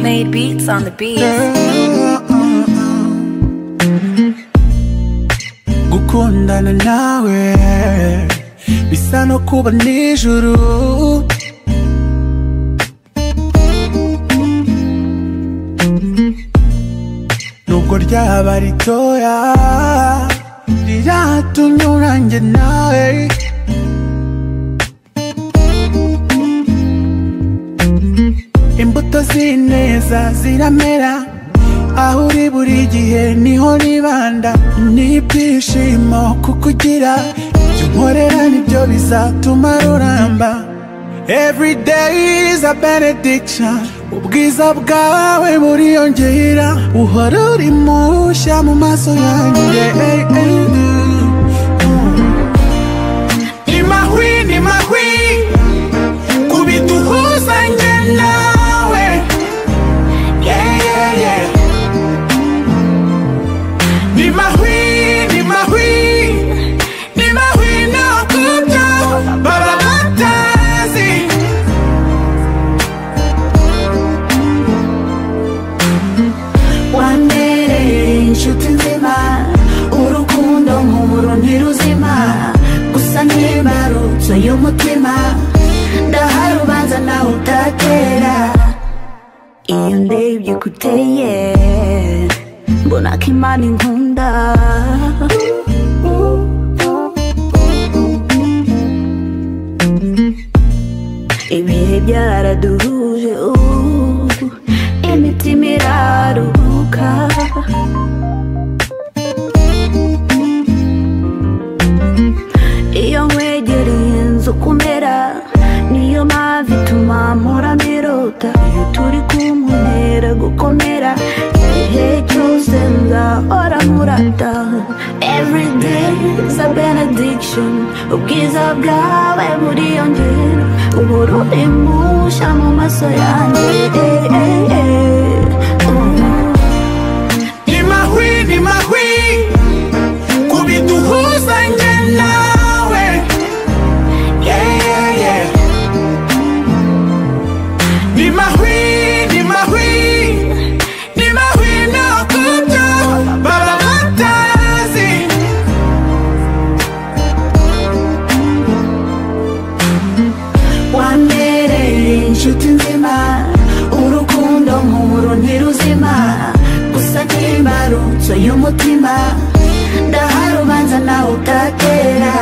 Made beats on the beats. gukundana nawe bisa no kuba nijoro nubwo ryaba ritoya riratumye urange nawe imbuto z'ineza ziramera aho uri buri gihe niho nibanda n'ibyishimo kukugira ibyo nkorera nibyo bizatuma ruramba every day is a benediction ubwiza bwawe buriyongera uhora uri mushya mu maso yanjye ey, ey, mm. ni mahwi ni mahwi kubiduhuzanye nawe yeah, yeah, yeah. Ni mahwi, ni mahwi, ni mahwi na kubyo baba batazi Wambereye inshuti nzima urukundo nk'uburo ntiruzima gusa n'imbarutso y'umutima ndahari ubanza nawe utatera iyo ndebye kuteye mbona ko imana inkunda ibihe byaraduhuje ubu imitima iraruhuka iyo nkwegereye inzu kumera niyo mpamvu ituma mpora mbirota iyo turi kuntera gukomera igihe cyose nzahora murata every day is a benediction ubwiza bwawe buriyongera uhora uri mushya mu maso yanjye eh, eh, eh. Mm. Ni mahwi, ni mahwi kubiduhuzanye nawe yeah, yeah, yeah. Ni mahwi, ni mahwi, ni mahwi na kubyo baba batazi wambereye inshuti nzima urukundo nk'uburo ntiruzima gusa n'imbarutso y'umutima ndahari ubanza nawe utatera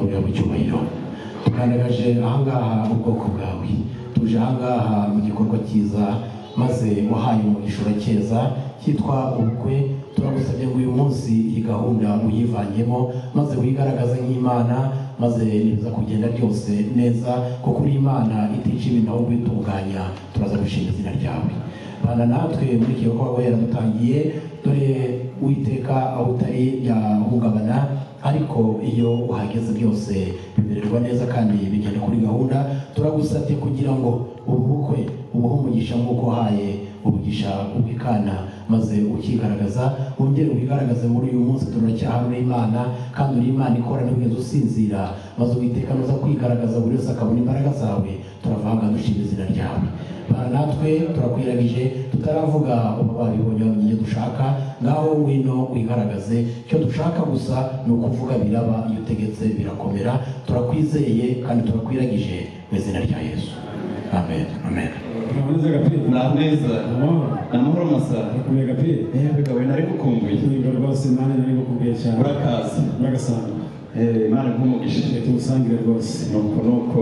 kujya mu cyubahiro tugaragaje ahangaha ubwoko bwawe tuje ahangaha mu gikorwa cyiza maze wahaye umugisha urakeza cyitwa ubukwe turagusabye ngo uyu munsi iyi gahunda uyivanyemo maze wigaragaze nk'imana maze nibiza kugenda byose neza kuko uri imana itica ibintu aho kwitunganya turaza gushinga izina ryawe bana natwe muri iki gikorwa yaradutangiye dore uwiteka aho utari yahungabana ariko iyo uhageze byose bimererwa neza kandi bigenda kuri gahunda turagusabye kugira ngo ubu bukwe ubuhe umugisha nk'uko uhaye umugisha ubikana maze ukigaragaza wongere wigaragaze muri uyu munsi turacyahamwe imana kandi uri imana ikora ntugeze usinzira maze uwiteka nuza kwigaragaza buri wese akabona imbaraga zawe turavanga dushima izina ryawe Bana natwe turakwiragije tutaravuga uba babibonye bamenye dushaka ngaho ngwino wigaragaze icyo dushaka gusa ni ukuvuga biraba iyo utegetse birakomera turakwizeye kandi turakwiragije mu izina rya yesu amen amen Amahoro agapira ni ameza amahoro ni amahoro masa akomeye agapira yewe gawe nari gukumbuye niba rwose nanjye nari gukubwiye cyane urakaza uragasanga Eh, imana nk'umugisha reka tumusangire rwose ni uku ni uko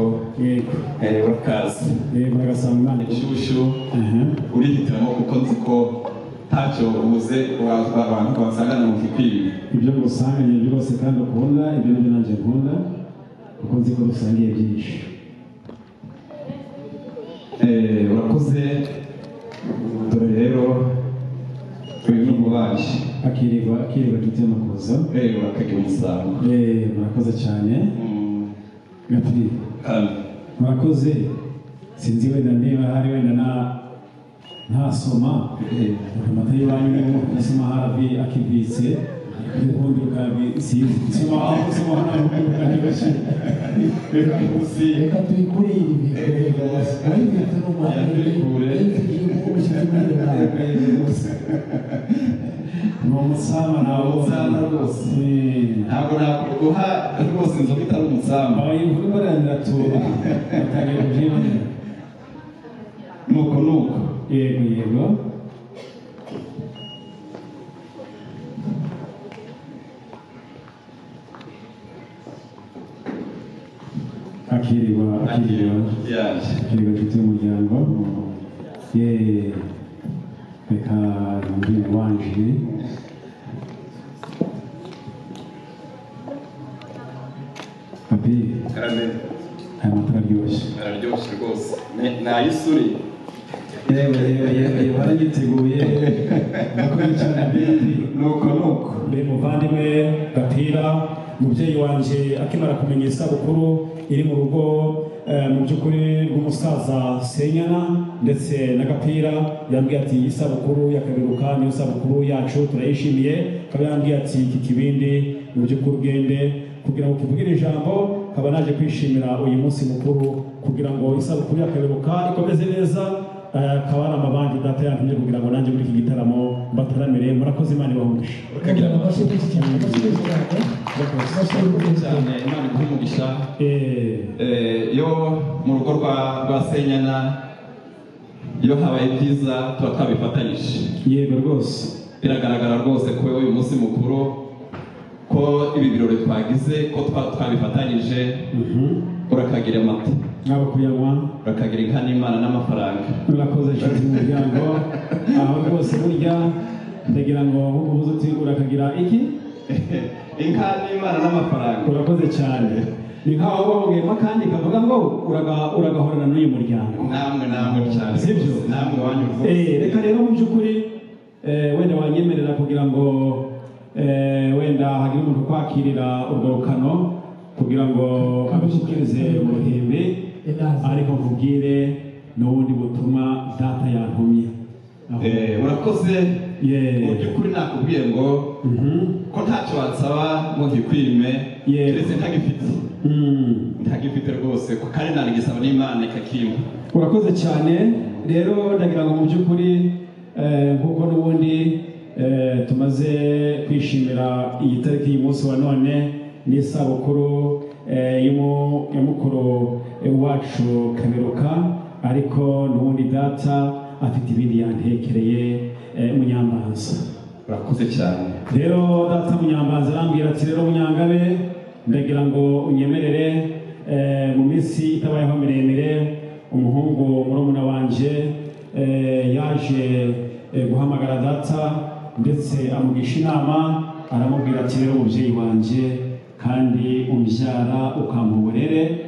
yego Eh, urakaza yego uragasanga imana inshyushyu aha urihitiramo kuko nzi ko ntacyo ubuze wa- abantu basangana mu nshuti ibyo ngusanganye byose kandi ukunda ibyo nabyo nanjye nkunda kuko nzi ko dusangiye byinshi Eh, urakoze dore rero uyu ni umubanyi akirirwa akirirwa inshuti y'amakuza eh urakagira umusaruro Eh, murakoze cyane Mm, gapfi kandi murakoze sinzi wenda niba hari wenda na ntasoma amata y'iwanyu niyo asoma hafi akibitse ubundi bwabi sinzi soma aho usoma hano ubundi bwabi reka tuyikure iyi bintu wayibitse n'umwana Tuyikure. igihugu umushyitsi muri rubanda ni umusama nawe Umusama rwose. Eh. ntabwo naguha rwose inzoga itari umusambi abayobozi barangira tuba batangira kubyina nuko nuko yego yego akirirwa akirirwa yaje akirirwa inshuti y'umuryango ye reka nambwira wanje papi karame aya matara aryoshye araryoshye rwose Ni- nayisuri yewe yewe yewe yewe baragiteguye ndakurikirana bindi nuko nuko mbe muvandimwe gapira umubyeyi wanjye akimara kumenya isabukuru iri mu rugo eh, mu by'ukuri rw'umusaza senyana ndetse na gapira yambwiye ati isabukuru y'akabiruka niyo sabukuru yacu turayishimiye akaba yambwiye ati iki kibindi mu by'ukuri ugende kugira ngo tuvugire ijambo akaba naje kwishimira uyu munsi mukuru kugira ngo isabukuru y'akabiruka ikomeze neza eh, akaba ari amabanki data yantumye kugira ngo nanjye muri iki gitaramo mbataramire murakoze imana ibahumvishe ukagira amashyi Gracias. cyane imana iguha umugisha Eh, Eh, iyo mu rugo rwa rwa senyana iyo habaye byiza tuba twabifatanyije yego rwose biragaragara rwose ko uyu munsi mukuru ko ibi birori twagize ko twa- twabifatanyije urakagira amata mwaba kuyanywa urakagira inka n'imana n'amafaranga murakoze inshuti y'umuryango aho rwose burya ndagira ngo ubuze uti urakagira iki inka n'imana n'amafaranga urakoze cyane ni nk'aho babugiyemo kandi kavuga ngo uraga- uragahorana n'uyu muryango namwe namwe cyane Sibyo? namwe wanyu rwose Eh, reka rero mu by'ukuri eh, wenda wanyemerera kugira ngo eh, wenda hagire umuntu ukwakirira urwo rukano kugira ngo agushyikirize mu ruhimbi ariko nkubwire n'ubundi butumwa data yantumye Aho- Eh, urakoze Yeah. mu by'ukuri nakubwiye ngo Mhm. ko ntacyo wansaba ngo ngikwime Yeah. keretse ntagifite Mm. ntagifite rwose ko kandi nanagisaba n'imana ikakimpa urakoze cyane rero ndagira ngo mu by'ukuri eh, nk'uko n'ubundi eh, tumaze kwishimira iyi tariki y'umunsi wa none n'isabukuru eh, y'umu- ya mukuru wacu kaberuka ariko n'ubundi data afite ibindi yantekereye eh, munyambanza urakoze cyane rero data munyambazi arambwira ati rero munyangabe ndagira ngo unyemerere eh, mu minsi itabayeho miremire umuhungu murumuna wanjye eh, yaje eh, guhamagara data ndetse amugisha inama aramubwira ati rero umubyeyi wanjye kandi umbyara ukampa uburere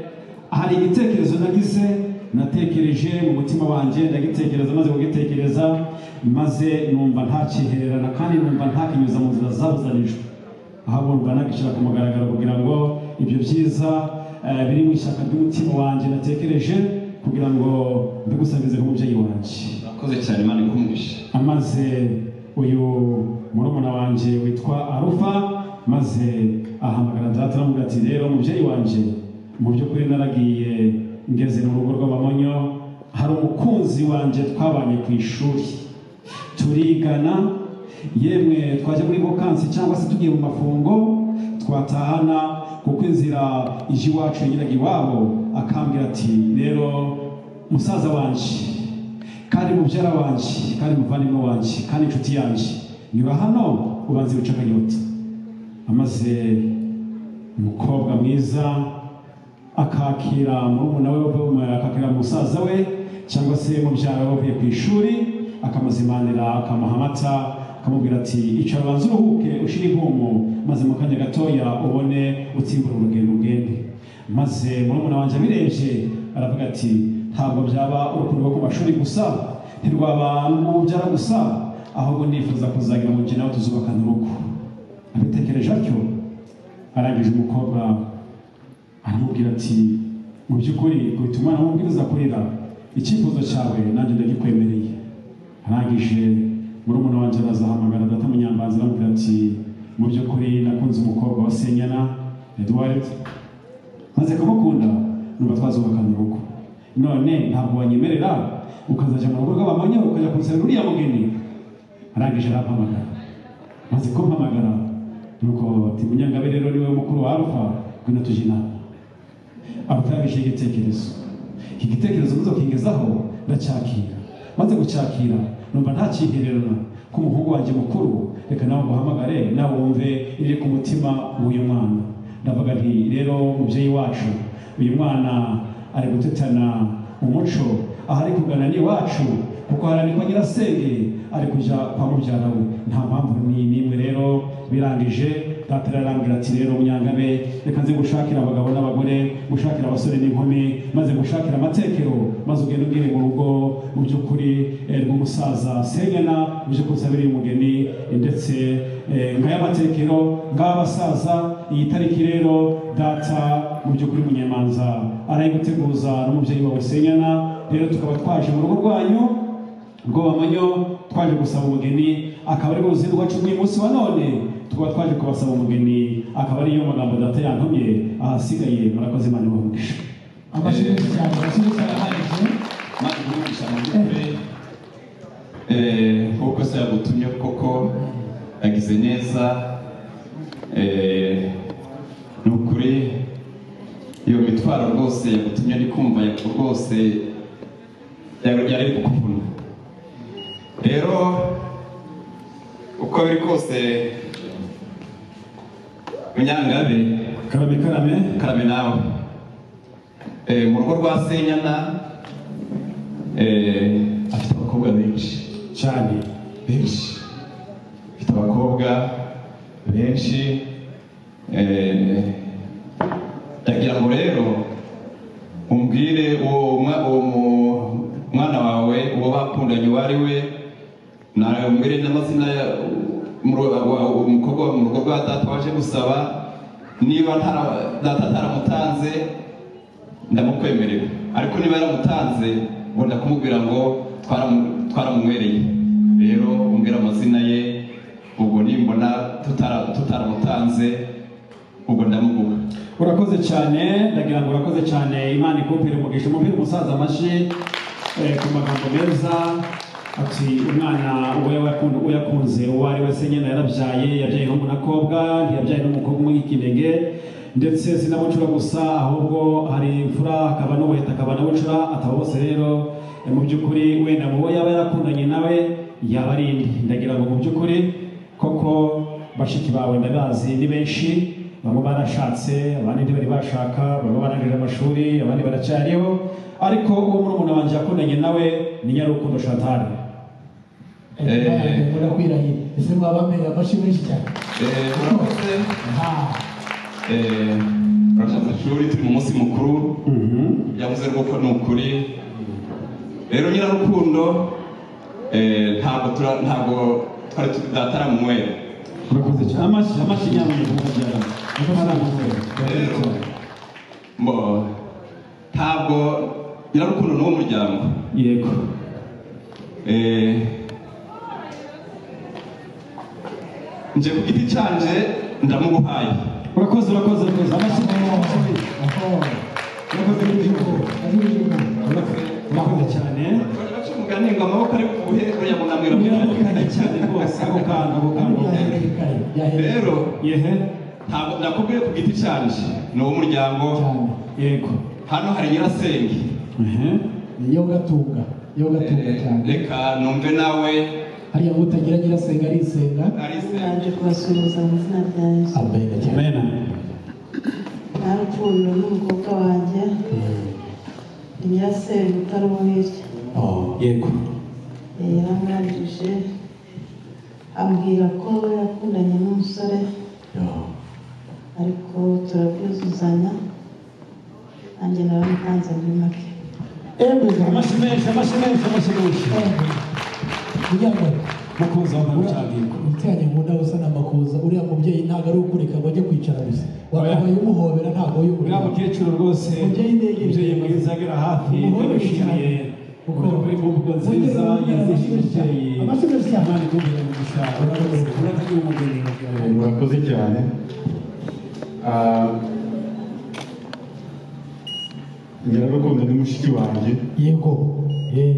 hari igitekerezo nagize natekereje mu mutima wanjye ndagitekereza maze kugitekereza maze numva ntakihererana kandi numva ntakinyuza mu nzira zabuzanijwe aho numva nagishyira ku mugaragaro kugira ngo ibyo byiza eh, biri mu ishyaka ry'umutima wanjye natekereje kugira ngo mbigusangize nk'umubyeyi wanjye urakoze cyane imana ikumugisha amaze uyu murumuna wanjye witwa arufa maze ahamagara data aramubwira ati rero mubyeyi wanjye mu by'ukuri naragiye ngeze mu rugo rw'abamonyo hari umukunzi wanjye twabanye ku ishuri turigana yemwe twajya muri vokansi cyangwa se tugiye mu mafungo twatahana kuko inzira ije iwacu yagiraga iwabo akambwira ati rero musaza wanjye kandi mubyara wanjye kandi muvandimwe wanjye kandi inshuti yanjye nyura hano ubanze wice akanyota amaze umukobwa mwiza akakira murumuna we akakira musaza we cyangwa se mubyara we bavuye ku ishuri akamuzimanira akamuha amata akamubwira ati icara banza uruhuke ushire impumu maze mu kanya gatoya ubone utsimbura urugendo ugende maze murumuna wanjye abirebye aravuga ati ntabwo byaba urukundo rwo ku mashuri gusa ntirwaba n'ububyara gusa ahubwo nifuza kuzagira mu gihe nawe tuzubakana urugo abitekereje atyo arangije umukobwa aramubwira ati mu by'ukuri guhita umwana w'umubwiriza kurira icyifuzo cyawe nanjye ndagikwemereye arangije murumuna wanjye arazahamagara data munyambanza aramubwira ati mu by'ukuri nakunze umukobwa wa senyana edward maze kumukunda numva twazubakana urugo none ntabwo wanyemerera ukazajya mu rugo rw'abamanya ukajya kunsabira uriya mugeni arangije arampamagara maze kumpamagara nuko ati munyangabe rero niwe mukuru wa alpha ngwino tujye inama abatarabishe igitekerezo iki gitekerezo muzokigezaho ndacyakira maze gucyakira numva ntakihererana ko umuhungu wanjye mukuru reka nawe nguhamagare nawe wumve iri ku mutima w'uyu mwana ndavuga nti rero mubyeyi wacu uyu mwana ari gutetana mu muco aho ari kugana n'iwacu kuko haranirwa nyirasenge ari kujya kwa mubyara we nta mpamvu ni n'imwe rero birangije data ararambwira ati rero munyangabe reka nze gushakira abagabo n'abagore gushakira abasore n'inkumi maze gushakira amatekero maze ugende ubwire mu rugo mu by'ukuri eh, rw'umusaza senyana mu by'ukuri usabira uyu mugeni ndetse eh, ngaya amatekero ngaya abasaza iyi tariki rero data mu by'ukuri munyemanza arayiguteguza n'umubyeyi wawe senyana rero tukaba twaje mu rugo rwanyu rw'abamanyo twaje gusaba umugeni akaba ari buze rwacu uyu munsi wa none tukaba twaje kubasaba umugeni akaba ariyo magambo data yantumye ahasigaye murakoze imana ibahugisha amashuri menshi cyane amashuri karahagije maze kuvugisha mu by'ukuri eh, nk'uko se yagutumye koko yagize neza eh, ni ukuri iyo mitwaro rwose yagutumye ari kumva ya- rwose yari yari kukuvuna rero uko biri kose munyangabe karame karame karame nawe Eh, mu rugo rwa senyana eh, afite abakobwa benshi cyane benshi afite abakobwa benshi eh, ndagira ngo rero umbwire uwo mwa- uwo mu- mwana wawe uwo bakundanye uwo ari we nawe umbwire n'amazina ya mu ru- wa- umukobwa wo mu rugo rwa data waje gusaba niba ntara- data ataramutanze ndamukwemerera ariko niba yaramutanze ngo ndakubwira ngo twaramu- twaramunywereye rero umbwira amazina ye ubwo nimbona tutara- tutaramutanze ubwo ndamuguha urakoze cyane ndagira ngo urakoze cyane imana ikupire umugisha umubiri umusaza amashyi eh, ku magambo meza ati umwana uwo yakun- uwo yakunze uwo ari we se nyine yarabyaye yabyaye n'umunakobwa ntiyabyaye n'umukobwa umwe w'ikinege ndetse sinabucura gusa ahubwo hari imfura akaba n'ubuheta akaba n'abucura ataba bose rero eh, mu by'ukuri wenda mu bo yaba yarakundanye nawe yaba ari indi ndagira ngo mu by'ukuri koko bashiki bawe ndabazi ni benshi bamwe barashatse abandi ntibari bashaka bamwe barangije amashuri abandi baracyariho ariko uwo murumuna wanjye yakundanye nawe ni nyarukundo shatani Eh. mura kwirahira ese mwaba mwera amashyi menshi cyane Eh, murakoze Ah, Eh, murashatse ishuri turi mu munsi mukuru yavuze rwoko ni ukuri rero nyirarukundo eh, ntabwo tura- ntabwo twari tu- datara mu mwere urakoze cyane amashyi amashyi nyamuneka mukabyara rero mbo ntabwo nyirarukundo ni uw'umuryango yego Eh, nje ku giti cyanje ndamuguhaye urakoze urakoze urakoze amashyi amashyi aho, urakoze yuko, ari ijuru. urakoze cyane baca umugani ngo amaboko ari kubuhe uriya munamira mu murakoze cyane rwose ako kantu ako kantu Yahereye kare, yahereye rero yehe ntabwo nakubwiye ku giti cyanjye ni uw'umuryango cyane. yego hano hari nyirasenge ehe Ni yo gatunga yo gatunga cyane reka numve nawe hariya ngo utagira nyirasenga arisenga arisenga naje kubasuhuza mu izina rya yesu amen cyane amena nta rukundo n'umukobwa wanjye Mm. ni nyirasenge utari uwo hirya Oh, yego Eh, yaramwajije ambwira ko yakundanye n'umusore ariko turabyuzuzanya nanjye naramutanze muri make emeza amashyi menshi amashyi menshi amashyi menshi kugira ngo makuza wambaye ubucabwirwa umutekanye mu ndabo usa na makuza uriya mubyeyi ntabwo ari ukureka ngo ajye kwicara gusa wakabaye umuhobera ntabwo uriya y'uburira mukecuru rwose Umubyeyi ndege. umubyeyi mwiza agera hafi Umuhoro yamushimiye Uko? uko muri mvugo nziza Wongere wongere yazishije umubyeyi amashyi menshi cyane. imana ikugire umugisha urakoze uratagira umugeni murakoze cyane Ah, nyirarukundo ni mushiki wanjye yego eh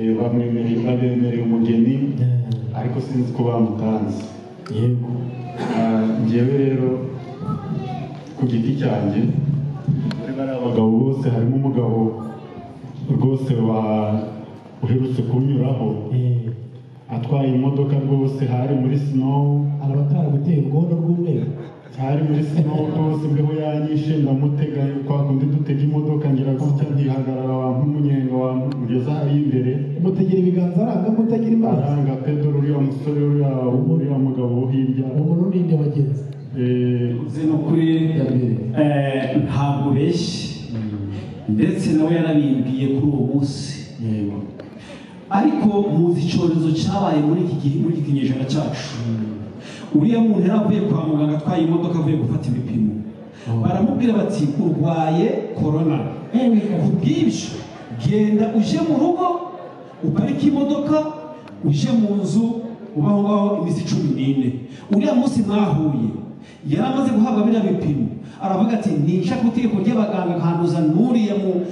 Eh, bamwemereye babemereye umugeni ariko sinzi ko bamutanze yego Ah, njyewe rero ku giti cyanjye muri bariya bagabo bose harimo umugabo rwose wa- uherutse kunyuraho eh atwaye imodoka rwose hari muri sinowu arabatara gutera urwondo rw'umweru hari muri sinowu rwose mbeho yanyishe ndamutega kwa kundi dutega imodoka ngira gutya ntihagarara wampa umunyenga wamugeza hari imbere mutegera ibiganza aranga mutagira imbaraga aranga pedro uriya musore uriya uriya mugabo wo hirya umuntu n'indi bagenzi eh, uzi ni ukuri eh, ntabwo ubeshye ndetse nawe yarabimbwiye kuri uwo munsi yego ariko muzi icyorezo cyabaye muri iki gihe muri iki kinyejana cyacu uriya muntu yari avuye kwa muganga atwaye imodoka avuye gufata ibipimo baramubwira bati urwaye korona ku bw'ibyo genda uje mu rugo uparike imodoka uje mu nzu uba aho ngaho iminsi cumi n'ine uriya munsi mwahuye yari amaze guhabwa biriya bipimo aravuga ati nisha ku itegeko ry'abaganga nkanduza n'uriya mu-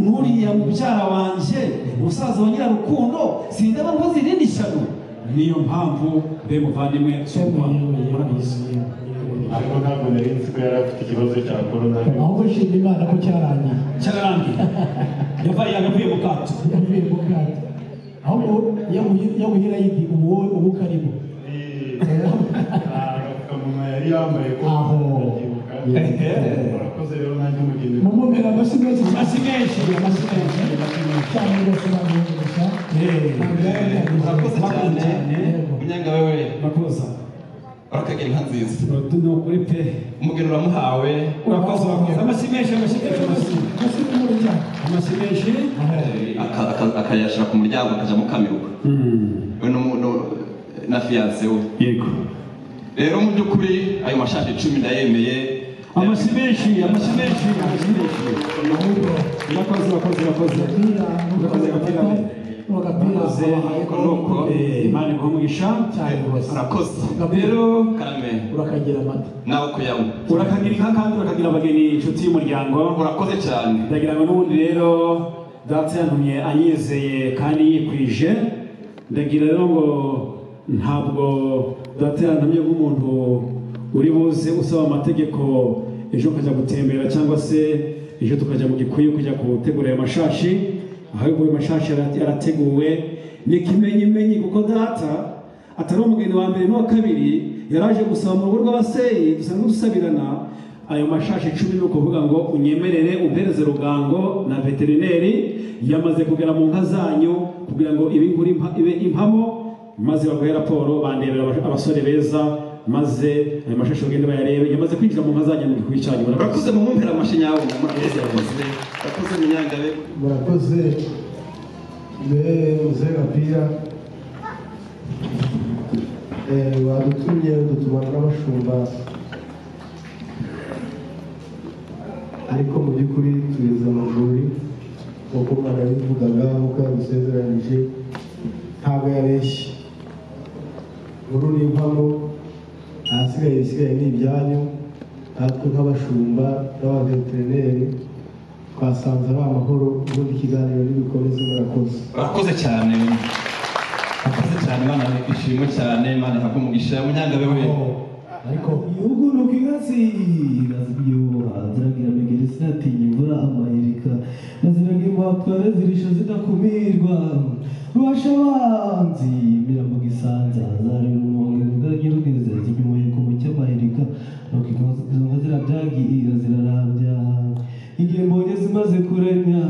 n'uriya mubyara wanjye umusaza wa nyirarukundo sindaba nkoze irindi shyano niyo mpamvu be muvandimwe Yego, yego, yego, murakoze yego, yego. ariko ntabwo nari nzi ko yari afite ikibazo cya korona ahubwo shima imana ko cyarangiye cyararangiye yabaye yagavuye mu kato yavuye mu bwato ahubwo yaguhira yindi ubu wowe ubu karimo agapfukamunwa yari yambaye ko Aho. ndabyibuka murakoze rero nanjye umugeni mumubwira amashyi menshi amashyi menshi amashyi menshi cyane ugasobanura gusa murakoze cyane Yego. munyenga wewe makuza urakagira inka nziza utu ni ukuri pe umugeni uramuhawe urakoze urakoze amashyi menshi amashyi menshi amashyi amashyi y'umuriro cyane amashyi menshi aka- aka- akayashyira ku muryango akajya mukamirwa we n'umu- n'u- na fiyanse we yego rero mu by'ukuri ayo mashati icumi ndayemeye amashyi menshi amashyi menshi amashyi menshi urakoze urakoze urakoze urakoze agapira we urakoze ariko ni uko eh, imana iguha umugisha cyane rwose urakoze rero karame urakagira amata nawe kuyanywa urakagira inka kandi urakagira abageni inshuti y'umuryango urakoze cyane ndagira ngo n'ubundi rero data yantumye anyizeye kandi yikwije ndagira rero ngo ntabwo data yantumye nk'umuntu uri buze usaba amategeko ejo ukajya gutembera cyangwa se ejo tukajya mu gikuyu kujya gutegura ayo mashashi ahubwo ayo mashashi ara- arateguwe ni ikimenyimenyi kuko data atari umugeni wa mbere n'uwa kabiri yaraje gusaba mu rugo rw'abaseyi dusanzwe dusabirana ayo mashashi icumi ni ukuvuga ngo unyemerere uhereze rugango na veterineri yamaze kugera mu nka zanyu kugira ngo ibe inkuru impa- ibe impamo maze baguhe raporo bandebera abas- abasore beza maze ayo mashashi bagende bayarebe yamaze kwinjira mu nka zanyu mu gikuyu cyanyu murakoze. urakoze mu mumpera amashyi yawe murakoze urakoze urakoze munyangabe murakoze mbe gapira wadutumye udutuma n'abashumba ariko mu by'ukuri tugeze mu rwuri nk'uko umwana yabivugaga nk'uko yabisezeranyije ntabwo yabeshye nkuru ni impamo ahasigaye ibisigaye ni ibyanyu natwe nk'abashumba n'abaveterineri twasanze ari amahoro ubundi ikiganiro n'ibikomeze murakoze urakoze cyane urakoze cyane imana ishimwe cyane imana ihabwe umugisha munyangabe we ariko igihugu ni ukwihasi azibyoha ziragira amagere sinatinya imvura amayirika aziragira impapuro zirisha zidakumirwa rubasha abanzi mirambo gisanza zareba umuhondo rugagira ubwiza zinyumuye ku mucyo amayirika nuko izo nka zirabyagira zirarambya igihe mbonye zimaze kurenya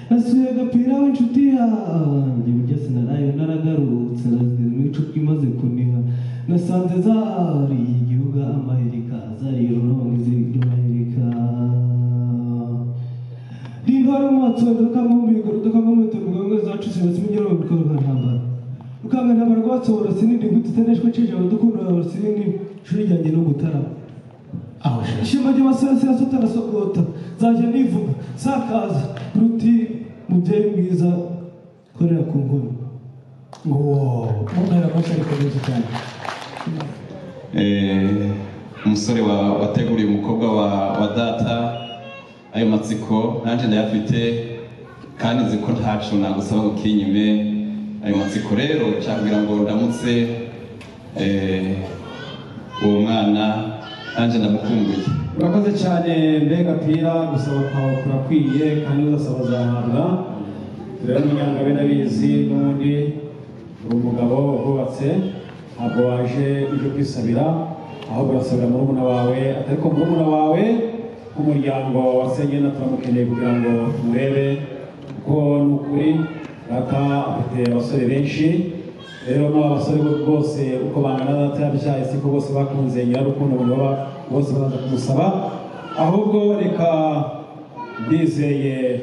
nasuye agapira w'inshuti yanjye ibyo sinarayo naragarutse nazize imicupa imaze kuniha nasanze zari igihugu amaherika zari ururabo ziryohereka rindwara mu matsondo kamumbiko rutakamamuto bwango zacu sinatsi migero bikanga ntambara ukanga ntambara rwatsobora sinindi gutitaneshwe cijabo dukunda sinindi shuri ryanjye no gutarama shima ry'amasazi yasotarasogota nzajya nivuga sakaza ruti mubyeyi mwiza korera ku ngoma Wow, ntera amashyi ariko menshi cyane Eh, umusore wa- wateguriye umukobwa wa, wa data ayo matsiko nanjye ndayafite kandi nzi ko ntacu nagusaba ngo ukinyime ayo matsiko rero cyakubwira ngo ndamutse eh, uwo mwana nanjye ndamukumbuye urakoze cyane mbega pira gusaba kwawe kurakwiye kandi uzasaba uzahabwa rero n'umuryango we ndabizi n'ubundi uri umugabo wubatse ntabwo waje uje kwisabira ahubwo urasabira murumuna wawe ariko murumuna wawe nk'umuryango wa senyena turamukeneye kugira ngo tumurebe kuko ni ukuri data afite abasore benshi rero n'aba basore bo bose uko bangana na data yabyaye siko bose bakunze nyirarukundo umuntu baba bose baraza kumusaba ahubwo reka ndizeye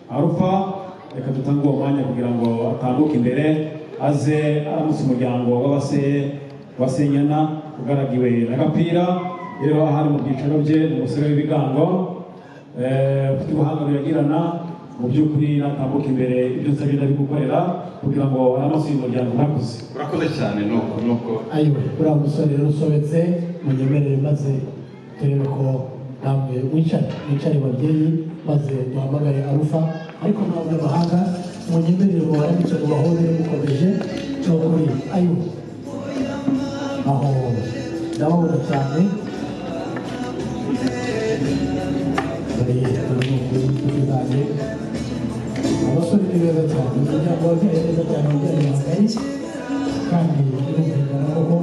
arupa reka dutange uwo mwanya kugira ngo atambuke imbere aze aramutse umuryango w'abase wasenyana ugaragiwe na gapira rero ahari mu byicaro bye ni umusore w'ibigango eh, ufite ubuhanga biragirana mu by'ukuri natambuka imbere ibyo nsabye ndabigukorera kugira ngo aramutse uyu muryango urakoze urakoze cyane nuko nuko ayo uriya musore rero usobetse munyemerere maze turebe ko namwe wicare wicare babyeyi maze duhamagare arufa ariko ntabwo abahanga munyemerere mu barambitse mu bahore mukomeje cyokuri ayo aho ndababona cyane bariye ni ukuri inshuti zanjye abasore ni beza cyane umuryango wabwiye neza cyane umuryango wambaye kandi birumvikana koko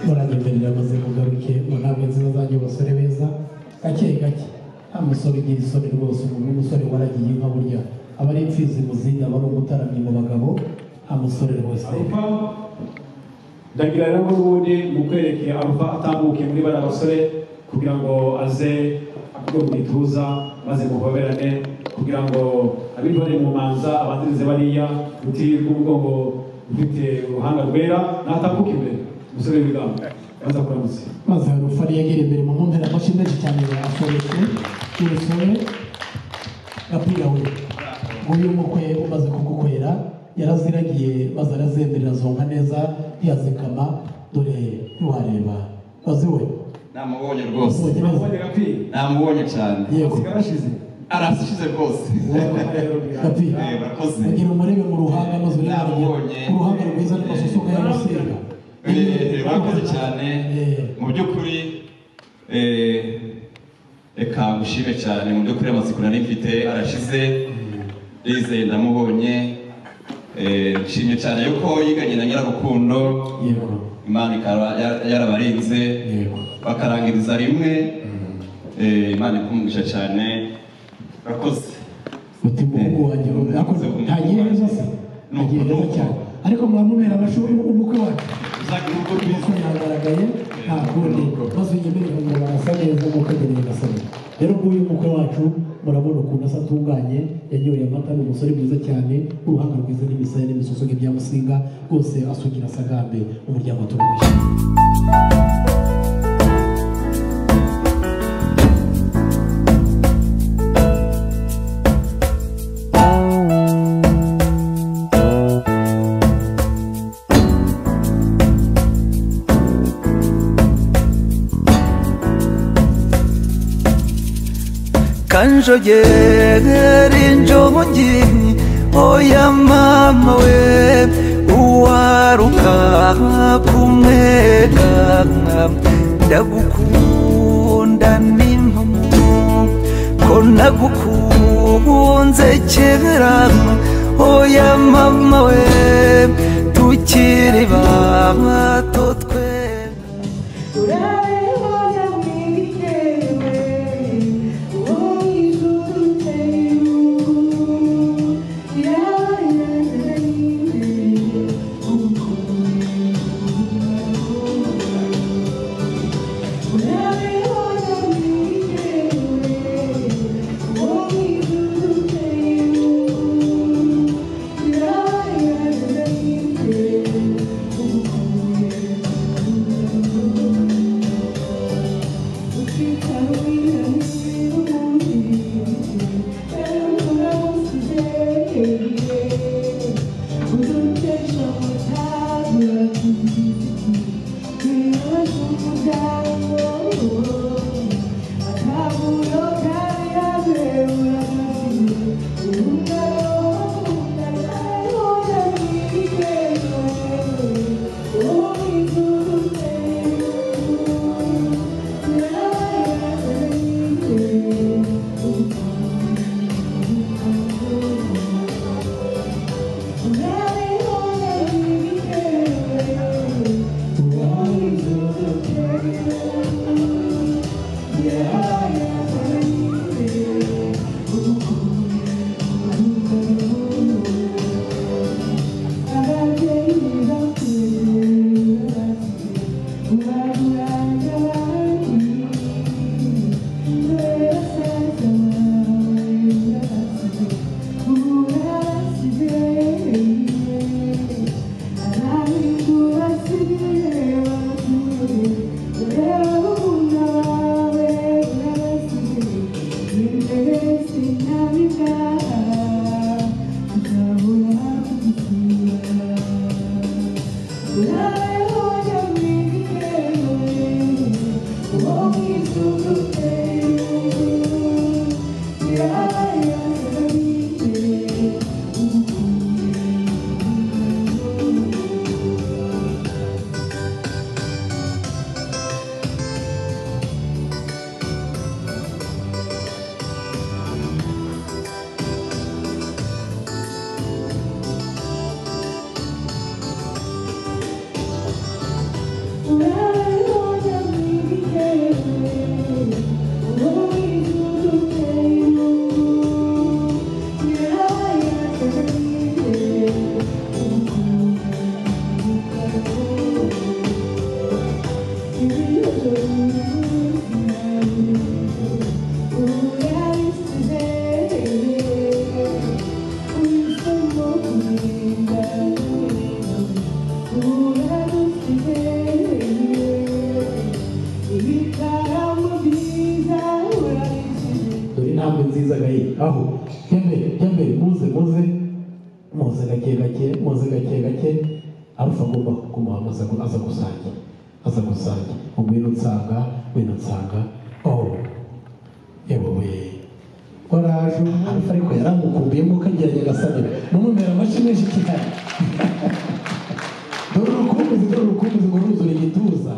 muranyemerera maze mugaruke mu nama nziza zanjye abasore beza gake gake nta musore ugira isoni rwose umuntu w'umusore waragiye inka burya aba ari imfizi muzinga aba ari umutaramyi mu bagabo nta musore rwose ndagira rero ko ubundi mu kwerekeye aruva atambuke muri bariya basore kugira ngo aze akugwe mu gituza maze muhoberane kugira ngo abitore mu manza abanzirize bariya utirirwa uvuga ngo ufite uruhanga rwera natambuke imbere umusore w'ibigango maze akuramutse maze hari ufari yagera imbere mu nkompera amashyi menshi cyane yasobetse y'umusore gapira we uyu mukwe umaze kugukwera yaraziragiye maze arazemerera zonka neza ntiyazikama dore ntiwareba bazi we namubonye rwose Namubonye namubonye cyane Yego. arashize rwose Eh, murakoze kugira umurebe mu ruhanga maze urebanye ku ruhanga rwiza n'amasusuka y'amusiga Eh, murakoze cyane mu by'ukuri eh, reka ngushime cyane mu by'ukuri amatsiko nari mfite arashize rizeye ndamubonye Eh, nshimye cyane yuko yiganye na nyirarukundo imana ikaba ya- yarabarinze bakarangiriza rimwe Eh, imana ikumugisha cyane murakoze uti umuhungu wanjye yakoze ntagiye neza se agiye neza cyane ariko muramubera amashuri umukwe wacu umukwe yagaragaye nta kundi maze unyemerere ngo barasa neza nk'uko ageneye gasaba rero nguyu umukwe wacu murabona ukuntu asa atunganye yanyoye amata ni umusore mwiza cyane uruhanga rwiza n'imisaya n'imisoso nk'ibyamusinga rwose asugira asagambe umuryango turabishima kanjogera injobugi oya mama we uwaruka kumwega ndagukunda n'intumu ko nagukunze kera oya mama we tukiri bato twe dore intambwe nziza gaye aho kembe kembe muze muze muze gake gake muze gake gake arufa agomba kumuhamaza ngo aza gusangira aza gusangira mu bintu nsanga bintu nsanga oh yewe we waraje umwami ariko yaramukumbiyemo kagerageza agasanira mumumera amashyi menshi cyane dore urukumbuzi dore urukumbuzi ngo ruzure igituza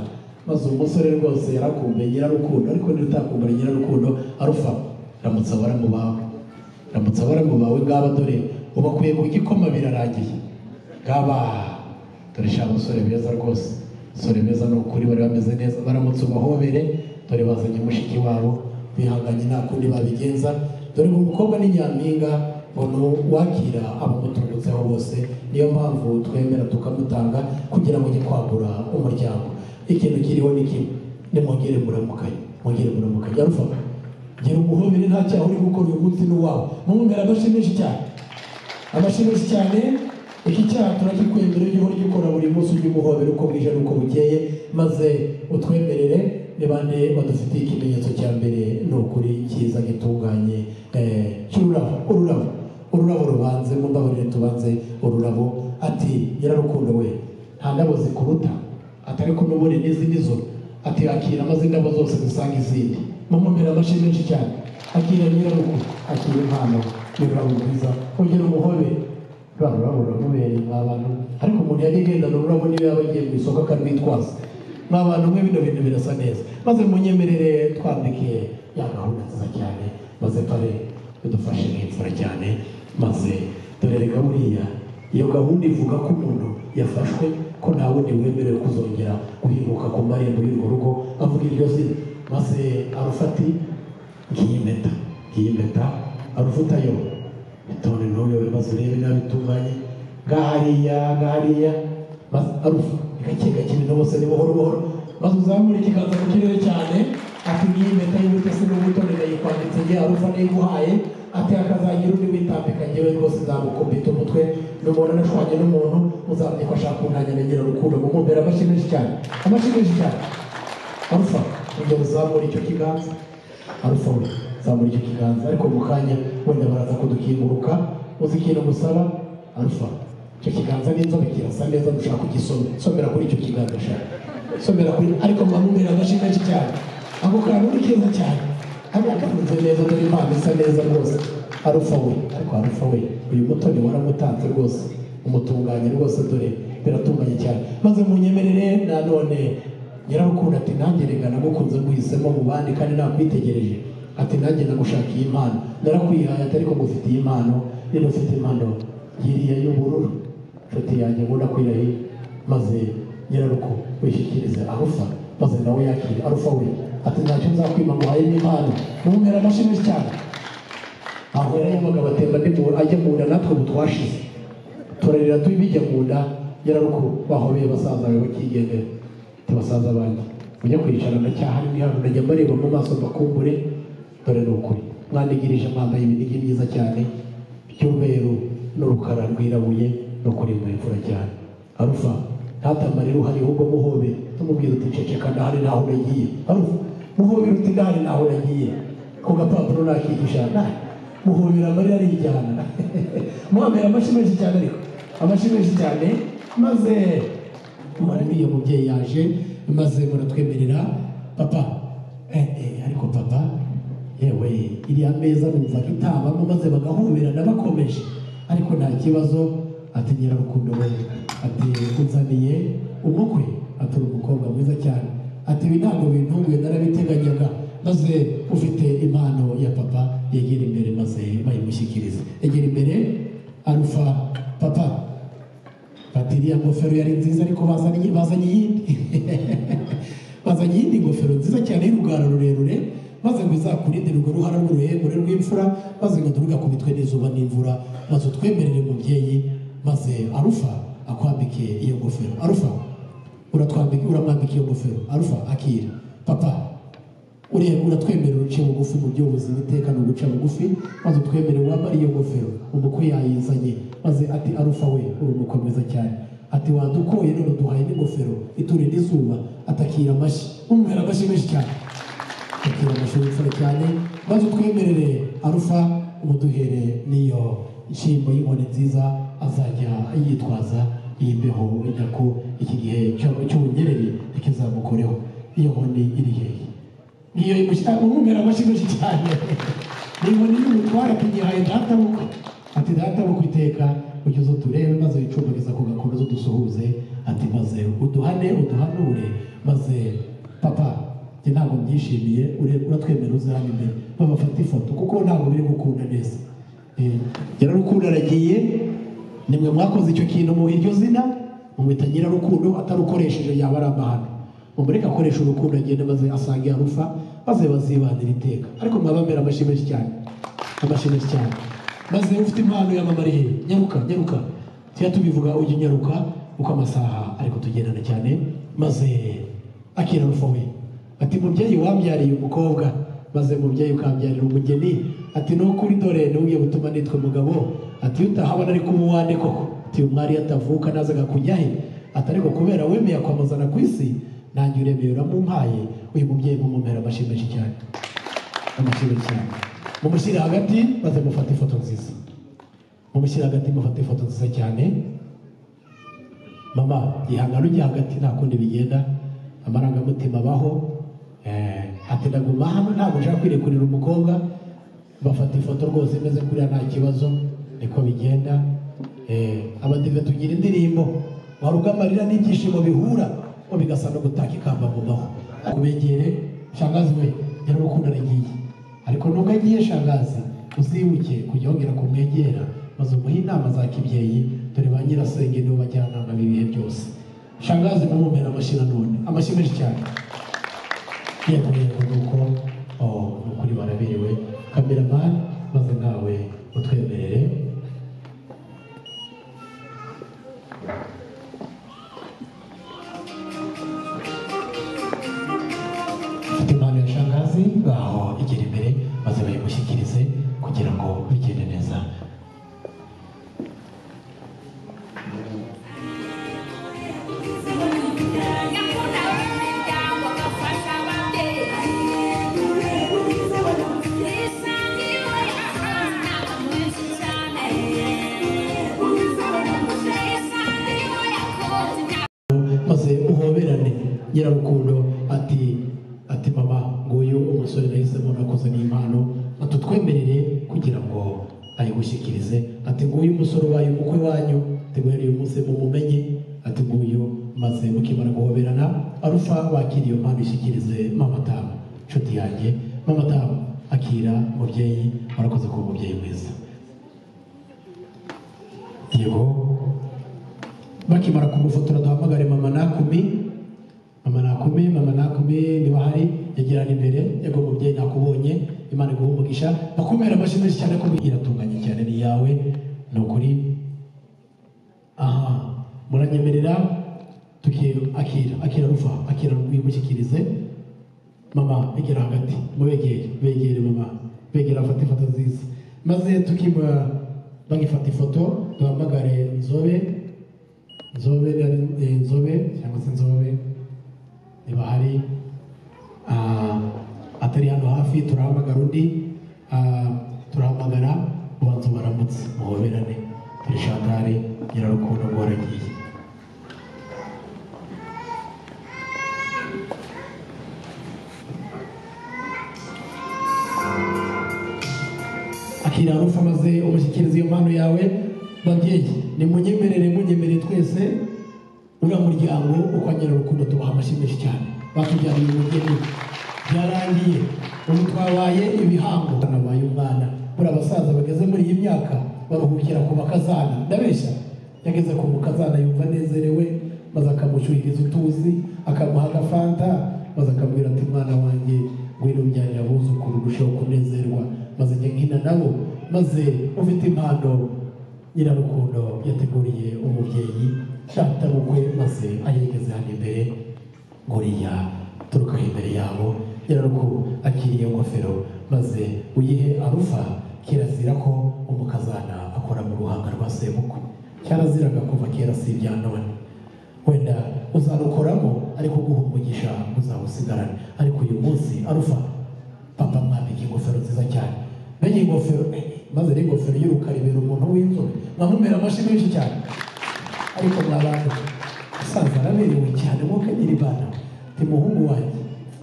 maze uwo musore rwose yarakumbuye nyirarukundo ariko nirutakumbura nyirarukundo arufa ramutse abara mu bawe ramutse abara mu bawe ngaba dore ubakuye mu gikoma birarangiye ngaba dore sha abasore beza rwose abasore beza ni ukuri bari bameze neza baramutse ubahobere dore bazanye mushiki wabo bihanganye nta kundi babigenza dore ngo umukobwa ni nyampinga umuntu wakira abamutungutseho bose niyo mpamvu twemera tukamutanga kugira ngo ujye kwagura umuryango ikintu kiriho ni kimwe nimwongere muramukanye mwongere muramukanye arufata gira umuhobere nta cyaha uri gukora uyu munsi n'uwawe mwumvira amashyi menshi cyane amashyi menshi cyane iki cyaha turagikwemera ujye uhora ugikora buri munsi ujye umuhobera uko bwije n'uko bukeye maze utwemerere ni bane badufitiye ikimenyetso cya mbere ni ukuri cyiza gitunganye eh, cy'ururabo ururabo ururabo rubanze mu ndaburire tubanze ururabo ati nyirarukundo we nta ndabo zikuruta atari ko n'ubundi n'izindi zo ati akira maze indabo zose dusanga izindi mumumira amashyi menshi cyane akira nyirarukundo akira impano ni ururabo rwiza ongera umuhobe ururabo rurabo ruramubereye mwa bantu ariko umuntu yajya agendana ururabo niba yaba agiye mu isoko akarwitwaza mwa bantu mwe bino bintu birasa neza maze munyemerere twandikiye ya gahunda nziza cyane maze pare udufashe nk'imfura cyane maze turereka buriya iyo gahunda ivuga ko umuntu yafashwe ko nta wundi wemerewe kuzongera guhinguka ku marembo y'urwo rugo avuga iryo zina maze arufati ngiyi mpeta ngiyi mpeta arufatayo bitone ntuyobe maze urebe nabi itunganye ngahariya ngahariya maze arufa gake gake ni bose ni buhoro buhoro maze uzamure ikiganza mu kirere cyane ati ngiyi mpeta y'imbuto se n'ubutone ndayikwanditse ngiye arufa nayiguhaye ati hakazagira undi witambika njyewe rwose nzamukubita umutwe numubona nashwanye n'umuntu muzamenye ko ashaka kuntanya na nyirarukundo mumumbere amashyi menshi cyane amashyi menshi cyane arufa ujya uzamura icyo kiganza arufa we zamura icyo kiganza ariko mu kanya wenda baraza kudukinguruka uzi ikintu musaba arufa icyo kiganza n'inzobe kirasa neza dushaka kugisomera somera kuri icyo kiganza shaka somera kuri ariko mumumbere amashyi menshi cyane ako kantu ni keza cyane hariya karuze neza dore impano isa neza rwose arufa we ariko arufa we uyu mutoni waramutanze rwose umutunganye rwose dore biratunganye cyane maze munyemerere nanone nyirarukundo ati nanjye reka nagukunze guhisemo mu bandi kandi nakwitegereje ati nanjye nagushakiye impano narakwihaye ati ariko ngufitiye impano rero ufite impano yiriya y'ubururu inshuti yanjye ubona ko irahiye maze nyiraruko wishyikirize arufa maze nawe yakire arufa we ati ntacyo nzakwima ngo uhaye n'impano mumera amashyi menshi cyane aho yari abagabo atemba ndi mu ajya mu nda natwe ubu twashize turarira tubi bijya mu nda yararuko bahobeye basaza bawe bakigendera ati basaza banjye mujya kwicara ndacyahari mwiharu najya mbareba mu maso mbakumbure dore ni ukuri mwanigirije mwambaye ibinigi byiza cyane by'umweru n'urukara rwirabuye no kurimba imvura cyane arufa ntatamare uhari ahubwo muhobe tumubwira uti ceceka ndahari ntaho uragiye arufa muhobera uti ndahari ntaho uragiye ku gapapuro nakigisha ndahari muhobera amarira arijyana muhamera amashyi menshi cyane ariko amashyi menshi cyane maze umwana iyo mubyeyi yaje maze muratwemerera papa eh, eh, ariko papa yewe iriya meza numva ko itabamo maze bagahoberana bakomeje ariko nta kibazo ati nyirarukundo we ati uzaniye umukwe ati uri umukobwa mwiza cyane ati ibi ntabwo bintunguye narabiteganyaga maze ufite impano ya papa yegera imbere maze bayimushyikiriza egera imbere arufa papa bati iriya ngofero yari nziza ariko bazanye bazanye iyindi bazanye iyindi ngofero nziza cyane y'urugara rurerure maze ngo izakurinde urwo ruhara rw'uruhengore rw'imfura maze ngo ntugakubitwe n'izuba n'imvura maze utwemerere mubyeyi maze arufa akwambike iyo ngofero arufa uratwambika uramwambika iyo ngofero arufa akira papa ureba uratwemerera uce bugufi mu by'ubuzima iteka ni uguca bugufi maze utwemere wambara iyo ngofero umukwe yayizanye maze ati arufa we uri umukwe mwiza cyane ati wadukoye none duhaye n'ingofero iturinda izuba atakira amashyi umwera amashyi menshi cyane atakira amashyi w'imfura cyane maze utwemerere arufa umuduhere n'iyo nshyimbo y'inkoni nziza azajya yitwaza iyi mbeho wenda ko iki gihe cy'ubunyereri ntikizamukoreho iyo nkoni iri hehe ngiyo imushyira umumera amashyi menshi cyane ni inkoni y'umutware ati ngihaye databukwe ati databukwe iteka ugeze uturebe maze wicumbagiza ku gakomeza udusuhuze ati maze uduhane uduhanure maze papa njye ntabwo mbyishimiye uratwemera uzihane imbere babafata ifoto kuko ntabwo biri gukunda neza nyirarukundo aragiye nimwe mwakoze icyo kintu mu iryo zina mumwita nyirarukundo atarukoresheje yaba ari amahano mumureke akoresha urukundo agenda maze asanga yarufa maze bazibanira iteka ariko mwabambera amashyi menshi cyane amashyi menshi cyane maze ufite impano yamamariye nyaruka nyaruka tujya tubivuga ujya unyaruka uko amasaha ariko tugendana cyane maze akira arufa we ati mubyeyi wambyariye umukobwa maze mubyeyi ukambyarira umugeni ati ni ukuri dore n'ugiye gutuma nitwa umugabo ati iyo utahabona ariko uba uwande koko ati uyu mwari yatavuka nazaga kujya he ati ariko kubera wemeye akwamazana ku isi nanjye uremeye uramumpaye uyu mubyeyi mumumera amashyi menshi cyane amashyi menshi cyane mumushyire hagati maze mufate ifoto nziza mumushyire hagati mufate ifoto nziza cyane mama gihangano ujya hagati nta kundi bigenda amarangamutima abaho ati ndaguma hano ntabwo nshaka kwirekurira umukobwa bafata ifoto rwose imeze kuriya nta kibazo niko bigenda Eh, abadive tugira indirimbo wari ugamarira n'ibyishimo bihura ngo bigasa no gutaka ikamba mu maho kubegere shangazi we nyirarukundo aragiye ariko nubwo agiye shangazi uzibuke kujya wongera kumwegera maze umuhe inama za kibyeyi dore ba nyirasenge nibo bajyanama b'ibihe byose shangazi namumera amashyi nanone amashyi menshi cyane yego yego nuko oh, ni ukuri baraberewe kameramani maze nawe utwemerere mfite impano ya shangazi ngaho igera imbere maze bayimushyikirize kugira ngo bigende neza maze uhoberane nyirarukundo ati ati mama nguyu umusore nahisemo nakuzaniye impano atutwemerere kugira ngo ayigushyikirize ati nguyu umusore ubaye umukwe wanyu ati guhereye uyu munsi mumumenye ati nguyu maze mukimara guhoberana arufa wakira iyo mpano ishyikirize mama tamu nshuti yanjye mama tamu akira mubyeyi warakoze kuba umubyeyi mwiza yego bakimara kumufotora duhamagare mama nakumi mama nakumi mama nakumi niba hari yegerana imbere yego mubyeyi nakubonye imana iguha umugisha bakumera amashyi menshi cyane ko iratunganye cyane ni iyawe ni ukuri aha muranyemerera tuki akira akira rufa akira wimushyikirize mama egera hagati mubegere begere mama begere afate ifoto nziza maze tukima bagifata ifoto duhamagare nzobe nzobe eh, nzobe cyangwa se nzobe niba hari ah, atari hano hafi turahamagara undi ah, turahamagara ubanza baramutse muhoberane turi shantari nyirarukundo ngo waragiye akira rufa maze umushyikiriza iyo mpano yawe babyeyi nimunyemerere munyemerere twese uriya muryango uko anyura urukundo tubaha amashyi menshi cyane batubyariye umugeni byarangiye ubu twabaye ibihango nabaye umwana buriya abasaza bageze muri iyi myaka baruhukira ku bakazana ndabeshya yageze ku mukazana yumva anezerewe maze akamushyuhiriza utuzi akamuha agafanta maze akamubwira ati mwana wanjye ngwino byarira abuzukuru urusheho kunezerwa maze njya nkina nabo maze ufite impano nyirarukundo yateguriye umubyeyi shata bukwe maze ayigeze hano imbere nguriya turuka imbere yabo nyirarukundo akiriye ingofero maze uyihe arufa kirazira ko umukazana akora mu ruhanga rwa sebukwe cyaraziraga kuva kera si ibya none wenda uzarukoramo ariko guha umugisha uzawusigarane ariko uyu munsi arufa papa mwambika ingofero nziza cyane mbega ingofero maze rero ingofero y'urukari ibera umuntu w'inzobe mwamumera amashyi menshi cyane ariko mwabantu asaza araberewe cyane mwuka nyiri bana ti muhungu wanjye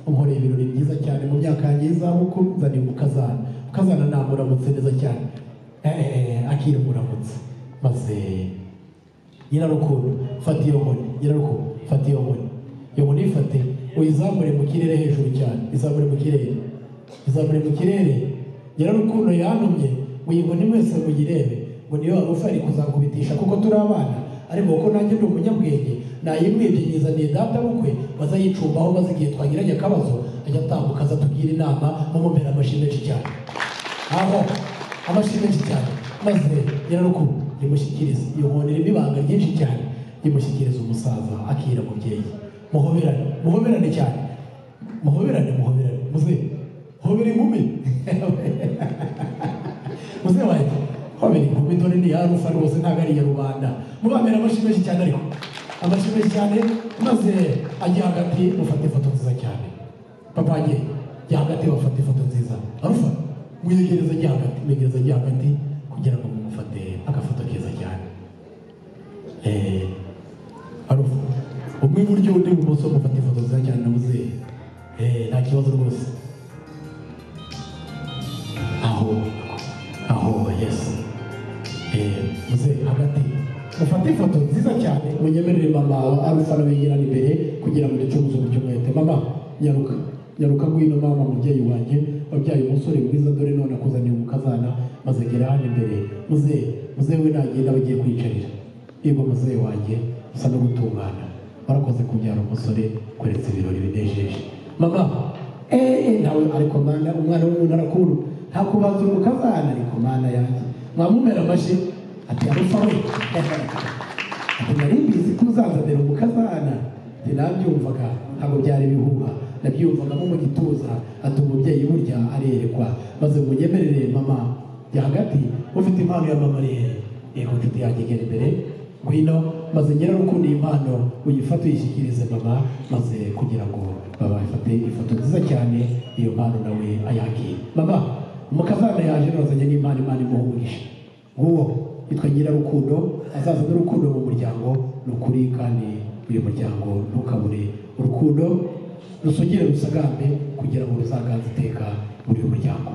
umhoreye ibirori byiza cyane mu myaka yanjye y'izabukuru nzaniye umukazana ukazana namuramutse neza cyane Eh, eh, eh, akira umuramutse maze nyirarukundo fata iyo nkoni nyirarukundo fata iyo nkoni iyo nkoni ifate uyizamure mu kirere hejuru cyane izamure mu kirere izamure mu kirere nyirarukundo yantumye muyinkoni mwese muyirebe ngo niyo warufa ari kuzakubitisha kuko turi abana ariko kuko nanjye ndi umunyabwenge nayimwibye nyizaniye data bukwe maze ayicumbaho maze igihe twagiranye akabazo ajya atambuka aza atubwira inama mumumera amashyi menshi cyane aho amashyi menshi cyane maze nyirarukundo yimushyikiriza iyo nkoni irimo ibanga ryinshi cyane yimushyikiriza umusaza akira mubyeyi muhoberane muhoberane cyane muhoberane muhoberane muze hobera inkumi muze wanjye hobera inkumi dore ni ya rufa rwose ntabwo ari iya rubanda mubambera amashyi menshi cyane ariko amashyi menshi cyane maze ajya hagati ufata ifoto nziza cyane papa wanjye jya hagati bafata ifoto nziza arufa mwiyegereza ajya hagati mwiyegereza ajya hagati kugira ngo mumufate agafoto keza cyane Eh, arufa umwe iburyo undi ibumoso mufata ifoto nziza cyane nabuze Eh, nta kibazo rwose aho mufate ifoto nziza cyane munyemerere mama wa arufa n'abigirana imbere kugira ngo ducuruze uburyo mwete mama nyaruka nyaruka ngwino mama mubyeyi wanjye wabyaye umusore mwiza dore none akuzaniye umukazana maze gera hano imbere muzehe muzehe we nagenda bagiye kwiyicarira niba muzehe wanjye usa no gutungana warakoze kubyara umusore kweretse ibirori binejeje mama eee nawe ariko mana umwana w'umuntu arakuru nta kubanza umukazana ariko mana yanjye mwamumera amashyi ati arufa we ati nari mbizi ko uzazanira umukazana ati nabyumvaga ntabwo byari bihuha nabyumvaga nko mu gituza ati umubyeyi burya arerekwa maze munyemerere mama jya hagati ufite impano ya mama rero yego nshuti yanjye gera imbere ngwino maze nyirarukundo iyi mpano uyifate uyishyikirize mama maze kugira ngo babafate ifoto nziza cyane iyo mpano nawe ayakire mama umukazana yaje nozanye n'impano imana imuhumurije nguwo yitwa nyirarukundo azaza n'urukundo mu muryango ni ukuri kandi uyu muryango ntukabure urukundo rusugire rusagambe kugira ngo ruzaganze iteka buri muryango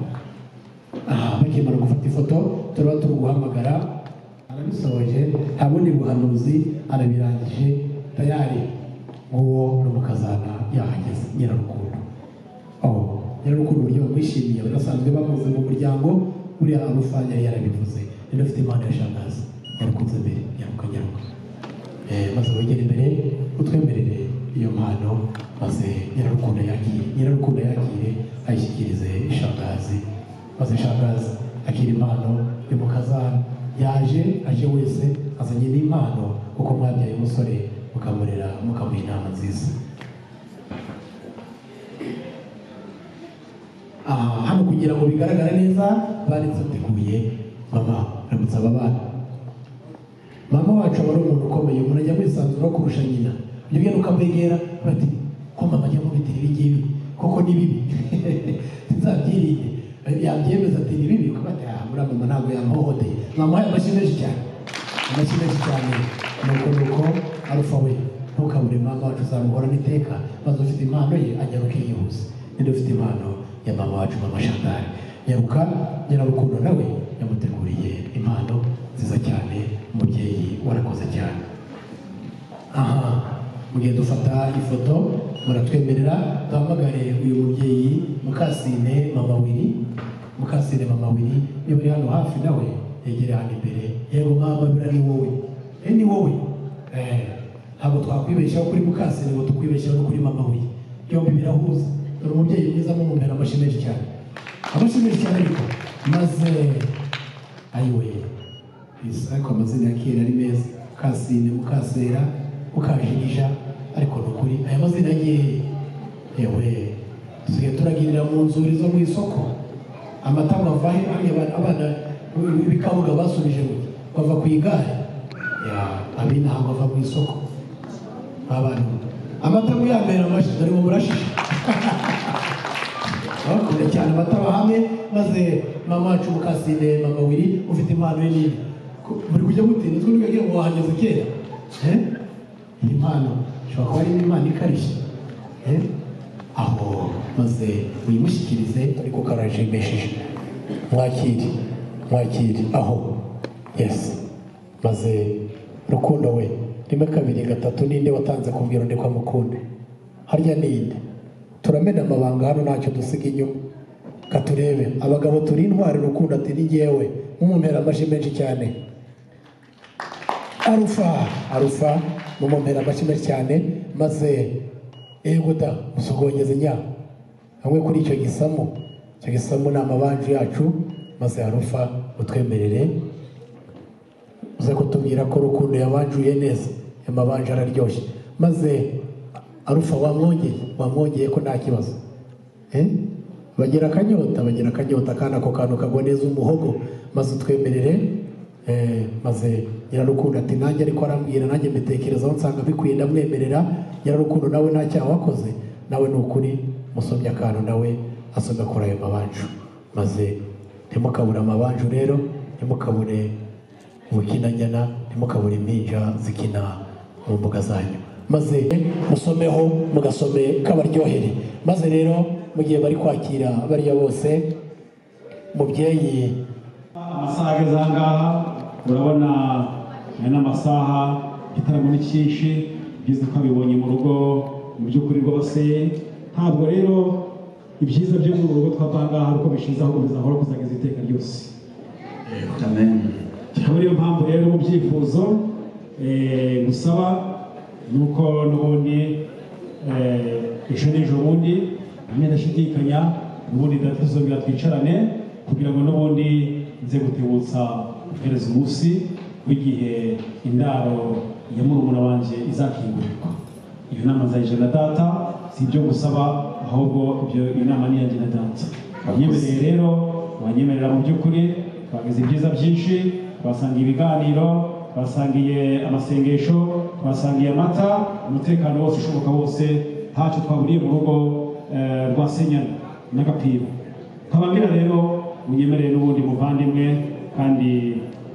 aha bakimara gufata ifoto turaba turi guhamagara arabisoje nta bundi buhanuzi arabirangije tayari nguwo ni umukazana yahageze nyirarukundo aho nyirarukundo uburyo bamwishimiye badasanzwe bamuze mu muryango buriya arufa yari yarabivuze yari afite impano ya shangazi yarukunze mbere yaruka nyaruka Eh, maze wegere imbere utwemerere iyo mpano maze nyirarukundo yakire nyirarukundo yakire ayishyikirize shangazi maze shangazi akira impano y'umukazana yaje aje wese azanye n'impano kuko mwabyaye umusore mukamurera mukamuha inama nziza aha hano kugira ngo bigaragare neza banditse bateguye mama ramutse aba bana mama wacu aba ari umuntu ukomeye umuntu ajya kwisanzura kurusha nyina ibyo ngibyo ukamwegera bati ko mama ajya mubitira ibi ngibi koko ni bibi sinzabyirinde yabyemeza ati ni bibi kuba ati aha muriya mama ntabwo yamuhohoteye mwamuhaye amashyi menshi cyane amashyi menshi cyane nuko nuko arufa we ntukabure mama wacu uzamuhorana iteka maze ufite impano ye ajya akiyihuse ninde ufite impano ya mama wacu mama shandari nyaruka nyirarukundo nawe yamuteguriye impano nziza cyane umubyeyi warakoze cyane aha mugihe dufata ifoto muratwemerera duhamagare uyu mubyeyi mukasine mama wiri mukasine mama wiri niba uri hano hafi nawe yegere hano imbere yego mama biriya ni wowe eh ni wowe eh ntabwo twakwibeshaho kuri mukasine ngo tukwibesheho no kuri mama wiri yombi birahuza dore umubyeyi mwiza amumumera amashyi menshi cyane amashyi menshi cyane ariko maze ayiwe Yes, ariko amazina ya kera ari meza mukasine mukasera mukajirija ariko ni ukuri aya mazina ye yewe dusigaye turagirira mu nzuri zo mu isoko amata bava he hariya abana abana b'ibikabuga basubije ngo bava ku igare Ya, abi ntabwo ava mu isoko abantu amata muyambera amashyi dore mu murashije abakunda cyane amata bahamwe maze mama wacu mukasine mama wiri ufite impano ye nini Ko- muri kujya mutinda twe ntibagira ngo wahageze kera Eh? iyi mpano ishobora kuba ari impano ikarishye Eh? aho maze uyimushyikirize ariko karajimesheje mwakire mwakire aho yesi maze rukundo we rimwe kabiri gatatu ninde watanze kubwira undi ko amukunde harya ninde turamena amabanga hano ntacyo dusiga inyuma katurebe abagabo turi intwari rukundo ati ni ngewe mumumera amashyi menshi cyane arufa arufa mumumera amashyi menshi cyane maze yego da musogongeze nya hamwe kuri icyo gisamu icyo gisamu ni amabanje yacu maze arufa utwemerere uze kutubwira ko rukundo yabanjuye neza amabanje araryoshye maze arufa wamwongeye wamwongeye ko nta kibazo Eh? bagira akanyota bagira akanyota kandi ako kantu kagwa neza umuhogo maze utwemerere eh, maze nyirarukundo ati nanjye ariko arambwira nanjye mbitekerezaho nsanga bikwiye ndamwemerera nyirarukundo nawe nta cyaha wakoze nawe ni ukuri musomye akantu nawe asomye akora ayo mabanju maze ntimukabure amabanju rero ntimukabure ubukinanyana ntimukabure impinja zikina mu mbuga zanyu maze musomeho mugasome kabaryohere maze rero mu gihe bari kwakira bariya bose mubyeyi amasaha ageze aha ngaha urabona hari n'amasaha igitaramo ni cyinshi byiza ko abibonye mu rugo mu by'ukuri rwose ntabwo rero ibyiza byo mu rugo twapangaha ari uko bishize aho bizahora kuzageza iteka ryose ikaba ariyo mpamvu rero mu byifuzo eh, gusaba ni uko n'ubundi eh, ejo n'ejo bundi hamwe ndashidikanya ubundi ndatuzongera twicarane kugira ngo n'ubundi nze gutebutsa guhereza umunsi w'igihe indaro ya murumuna wanjye izakingurirwa iyo nama nzayije na data si ibyo gusaba ahubwo ibyo iyi nama ni iyanjye na data wanyemereye rero wanyemerera mu by'ukuri twagize ibyiza byinshi twasangiye ibiganiro twasangiye amasengesho twasangiye amata umutekano wose ushoboka wose ntacyo twaburiye mu rugo eh, rwa senyana n'agapira nkababwira rero unyemerere n'ubundi muvandimwe kandi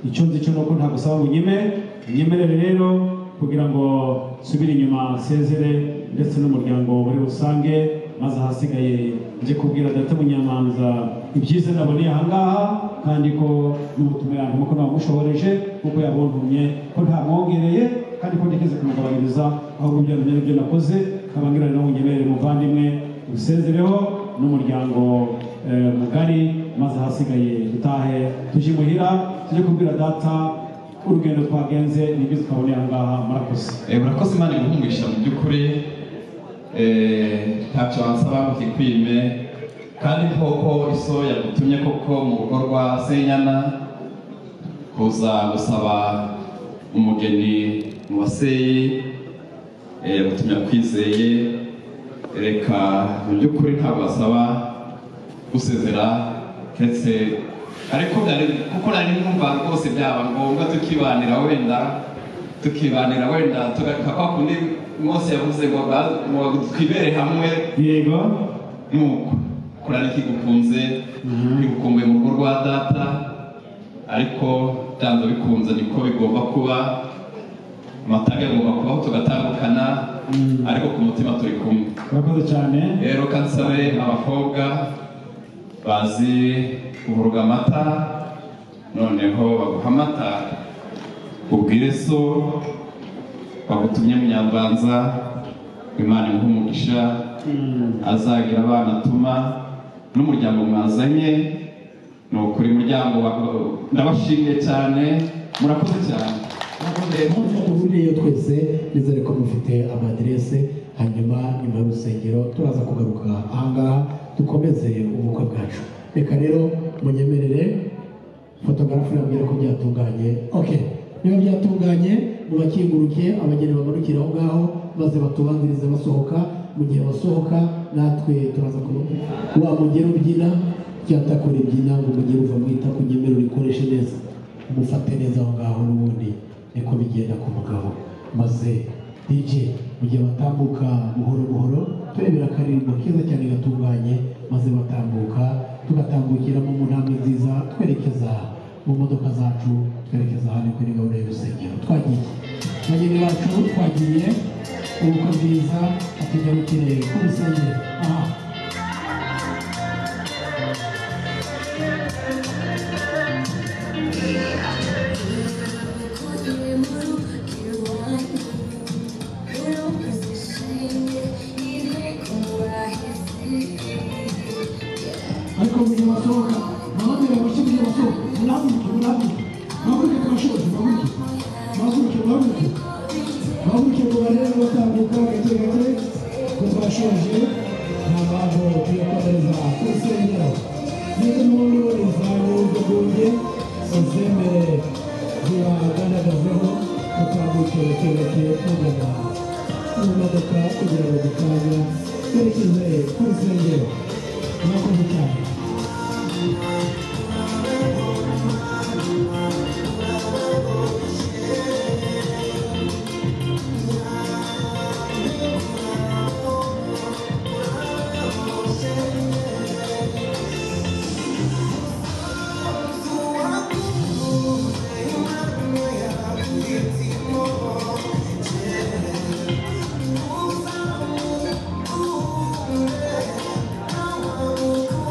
icyo nzi cyo ni uko ntabwo usaba bunyime unyemerere rero kugira ngo nsubire inyuma nsezere ndetse n'umuryango muri rusange maze ahasigaye njye kubwira data munyamanza ibyiza naboneye ahangaha kandi ko n'ubutumwa yantuma ko nabamushoboreje kuko yabontumye ko ntamwongereye kandi ko ntigeze kumugabanyiriza ahubwo byari ibyo nakoze nkababwira rero unyemerere muvandimwe usezereho n'umuryango eh, mugari maze ahasigaye dutahe tujye imuhira tujye kubwira data urugendo twagenze nibyo twaboneye ahangaha murakoze Eh, murakoze imana imuhungisha mu by'ukuri eh, ntacyo wansaba ngo kikwime kandi koko iso yagutumye koko mu rugo rwa senyana kuza gusaba umugeni mu baseyi eh, yagutumye akwizeye reka mu by'ukuri ntabwo wasaba gusezera keretse ariko nari- kuko nari numva rwose byaba ngombwa tukibanira wenda tukibanira wenda tugaruka kwa kundi Mose yavuze ngo ba- ngo twibere hamwe yego nuko kurana ikigukunze ntigukumbuye mu rugo rwa data ariko byanze bikunze niko bigomba kuba amataga agomba kubaho tugatandukana ariko ku mutima turi kumwe murakoze cyane rero kansabe abakobwa bazi kuvuruga amata noneho baguha amata ubwire so bagutumye munyambanza imana imuhe umugisha azagira abana atuma n'umuryango mwazanye ni ukuri muryango wa- ndabashimiye cyane murakoze cyane duhuriyeyo twese nizere ko mufite amadirese hanyuma nyuma y'urusengero turaza kugaruka ahangaha dukomeze ubukwe bwacu reka rero munyemerere fotogarafu yambwira ko byatunganye ok niba byatunganye mubakinguruke abageni bamanukira aho ngaho maze batubanzirize basohoka mu gihe basohoka natwe turaza kuba wa mugera ubyina cyatakora ibyina ngo mugere uva mu itako nyemere urikoreshe neza umufate neza aho ngaho n'ubundi niko bigenda ku mugabo maze DJ mu gihe batambuka buhoro buhoro turebera akaririmbo keza cyane gatunganye maze batambuka tugatambukiramo mu ntambwe nziza twerekeza mu modoka zacu twerekeza hano kuri gahunda y'urusengero twagiye bageni bacu twagiye ubukwe bwiza atugarukire ku rusengero aha ariko mu gihe basohoka nababera abashyirwe basohoka murabuke murabuke murabuke kubashobozi murabuke murabuke murabuke murabuke ngo barebe batambuka gake gake ngo twashoje nta mpamvu tuyo kohereza ku rusengero niba umuntu izayo zigoye uzemere zibagaragazeho batambuke gake gake tugana mu modoka kugira ngo dutanga twerekeze ku rusengero murakoze cyane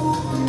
Thank you.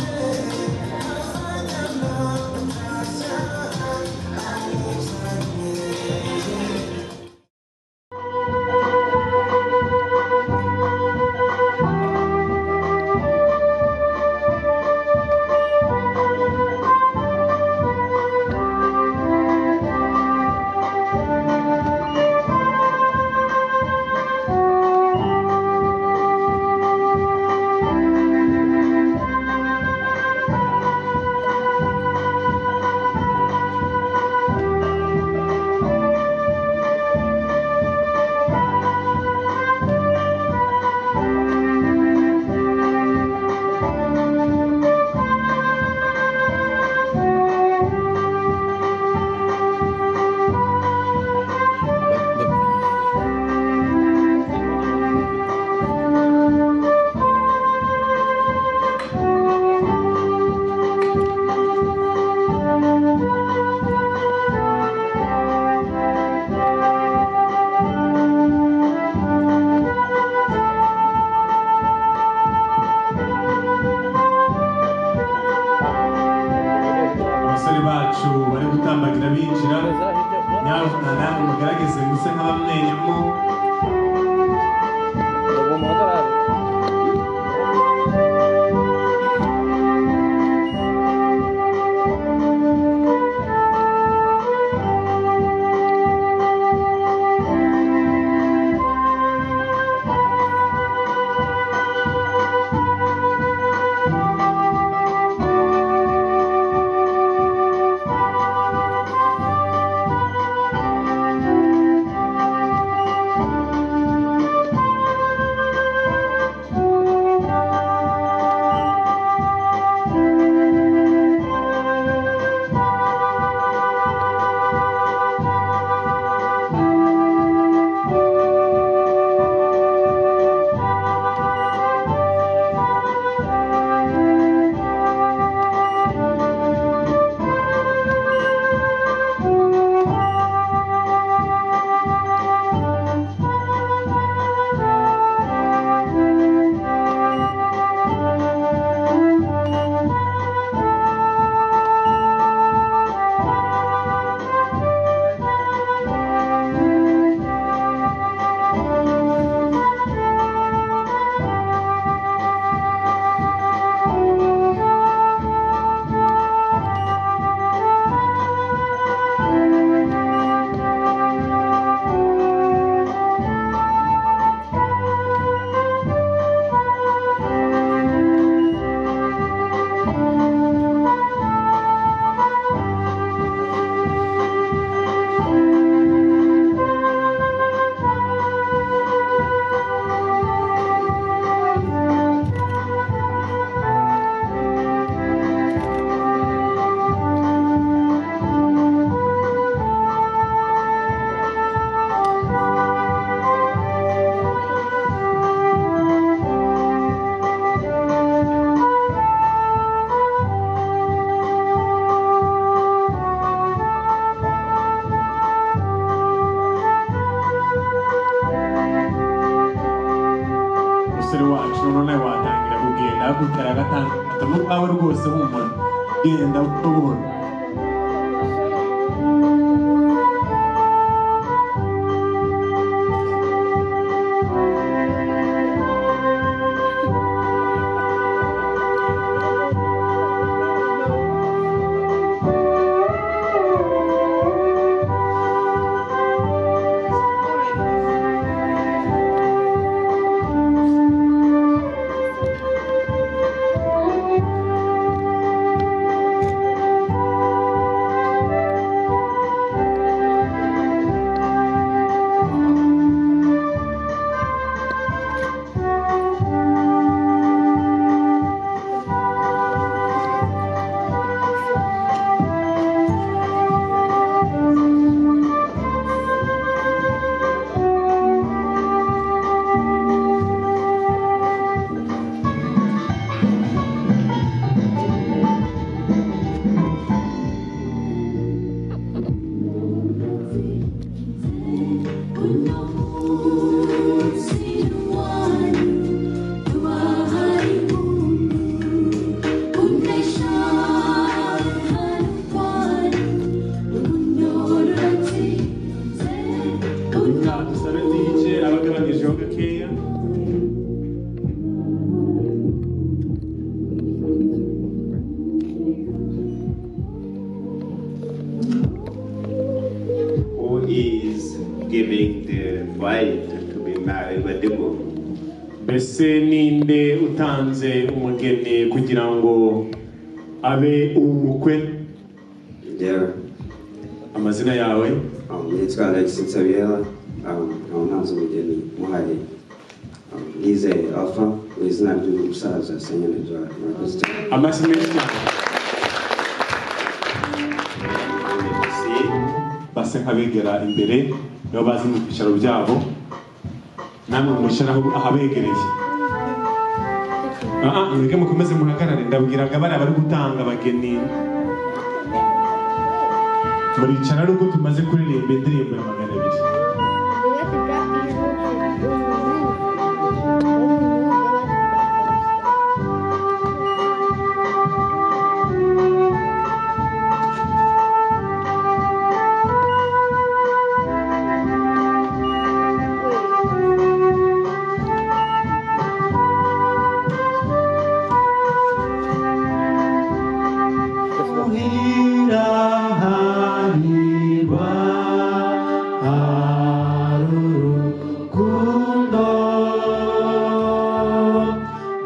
namwe mugaragaze muse nk'abamwenyemo umusore wacu none watangira kugenda agutera agatandatu ukwawe rwose humura genda buhoro ngaha dusara dije abagabanyijeho gakeya who is giving the bride to be married by the groom. mbese ninde utanze umugeni kugira ngo abe umukwe Njyewe amazina yawe um, nitwa Alex Nsabiyela um, nkaba ntanze umugeni muhari um, Nizeye Alpha mu izina ry'umusaza Senyeri Edouard murakoze cyane amasi menshi cyane base nk'abegera imbere nibo bazi mu byicaro byabo namwe mwicara aho- ahabegereye Ah, ah, mwebwe mukomeze muhagarare ndabwiraga bariya bari gutanga abageni muricara nubwo tumaze kuririmba indirimbo ya magana abiri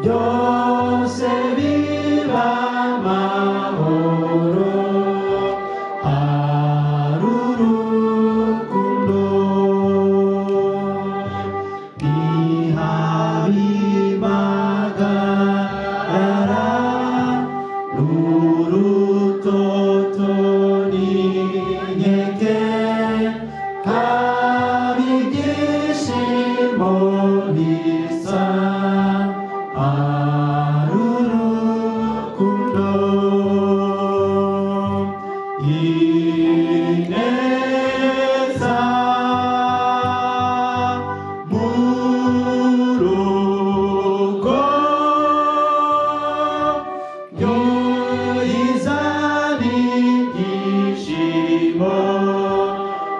byose biba amahoro hari urukundo ntihabibagarara n'urutoto n'inkeke habibyishimo bisa hari urukundo ineza mu rugo yo izana ibyishimo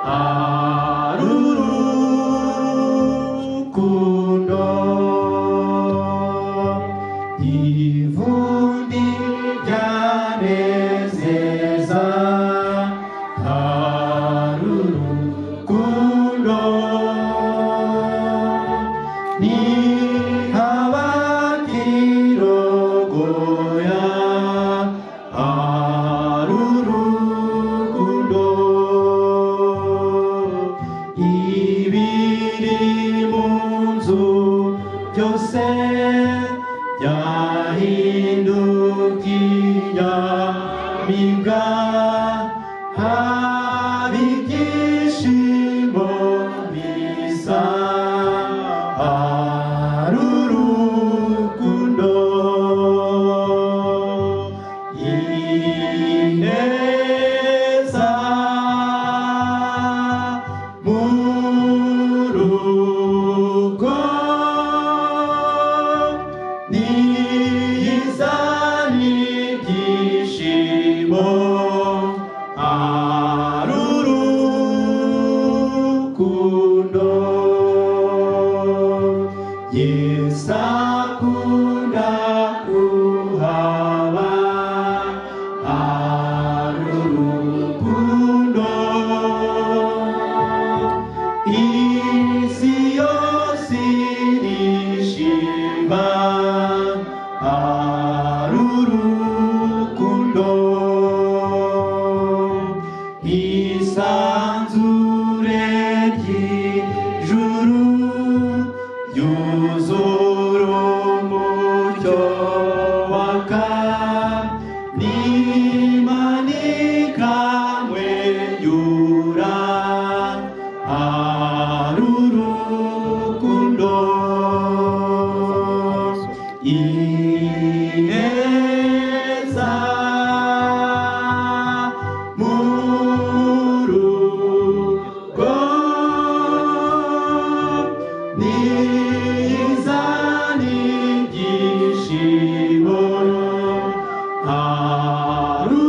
hari urukundo ivundi ryanezeza hari urukundo ntihabatirogoya hari urukundo ibiri mu nzu byose byahindukiya mibwa haba ibyishimo bisa hari urukundo ineza mu rugo niyizane ibyishimo hari urukundo yesu akunda kuhaba hari urukundo isi yose irishima hari urukundo isanzure ry'ijuru yuzura umucyo waka nimanika mwenyura arurukundo ineza mu rugo nizana ibyishimo hari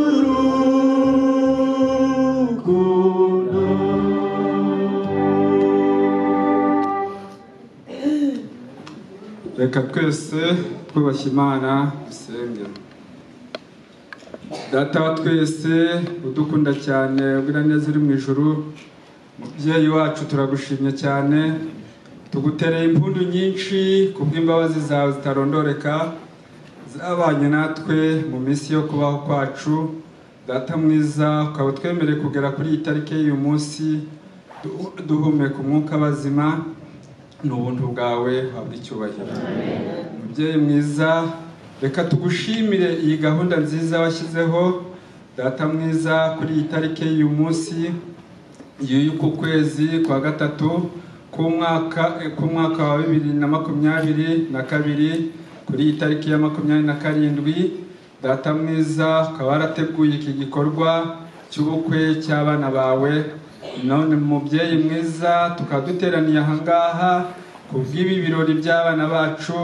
reka twese twubashye imana dusenge data wa twese udukunda cyane ubwira neza uri mu ijuru mubyeyi wacu turagushimye cyane tugutereye impundu nyinshi ku bw'imbabazi zawe zitarondoreka zabanye natwe mu minsi yo kubaho kwacu data mwiza ukaba utwemereye kugera kuri iyi tariki y'uyu munsi du- duhumeka umwuka bazima n'ubuntu bwawe habwa icyubahiro mubyeyi mwiza reka tugushimire iyi gahunda nziza washyizeho data mwiza kuri iyi tariki y'uyu munsi y'uku kwezi kwa gatatu k'umwaka k'umwaka wa bibiri na makumyabiri na kabiri kuri iyi tariki ya makumyabiri na karindwi data mwiza ukaba warateguye iki gikorwa cy'ubukwe cy'abana bawe none mubyeyi mwiza tukaba duteraniye ahangaha ku bw'ibi birori by'abana bacu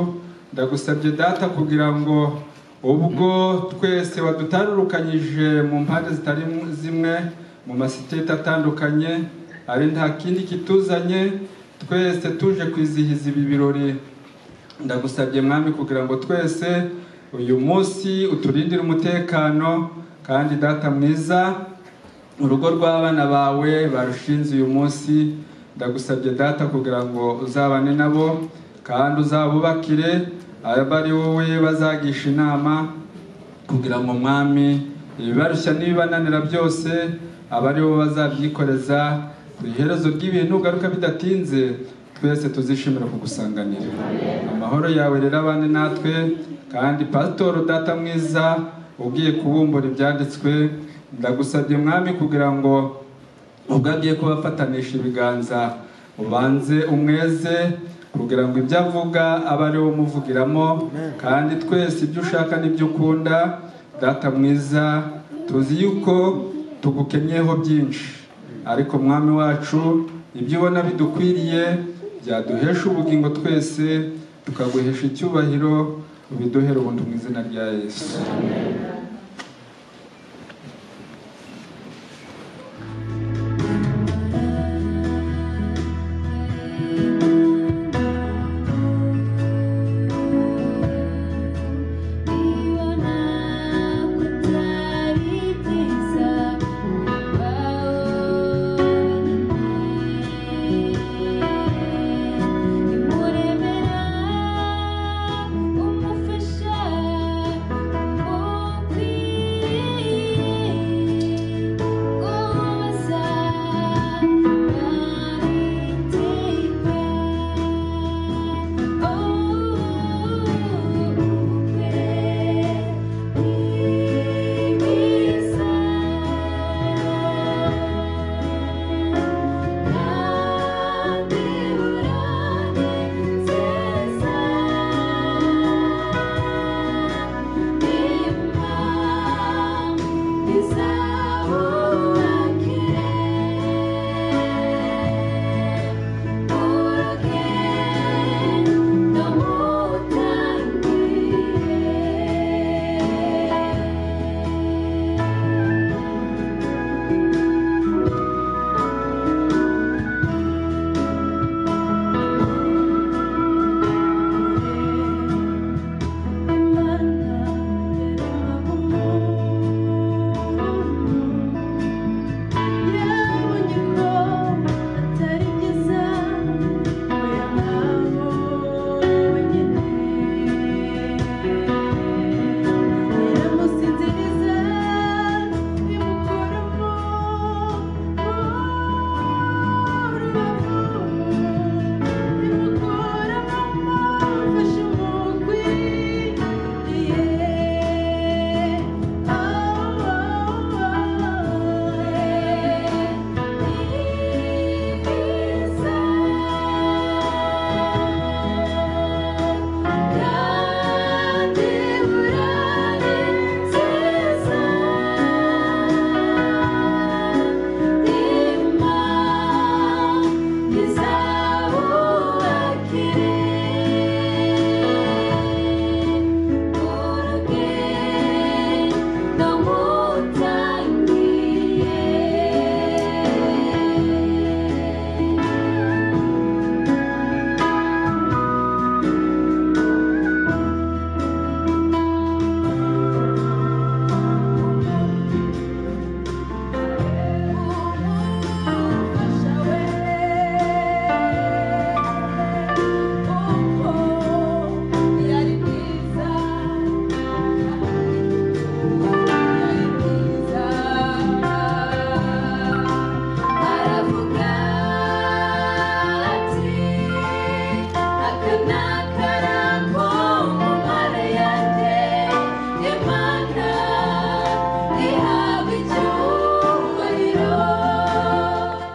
ndagusabye data kugira ngo ubwo twese wadutarurukanyije mu mpande zitari zimwe mu masiteti atandukanye ari nta kindi kituzanye twese tuje kwizihiza ibi birori ndagusabye mwami kugira ngo twese uyu munsi uturindire umutekano kandi data mwiza urugo rw'abana bawe barushinze uyu munsi ndagusabye data kugira ngo uzabane nabo kandi uzabubakire aba ari wowe bazagisha inama kugira ngo mwami ibibarushya n'ibibananira byose aba ari wowe bazabyikoreza ku iherezo ry'ibintu ugaruka bidatinze twese tuzishimira kugusanganira amahoro yawe rero abane natwe kandi pasitoro data mwiza ugiye kubumbura ibyanditswe ndagusabye mwami kugira ngo ubwo agiye kubafatanisha ibiganza ubanze umweze kugira ngo ibyo avuga abe ari wo umuvugiramo kandi twese ibyo ushaka n'ibyo ukunda data mwiza tuzi yuko tugukenyeho byinshi ariko mwami wacu ibyo ubona bidukwiriye byaduhesha ubugingo twese tukaguhesha icyubahiro ubiduhere ubundi mu izina rya yesu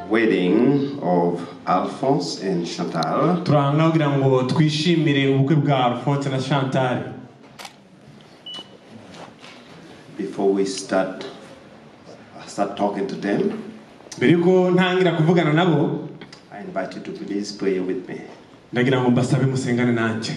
Wedding of Alphonse and Chantal. turahangana kugira ngo twishimire ubukwe bwa alphonse na chantal Before we start, start talking to them, mbere yuko ntangira kuvugana nabo I invite you to please pray with me. ndagira ngo mbasabe musengane nanjye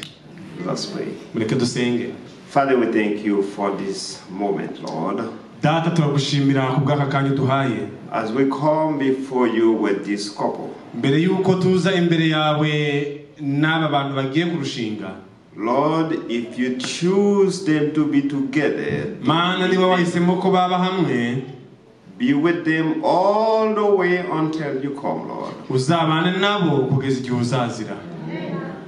Let's pray. mureke dusenge Father, we thank you for this moment, Lord. data turagushimira ku bw'aka kanya uduhaye As we come before you with this couple, mbere yuko tuza imbere yawe n'aba bantu bagiye kurushinga Lord, if you choose them to be together, mana niba wahisemo ko baba hamwe be with them all the way until you come, Lord. uzabane nabo kugeza igihe uzazira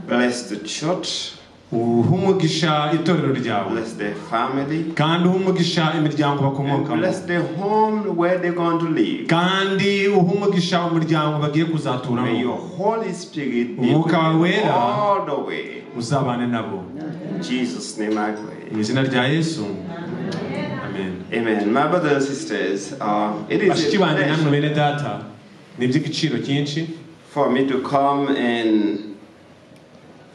Bless the church. uhe umugisha itorero ryawe kandi uhe umugisha imiryango bakomokamo kandi uhe umugisha umuryango bagiye kuzaturamo Holy Spirit be with umwuka wawe you wera all the way. uzabane nabo In Jesus' name I pray. mu izina rya yesu Amen. My brothers and sisters, uh, it is bashiki a banjye namwe pleasure bene data ni iby'igiciro cyinshi for me to come and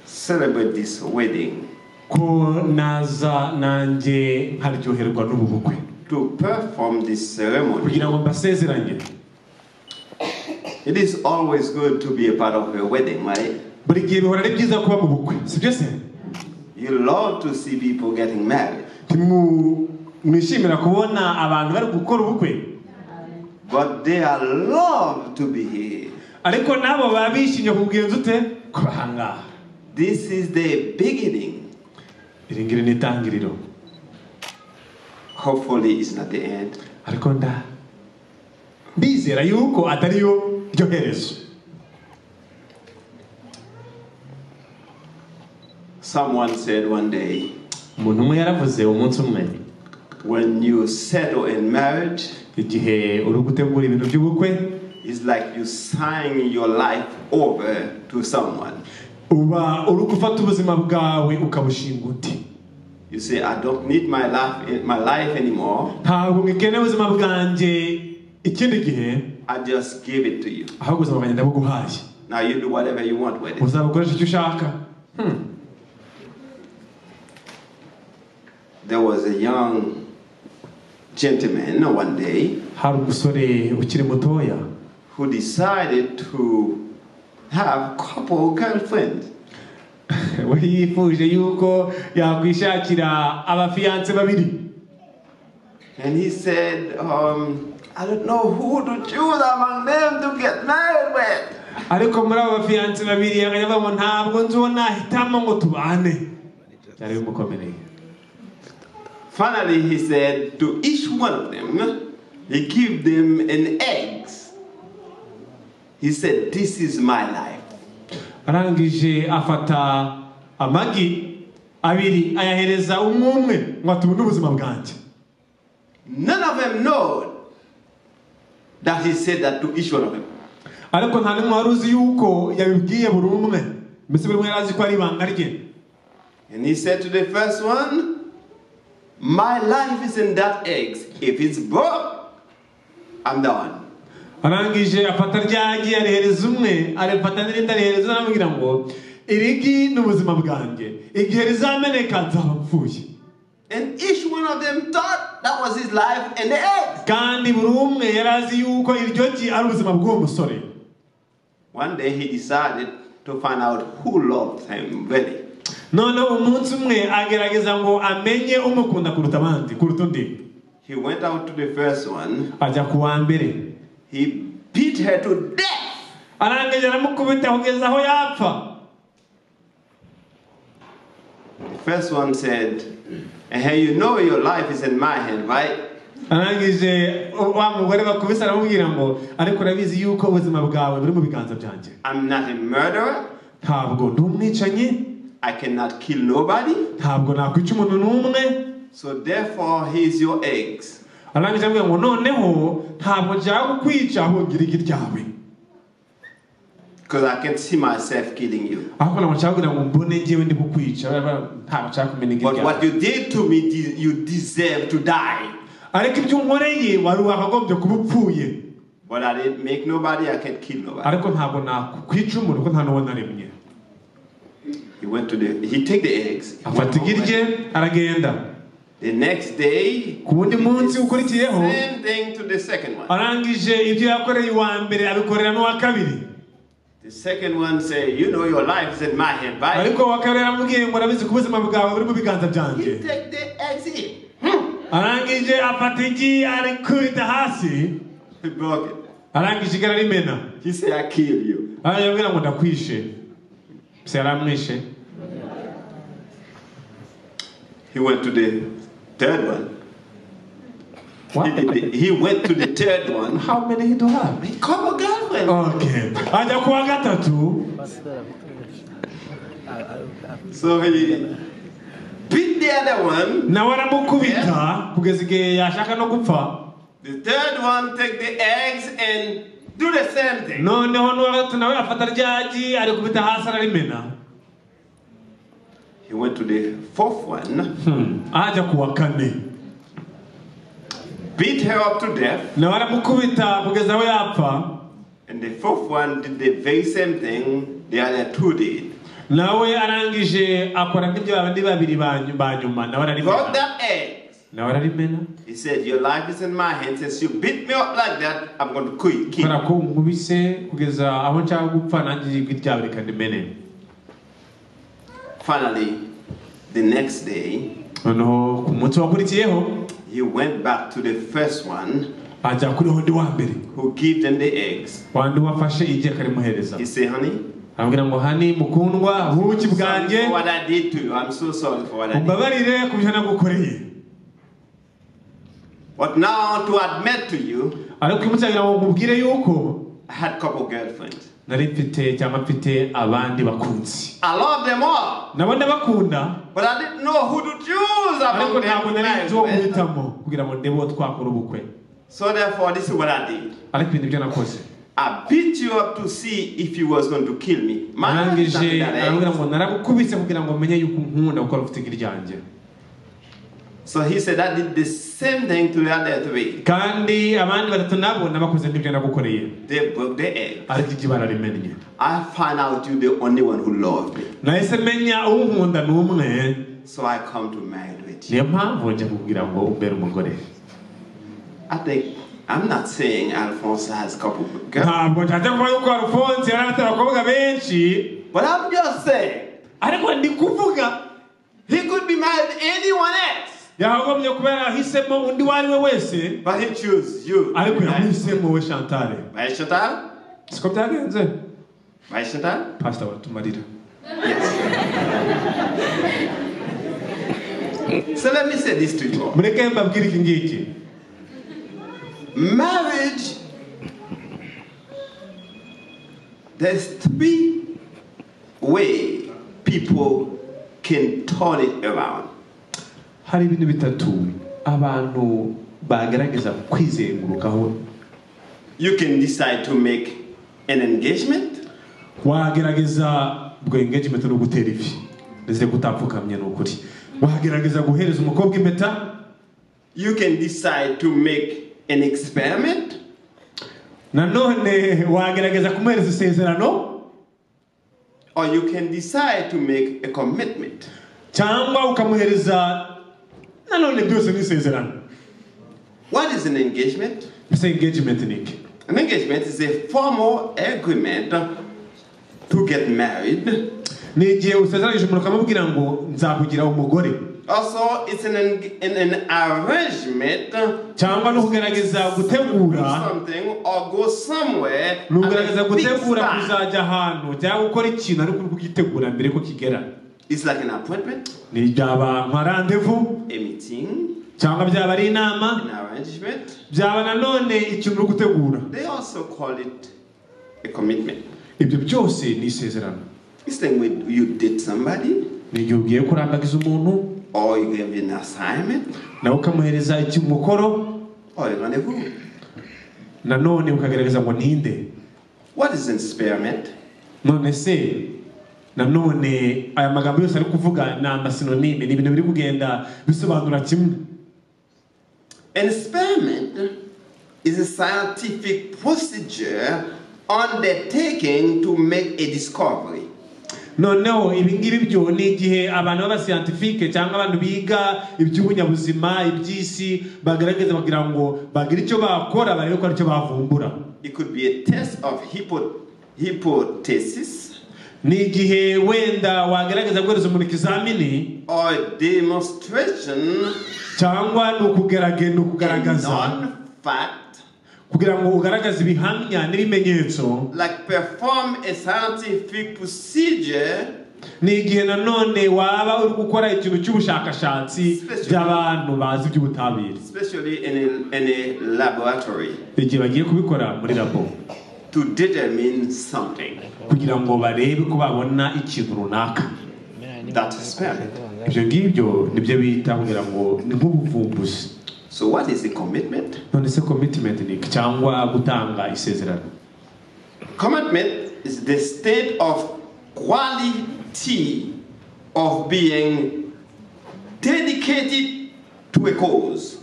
celebrate this wedding ko naza nanjye nkaryoherwa n'ubu bukwe to perform this ceremony. kugira ngo mbasezeranye It is always good to be a part of a wedding, right? buri gihe bihora ari byiza kuba mu bukwe sibyo se You love to see people getting married, Timu- mwishimira kubona abantu bari gukora ubukwe but they are loved to be here. ariko nabo baba bishimye kubugenza ute kuba aha ngaha This is the beginning. iri ngiri ni itangiriro Hopefully, it's not the end. ariko nda ndizera yuko atariyo ryo herezo Someone said one day, umuntu umwe yaravuze umunsi umwe when you settle in marriage, igihe uri gutegura ibintu by'ubukwe it's like you sign your life over to someone. uba uri gufata ubuzima bwawe ukabushinga uti You say, I don't need my life, my life anymore. ntabwo mwikeneye ubuzima bwanjye ikindi gihe I just give it to you. ahubwo ubuzima bwanjye ndabuguhaye Now you do whatever you want with it. uzabukoresha icyo ushaka There was a young gentleman one day hari umusore ukiri mutoya who decided to have couple girlfriend. we yifuje yuko yakwishakira abafiyanse babiri And he said, um, I don't know who to choose among them to get married with. ariko muri abo bafiyanse babiri akajya avuga ngo ntabwo nzi uwo nahitamo ngo tubane byari bimukomereye Finally, he said to each one of them, he gave them an eggs. He said, This is my life. arangije afata amagi abiri ayahereza umwe umwe ngo atubone ubuzima bwanjye None of them know that he said that to each one of them. ariko nta n'umwe wari uzi yuko yabibwiye buri umwe mbese buri umwe yari azi ko ari ibanga rye And he said to the first one, My life is in that eggs. If it's broke, I'm done. arangije afata ryagi arihereza umwe arifata n'irindi arihereza undi aramubwira ngo iri ngi ni ubuzima bwanjye igihe rizameneka nzaba mpfuye And each one of them thought that was his life and the eggs. kandi buri umwe yari azi yuko iryo gi ari ubuzima bw'uwo musore One day he decided to find out who loved him really. noneho umunsi umwe agerageza ngo amenye umukunda kuruta abandi kuruta undi He went out to the first one. ajya ku wa mbere He beat her to death. arangije aramukubita kugeza aho yapfa The first one said, And hey, you know your life is in my hand, right? arangije u- wa mugore bakubise aramubwira ngo ariko urabizi yuko ubuzima bwawe buri mu biganza byanjye I'm not a murderer. ntabwo ndi umwicanyi I cannot kill nobody. ntabwo nakwica umuntu n'umwe So therefore, here's your eggs. arangije amubwira ngo noneho ntabwo nshaka kukwica ahubwo ngira igi ryawe Because I can see myself killing you. ahubwo ntabwo nshaka kugira ngo mbone njyewe ndi kukwica ntabwo nshaka kumenya igi But what ryawe you did to me, de- you deserve to die. ariko ibyo unkoreye wari wakagombye kuba upfuye But I didn't make nobody, I can kill nobody. ariko ntabwo nakwica umuntu kuko nta n'uwo naremye He went to the, he take the eggs. afata igi rye aragenda The next day, ku wundi munsi ukurikiyeho same thing to the second one. arangije ibyo yakoreye uwa mbere abikorera n'uwa kabiri The second one said, You know your life is in my hand, right? ariko uwa kabiri aramubwiye ngo urabizi ko ubuzima bwawe buri mu biganza byanjye Take the exit. arangije afata igi arikubita hasi arangije igara rimena He said, I kill you. arambwira ngo ndakwishe se yaramwishe He went to the third one. He, he went to the third one. How many do you have? Couple girlfriend. Okay. ajya kuwa gatatu So he beat the other one. nawe aramukubita kugeza igihe yashaka no gupfa The third one take the eggs and do the same thing. noneho n'uwa gatatu nawe afata ryagi arikubita hasi ararimena He went to the fourth one, ajya ku wa kane beat her up to death, nawe aramukubita kugeza aho yapfa and the fourth one did the very same thing the other two did. nawe arangije akora nk'ibyo babandi babiri ba nyu- ba nyuma nawe Got ararimena that egg. nawe ararimena He said, Your life is in my hands. Since you beat me up like that, I'm going to quit. kubera ko nkubise kugeza aho nshaka gupfa nanjye ijwi ryawe reka rimene Finally, the next day, noneho ku munsi wakurikiyeho he went back to the first one ajya kuri wundi wa mbere who gave them the eggs. wandi wafashe igihe akarimuhereza He said, Honey, aramubwira ngo hani mukundwa buki bwanjye for what I did to you, I'm so sorry for what I did. umbabarire ku byo nagukoreye But now to admit to you, ariko uyu munsi kugira ngo nkubwire yuko I had couple girlfriends. nari mfite cyangwa mfite abandi bakunzi I love them all, nabo ndabakunda but I didn't know who to choose ariko among ntabwo them. to nari marry nzi uwo with. guhitamo kugira ngo ndebe uwo twakora ubukwe So therefore, this is what I did. ariko ibintu byo nakoze I beat you up to see if you was going to kill me. Man, that's arangije something that arambwira I- ngo naragukubise kugira ngo menye yuko unkunda gukora ufite igi ryanjye So he said, I did the same thing to the other three. kandi abandi batatu nabo nabakoze nk'ibyo nagukoreye They broke the egg. ariko igi bararimenye I found out you're the only one who loved me. nahise menya unkunda ni umwe So I come to marry with niyo mpamvu njya kugira ngo umbere umugore you. I think, I'm not saying Alfonso has couple girls. ntabwo nshaka kuba yuko arufonse yari afite abakobwa benshi But I'm just saying. ariko ndi kuvuga He could be married to anyone else. yahagombye kuba yarahisemo undi uwo ari we wese But he chose you. ariko yamuhisemo we shantare By Shatan? siko byagenze By Shatan? pasita baratumarira So let me say this to you. mureke mbabwire iki ngiki Marriage, there's three way people can turn it around. hari ibintu bitatu abantu bagerageza kwizengurukaho You can decide to make an engagement, wagerageza ubwo engagement no gutera ivi ndetse gutapfukamye ni ukuri wagerageza guhereza umukobwa impeta you can decide to make an experiment, nanone wagerageza kumuhereza isezerano or you can decide to make a commitment. cyangwa ukamuhereza nanone byose ni isezerano What is an engagement? mbese engagement ni iki An engagement is a formal agreement to get married. ni igihe usezeranyije umuntu ukamubwira ngo nzakugira umugore Also, it's an, en- an, an arrangement cyangwa no kugerageza gutegura something or go somewhere. ni ugerageza at a fixed gutegura time. kuzajya ahantu cyangwa gukora ikintu ariko uri kugitegura mbere ko kigera It's like an appointment, ni byaba nka randevu a meeting, cyangwa byaba ari inama an arrangement. byaba nanone ikintu uri gutegura They also call it a commitment. ibyo byose ni isezerano It's like when you date somebody ni igihe ugiye kurambagiza umuntu or you give an assignment nawe ukamuhereza iki umukoro or a rendezvous. nanone ukagaragaza ngo ninde What is an experiment? none se nanone aya magambo yose ari kuvuga ni amasinonime ni ibintu biri kugenda bisobanura kimwe An experiment is a scientific procedure undertaken to make a discovery. noneho ibi ngibi byo ni igihe abantu b'abasiyantifike cyangwa abantu biga iby'ubunyabuzima iby'isi bagaragaza bagira ngo bagire icyo bakora barebe ko aricyo bavumbura It could be a test of hypo, hypothesis ni igihe wenda wagerageza guhereza umuntu ikizamini or a demonstration cyangwa ni ukugerage- ni ukugaragaza non-fact, kugira ngo ugaragaze ibihamya n'ibimenyetso like perform a scientific procedure ni igihe nanone waba uri gukora ikintu cy'ubushakashatsi by'abantu bazi iby'ubutabire especially in a, in a laboratory igihe bagiye kubikora muri labo to determine something kugira ngo barebe ko babona ikintu runaka that experiment. ibyo ngibyo nibyo bita kugira ngo ni nk'ubuvumbuzi So, what is the commitment? none se commitment ni iki? cyangwa gutanga isezerano Commitment is the state of quality of being dedicated to a cause.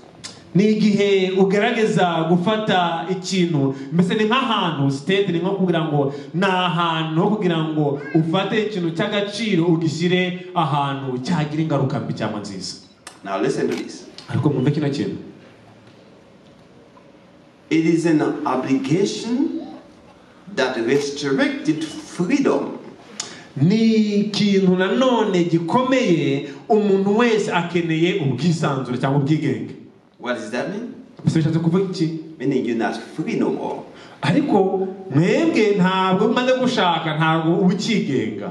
ni igihe ugerageza gufata ikintu mbese ni nk'ahantu sitedi ni nko kugira ngo ni ahantu ho kugira ngo ufate ikintu cy'agaciro ugishyire ahantu cyagira ingaruka mbi cyangwa nziza Now, listen to this ariko mwumve kino kintu it is an obligation that restricted freedom ni ikintu nanone gikomeye umuntu wese akeneye ubwisanzure cyangwa ubwigenge What does that mean? gusa bishatse kuvuga iki Meaning you're not free no more. ariko mwebwe ntabwo mumaze gushaka ntabwo uba ukigenga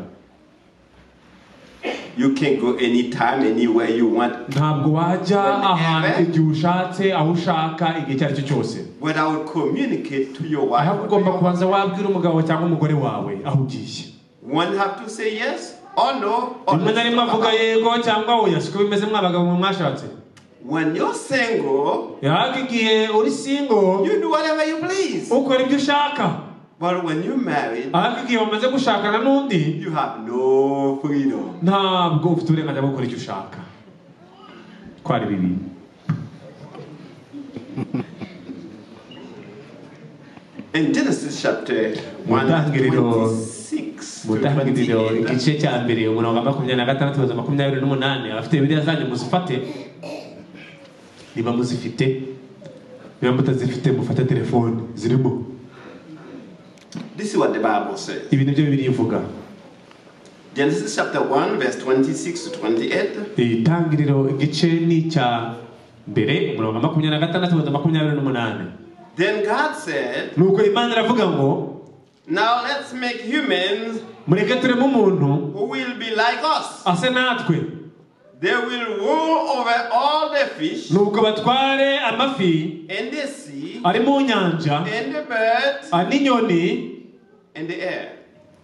You can go anytime, anywhere you want, ntabwo wajya ahantu igihe ushatse aho ushaka igihe icyo ari cyo cyose but I would communicate to your aho wife. ugomba kubanza wabwira umugabo cyangwa umugore wawe aho ugiye One have to say yes or no. Or rimwe na rimwe avuga yego cyangwe oya siko bimeze mwabagabo mwe mwashatse When you're single, yahabwa igihe uri singo you do whatever you please. ukora ibyo ushaka But when you're married, ahabwa igihe wamaze gushakana n'undi you have no freedom. ntabwo ufite uburenganzira bwo gukora icyo ushaka ko ari bibiri In Genesis chapter mu 1, ntangiriro 26 mu ntangiriro igice cya mbere umurongo wa makumyabiri na gatandatu kugeza makumyabiri n'umunani abafite biriya zanyu muzifate niba muzifite niba mutazifite mufate telefone zirimo this is what the Bible says. ibi nibyo bibiri ivuga Genesis chapter 1, verse 26 to 28. itangiriro igice ni icya mbere umurongo wa makumyabiri na gatandatu kugeza makumyabiri n'umunani Then God said, nuko imana iravuga ngo Now let's make humans mureke tureme umuntu who will be like us. ase natwe They will rule over all the fish nuko batware amafi in the sea ari mu nyanja and the birds ari n'inyoni in the air.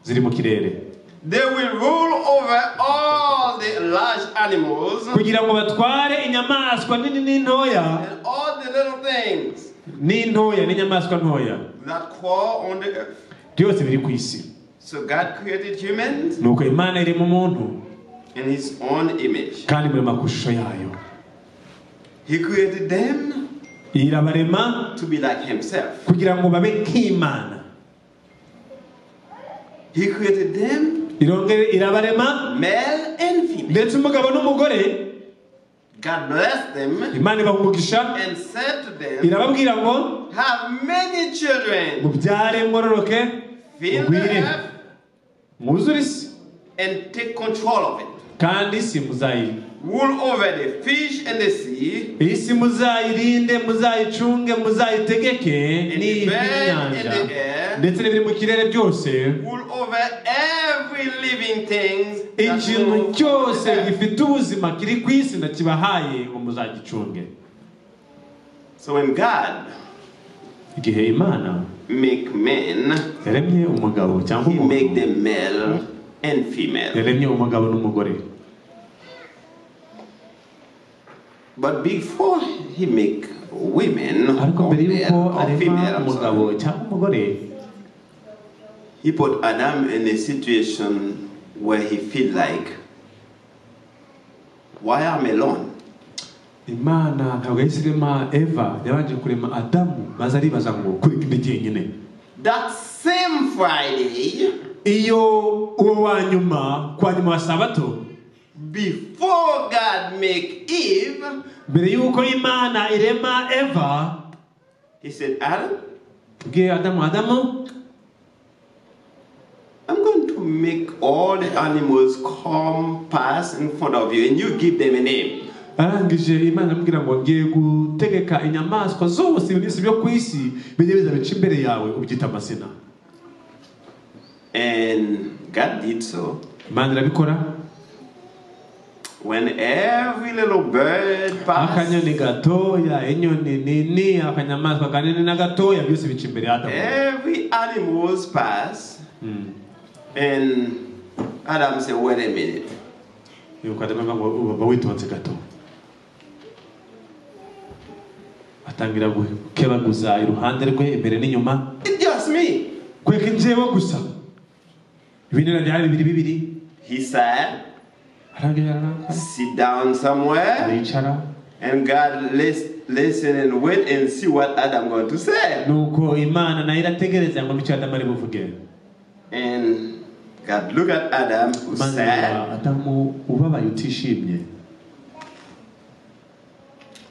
ziri mu kirere They will rule over all the large animals kugira ngo batware inyamaswa nini n'intoya and all the little things n'intoya n'inyamaswa ntoya that crawl on the earth. byose biri ku isi So God created humans nuko imana irema umuntu in his own image. kandi murema ku ishusho yayo He created them irabarema to be like himself. kugira ngo babe nk'imana He created them irongere irabarema male and female. ndetse umugabo n'umugore God blessed them imana ibaha umugisha and said to them, irababwira ngo Have many children, mubyare mwororoke fill the mugwire earth mwuzure isi and take control of it. kandi isi muzayi Rule over the fish and the sea, iyi si muzayirinde muzayicunge muzayitegeke n'iyi n'inyanja ndetse n'ibiri mu kirere byose rule over every living thing. that ikintu moves. cyose gifite ubuzima kiri ku isi ndakibahaye ngo muzagicunge So when God igihe imana make men, yaremye umugabo cyangwa He make umuntu them male and female. yaremye umugabo n'umugore But before He make women ariko or, mbere y'uko male, or arema female, I'm umugabo sorry, cyangwa umugore He put Adam in a situation where he feel like, why am I alone? imana ntabwo yahise irema eva yabanje kurema adamu maze aribaza ngo kuri ndi jyenyine That same Friday, iyo uwo wa nyuma kwa nyuma wa sabato before God make Eve, mbere y'uko imana irema eva He said, Adam, bwiye adamu adamu I'm going to make all the animals come pass in front of you and you give them a name. arangije imana amubwira ngo ngiye gutegeka inyamaswa zose ibinisi byo ku isi bijye biza bica imbere yawe ubyita amazina And God did so. imana irabikora When every little bird passed, akanyoni gatoya inyoni nini akanyamaswa kanini na gatoya byose bica imbere ya adamu every animals pass, Mm. and Adam said, wait a minute. nuko aravuga ngo baba witonze gato atangira gukebaguza iruhande rwe imbere n'inyuma kweka inzego gusa ibindi nabyo ari bibiri bibiri He said, Sit down somewhere and God lis- listen and wait and see what Adam going to say. nuko imana nayo irategereza ngo nicyo adamu ari buvuge And God look at Adam who maze said, adamu ubabaye utishimye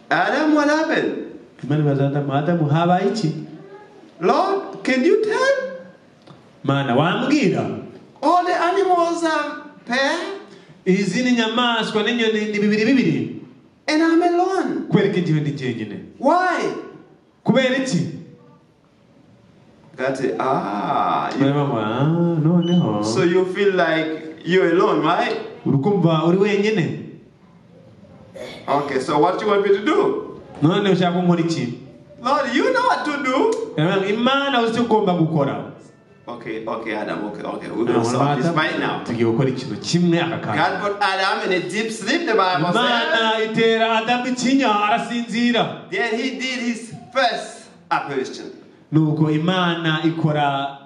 Adam, what happened? imana ibaza adamu adamu habaye iki Lord, can you tell? mana wambwira All the animals are pair izi ni inyamaswa n'inyoni ni bibiri bibiri and I'm alone. kwereka igihe ndi jyenyine Why? kubera iki God said, ah, you, noneho so you feel like you're alone, right? urukumva uri wenyine Okay, so what you want me to do? none ushaka ko nkora iki Lord, you know what to do. Yaramubwira ngo, imana uzi icyo ugomba gukora Okay, okay, Adam, okay, okay. We're going to solve this right now. tugiye gukora ikintu kimwe aka kanya God put Adam in a deep sleep, the Bible imana says. itera adamu ikinya arasinzira Then he did his first apparition. nuko imana ikora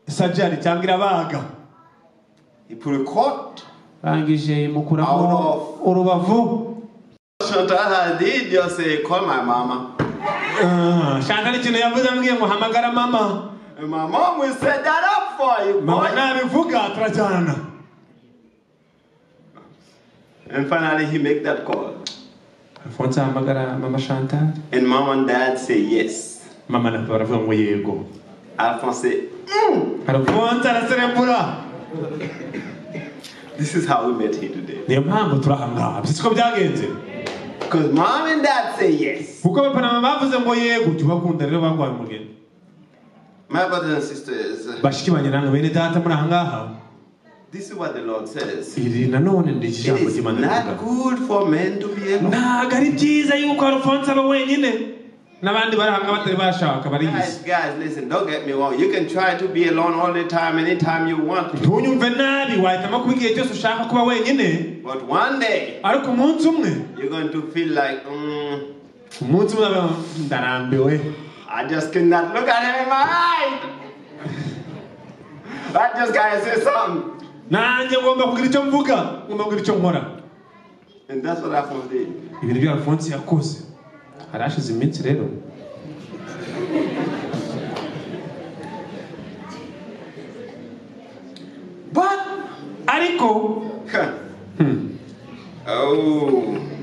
sajari cyangwa irabaga He put a coat. rangije imukuramo urubavu Chantal had did just say, call my mama. Ah, shaka n'ikintu yavuze ambwiye ngo hamagara mama And my mom will set that up for you, mama boy. nabivuga turajyana And finally he make that call. alfonso ahamagara mama chantal And mom and dad say yes. mama na papa baravuga ngo yego Alphonse say, alfonso araserembura this is how we met here today. niyo mpamvu turi aha ngaha siko byagenze Because mom and dad say yes. kuko papa na mama bavuze ngo yego jya ubakunda rero barwaye umugeni My brothers and sisters, bashiki banjye namwe bene data muri aha ngaha this is what the Lord says. iri nanone ni iki It jambo is ry'imana rivuga not good for men to be alone. ntabwo ari byiza yuko alfonso aba wenyine n'abandi bari aha ngaha batari bashaka barihise Guys, guys, listen, don't get me wrong. You can try to be alone all the time, anytime you want to. ntunyumve nabi wahitamo kuba igihe cyose ushaka kuba wenyine But one day, ariko umunsi umwe you're going to feel like, mm, umunsi umwe uzavuga ngo, ndarambiwe I just cannot look at him in my eyes. I just gotta say something. nanjye ngomba kugira icyo mvuga ngomba kugira icyo nkora And that's what Alphonse did. ibi nibyo alphonse yakoze hari hashize iminsi rero But, ariko oh,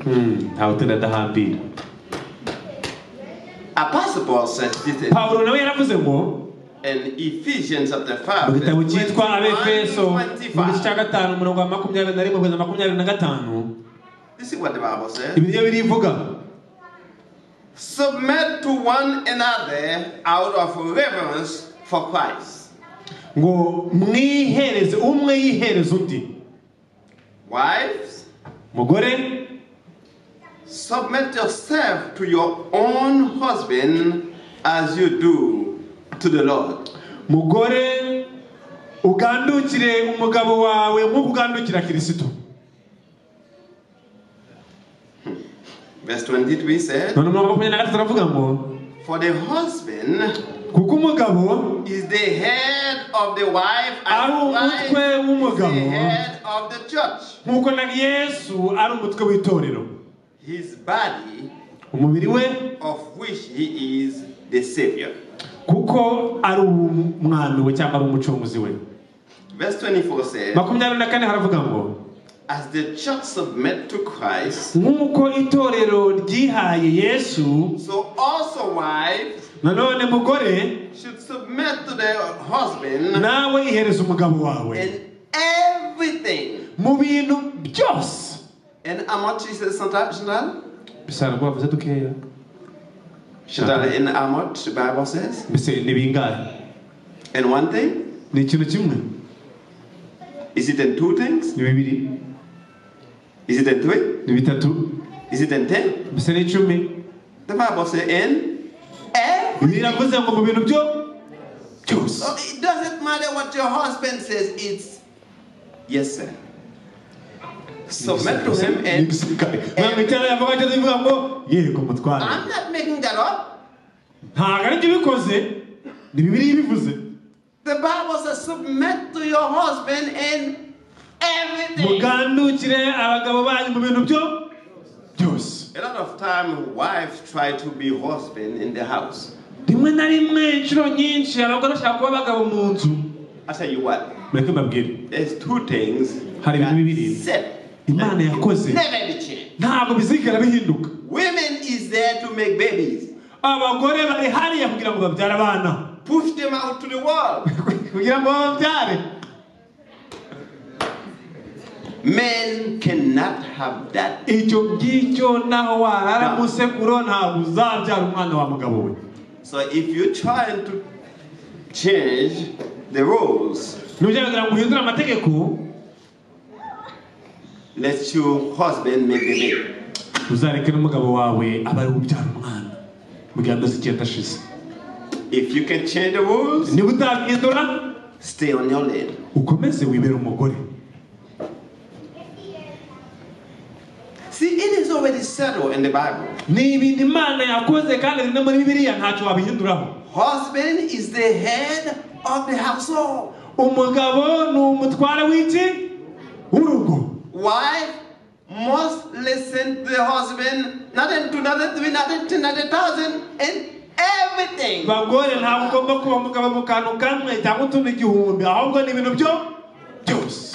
hmm, ntawe utenda adahambira Apostle Paul says this. pawulo nawe yaravuze ngo And Ephesians chapter mu 5, gitabo verse cyitwa 21, abefeso mu gice 25. cya gatanu umurongo wa makumyabiri na rimwe kugeza makumyabiri na gatanu This is what the Bible says. ibi nibyo birivuga Submit to one another out of reverence for Christ. ngo mwihereze umwe yihereze undi Wives, mugore submit yourself to your own husband as you do to the Lord. mugore ugandukire umugabo wawe nk'uko ugandukira kirisito Verse 23 said, none umurongo wa makumyabiri na gatatu aravuga ngo For the husband kuko umugabo is the head of the wife, ari and the umutwe w'umugabo wife head of the church. nk'uko na yesu ari umutwe w'itorero His body, umubiri we of which he is the Savior. kuko ari umwami we cyangwa ari umucunguzi we Verse 24 says, makumyabiri na kane haravuga ngo As the church submit to Christ, nk'uko itorero ryihaye yesu so also wives nanone mugore should submit to their husband nawe ihereza umugabo wawe in everything. mu bintu byose And how much is it sometimes, Chantal? bisara rwavuze dukeya Chantal, in how much the Bible says? mbese ni bingahe And one thing? ni ikintu kimwe Is it in two things? ni bibiri Is it in three? ni bitatu Is it in ten? mbese ni icumi The Bible says in. Bibiliya iravuze ngo mu bintu byo byose So it doesn't matter what your husband says, it's yes, sir. submit to him and mwamwitera yavuga cyo ivuga ngo yego mutware I'm not making that up. ntabwo ari byo bikoze ni bibiri bivuze The Bible says submit to your husband in everything. mugandukire abagabo banyu mu bintu byo byose A lot of time wives try to be husband in the house. rimwe na rimwe inshuro nyinshi abagore bashaka kuba abagabo mu nzu I tell you what, mureke mbabwire there's two things hari ibintu bibiri set imana yakoze never be changed. ntabwo bizigera bihinduka Women is there to make babies. abagore bari hariya kugira ngo babyare abana Push them out to the world. kugira ngo bababyare Men cannot have that. icyo ngicyo naho warara mu sekuro ntabwo uzabyara umwana wa mugabo we So if you're trying to change the rules, ntugerageza ngo uhindure amategeko let your husband make the baby. uzareke n'umugabo wawe aba ari ubyara umwana mu gihe amezi icyenda ashize If you can change the rules, niba utahindura stay on your lane. ukomeze wibere umugore See, it is already settled in the Bible. ni ibintu imana yakoze kandi bimwe muri bibiriya ntacyo wabihinduraho Husband is the head of the household. umugabo ni umutware w'iki w'urugo Wife must listen to the husband, not in two, not in three, not in ten, not in thousand, in everything. bagore ntabwo ugomba kuba umugabo mu kantu kamwe cyangwa utundi igihumbi ahubwo ni ibintu byo byose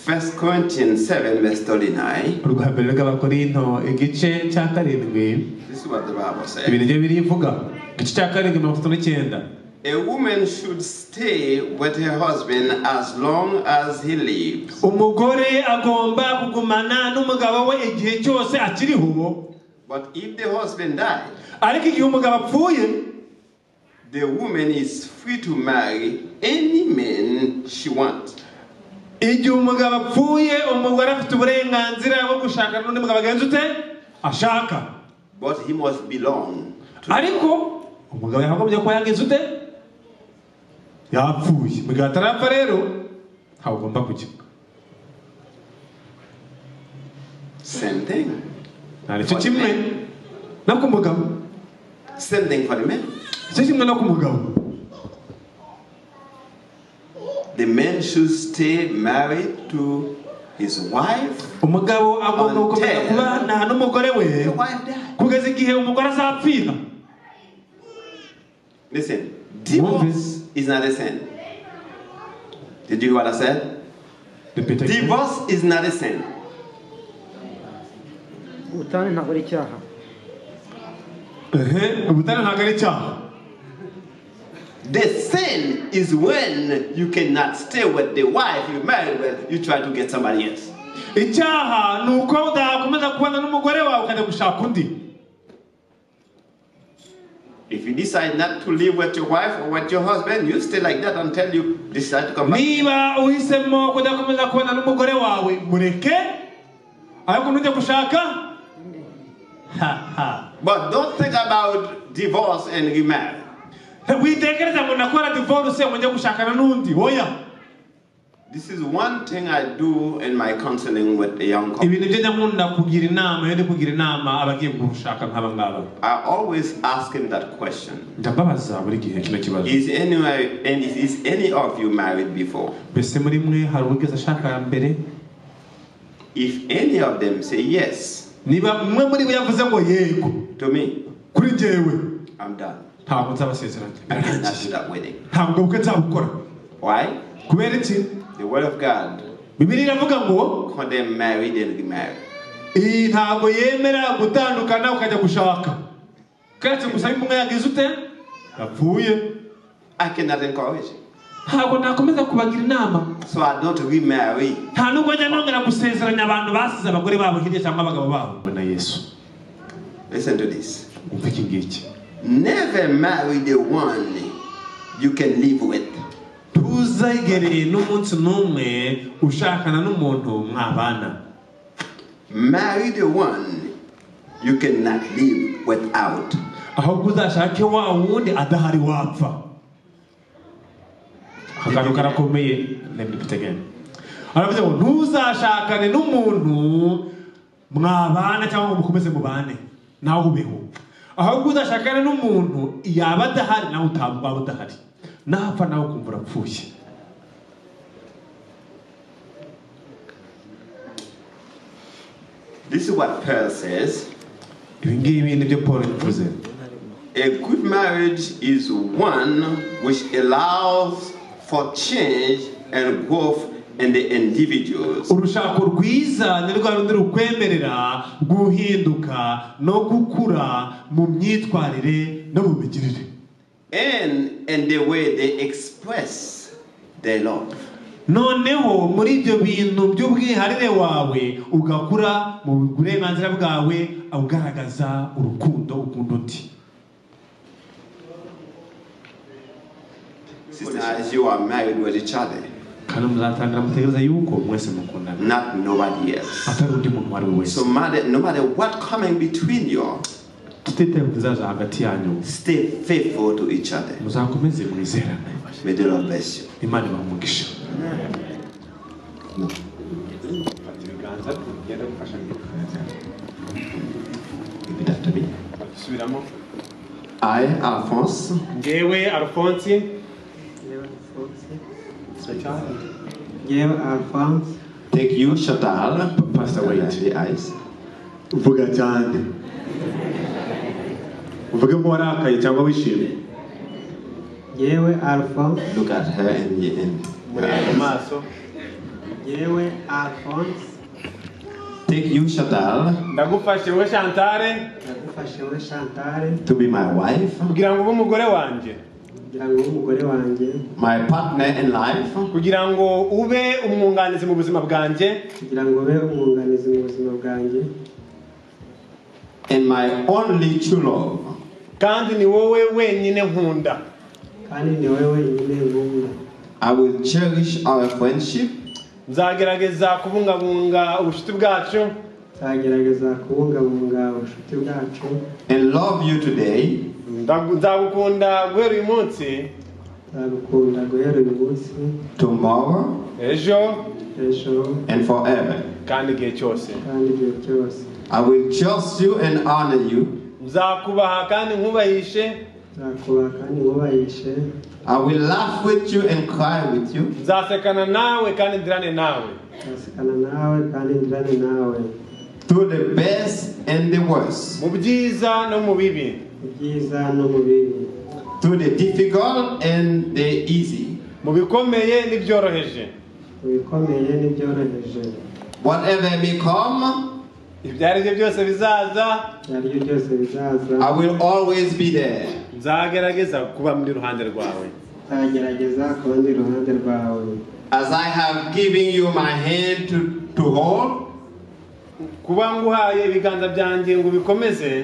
First Corinthians 7, verse 39. urwa mbere rw'abakorinto igice cya karindwi This is what the Bible ibi says. nibyo birivuga igice cya karindwi mirongo itatu n'icyenda A woman should stay with her husband as long as he lives. umugore agomba kugumana n'umugabo we igihe cyose akiriho But if the husband dies, ariko igihe umugabo apfuye the woman is free to marry any man she wants. igihe umugabo apfuye umugore afite uburenganzira bwo gushaka n'undi mugabo agenza ute ashaka But he must belong. ariko umugabo yakagombye kuba yagenza ute yapfuye mu gihe atarapfa rero ntawe ugomba kujya Same thing. nta nicyo kimwe no ku mugabo Same thing for the man. nicyo kimwe no ku mugabo The man should stay married to his wife. umugabo agomba gukomeza kubana n'umugore we kugeza igihe umugore azapfira Listen, divorce is not a sin. Did you hear what I said? Divorce is not a sin. ubutane ntabwo ari icyaha ubutane ntabwo ari icyaha The sin is when you cannot stay with the wife you married with, you try to get somebody else. icyaha ni uko udakomeza kubana n'umugore wawe ukajya gushaka undi If you decide not to live with your wife or with your husband, you stay like that until you decide to come back. niba uhisemo kudakomeza kubana n'umugore wawe mureke ariko nujya gushaka But don't think about divorce and remarry. witekereza ngo nakora divorce mujye gushakana n'undi oya This is one thing I do in my counseling with the young couple. ibintu byo njya nkunda kugira inama iyo ndi kugira inama abagiye gushaka nk'aba ngaba I always ask him that question. ndababaza buri gihe kino kibazo Is any and is, is any of you married before? mbese muri mwe hari uwigeze ashaka mbere If any of them say yes niba umwe muri bo yavuze ngo yego to me, kuri njyewe I'm done. ntabwo nzabasezeranya I cannot do that wedding. ntabwo bukwe nzabukora Why? kubera iki The word of God bibiri iravuga ngo condemn married and remarried. iyi ntabwo yemera gutandukana ukajya gushaka keretse gusa iyo umwe yagize ute yapfuye I cannot encourage. ntabwo nakomeza kubagira inama So I don't remarry. nta nubwo njya nongera gusezeranya abantu basize abagore babo hirya cyangwa abagabo babo na yesu Listen to this. umva iki ngiki Never marry the one you can live with. ntuzagereye n'umunsi n'umwe ushakana n'umuntu mwabana Marry the one you cannot live without. ahubwo uzashake wa wundi adahari wapfa akantu karakomeye lemdipitegene aravuze ngo ntuzashakane n'umuntu mwabana cyangwa ngo mukomeze mubane nawe ubeho ahubwo uzashakane n'umuntu yaba adahari nawe utaba waba udahari napfa nawe ukumva urapfuye This is what Pearl says. ibi ngibi ni byo paul yavuze A good marriage is one which allows for change and growth in the individuals. urushako rwiza ni rwa rundi rukwemerera guhinduka no gukura mu myitwarire no mu migirire and in the way they express their love. noneho muri ibyo bintu by'ubwiharire wawe ugakura mu burenganzira bwawe ugaragaza urukundo ukunda undi Sisters, you are married with each other, kandi muzatangira mutekereza yuko mwese mukundana not nobody else. atari undi muntu uwo ari we wese So matter, no matter what coming between you, tutitaye ku kizaza hagati yanyu stay faithful to each other. muzakomeze mwizerane May the Lord bless you. imana ibaha umugisha I, Alphonse, ngewe alphonse Yewe Alphonse. Take you, Chantal. Pastor Wade. The eyes. vuga cyane uvuge nk'uwarakaye cyangwa wishimye Yewe Alphonse. Look at her and the end. maso yewe alphonse Take you, Chantal, ndagufashe we shantare ndagufashe we shantare to be my wife, kugira ngo ube umugore wanjye kugira ngo ube umugore wanjye my partner in life, kugira ngo ube umwunganizi mu buzima bwanjye kugira ngo ube umwunganizi mu buzima bwanjye and my only true love. kandi ni wowe wenyine nkunda kandi ni wowe wenyine nkunda I will cherish our friendship nzagerageza kubungabunga ubucuti bwacu nzagerageza kubungabunga ubucuti bwacu and love you today. Ndagu- nzagukunda guhera uyu munsi nzagukunda guhera uyu munsi tomorrow ejo ejo and forever. kandi igihe cyose kandi igihe cyose I will trust you and honor you. nzakubaha kandi nkubahishe nzakubaha kandi nkubahishe I will laugh with you and cry with you. nzasekana nawe kandi ndirane nawe nzasekana nawe kandi ndirane nawe through the best and the worst, mu byiza no mu bibi mu byiza no mu bibi through the difficult and the easy. mu bikomeye n'ibyoroheje mu bikomeye n'ibyoroheje Whatever may come, ibyo ari byo byose bizaza ibyo ari byo byose bizaza I will always be there. nzagerageza kuba muri ruhande rwawe nzagerageza ku rundi ruhande rwawe As I have given you my hand to, to hold, kuba nguhaye ibiganza byanjye ngo bikomeze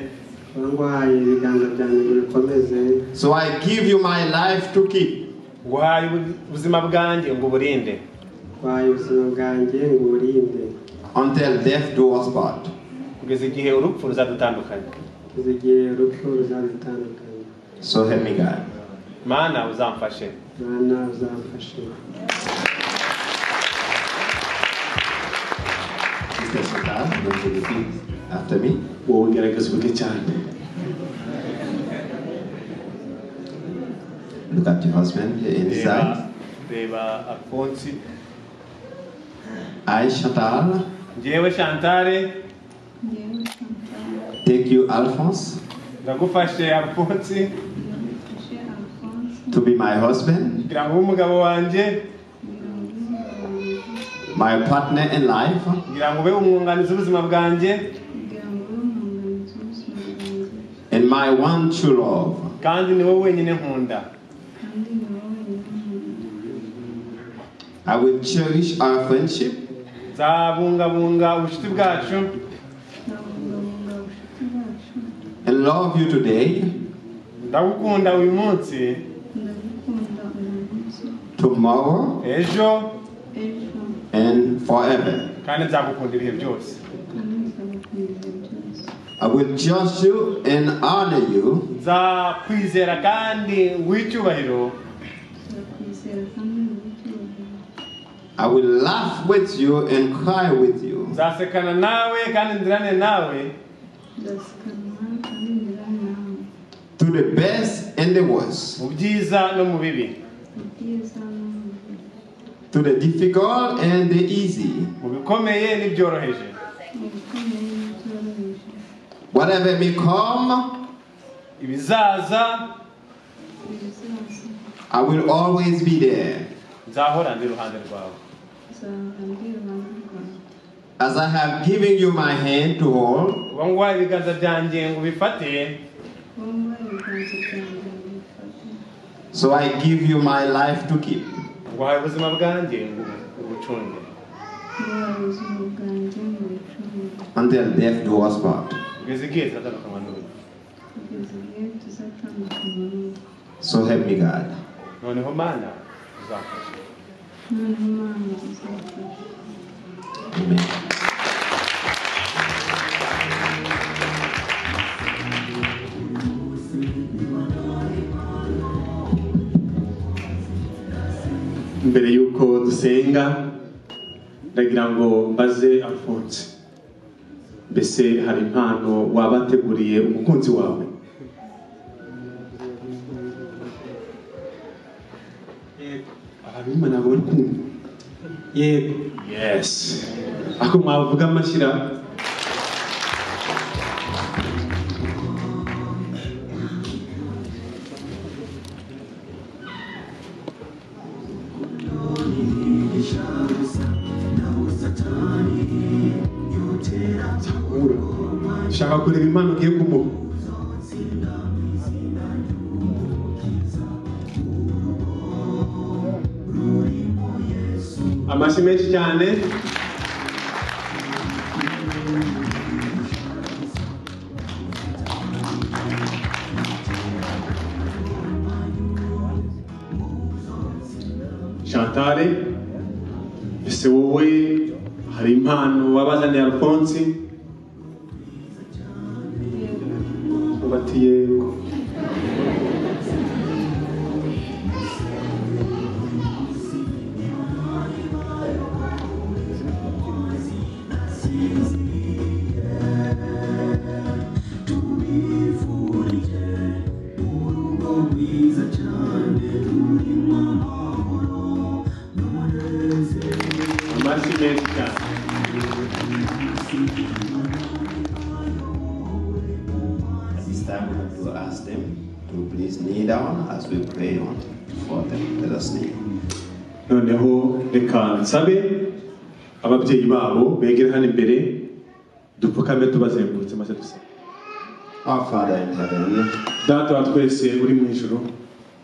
kuba nguhaye ibiganza byanjye ngo bikomeze so I give you my life to keep. nguhaye ubu- ubuzima bwanjye ngo uburinde nguhaye ubuzima bwanjye ngo uburinde Until death do us part. kugeza igihe urupfu ruzadutandukanya kugeza igihe urupfu ruzadutandukanya So help me God. mana uzamfashe mana uzamfashe Sister Sultan, you can repeat after me. wowe ngerageza uvuge cyane Look at your husband in his reba eyes. reba afonsi I, Chantal, njyewe shantare take you, Alphonse, ndagufashe afonsi to be my husband, kugira ngo ube umugabo wanjye my partner in life, kugira ngo ube umwunganizi w'ubuzima bwanjye and my one true love. kandi ni wowe wenyine nkunda I will cherish our friendship nzabungabunga ubucuti bwacu and love you today, ndagukunda uyu munsi tomorrow, ejo and forever. kandi nzagukunda ibihe byose I will trust you and honor you nzakwizera kandi nguhe icyubahiro I will laugh with you and cry with you. nzasekana nawe kandi ndirane nawe to the best and the worst, mu byiza no mu bibi to the difficult and the easy. mu bikomeye n'ibyoroheje Whatever may come, ibizaza I will always be there. nzahora ndi iruhande rwawe As I have given you my hand to hold, uba ngwa ibiganza byanjye ngo ubifate so I give you my life to keep. nguhaye ubuzima bwanjye ngo ubucunge Until death do us part. kugeza igihe tuzatandukanywa n'urupfu So help me God. noneho mana uzafasha mbere y'uko dusenga ndagira ngo mbaze alphonse mbese hari impano wabateguriye umukunzi wawe abantu b'imana bawe urukundo yego yesi ako mwavuga amashyira ushaka kureba impano ugiye kumuha amashyi menshi cyane shantare ese wowe hari impano wabazaniye alphonse ubati yego amashyi menshi cyane At this time, we will ask them to please kneel down as we pray on for them. Let us kneel. noneho reka nsabe ababyeyi babo begere hano imbere dupfukame tubazengurutse maze dusenge Our Father in heaven, data wa twese uri mu ijuru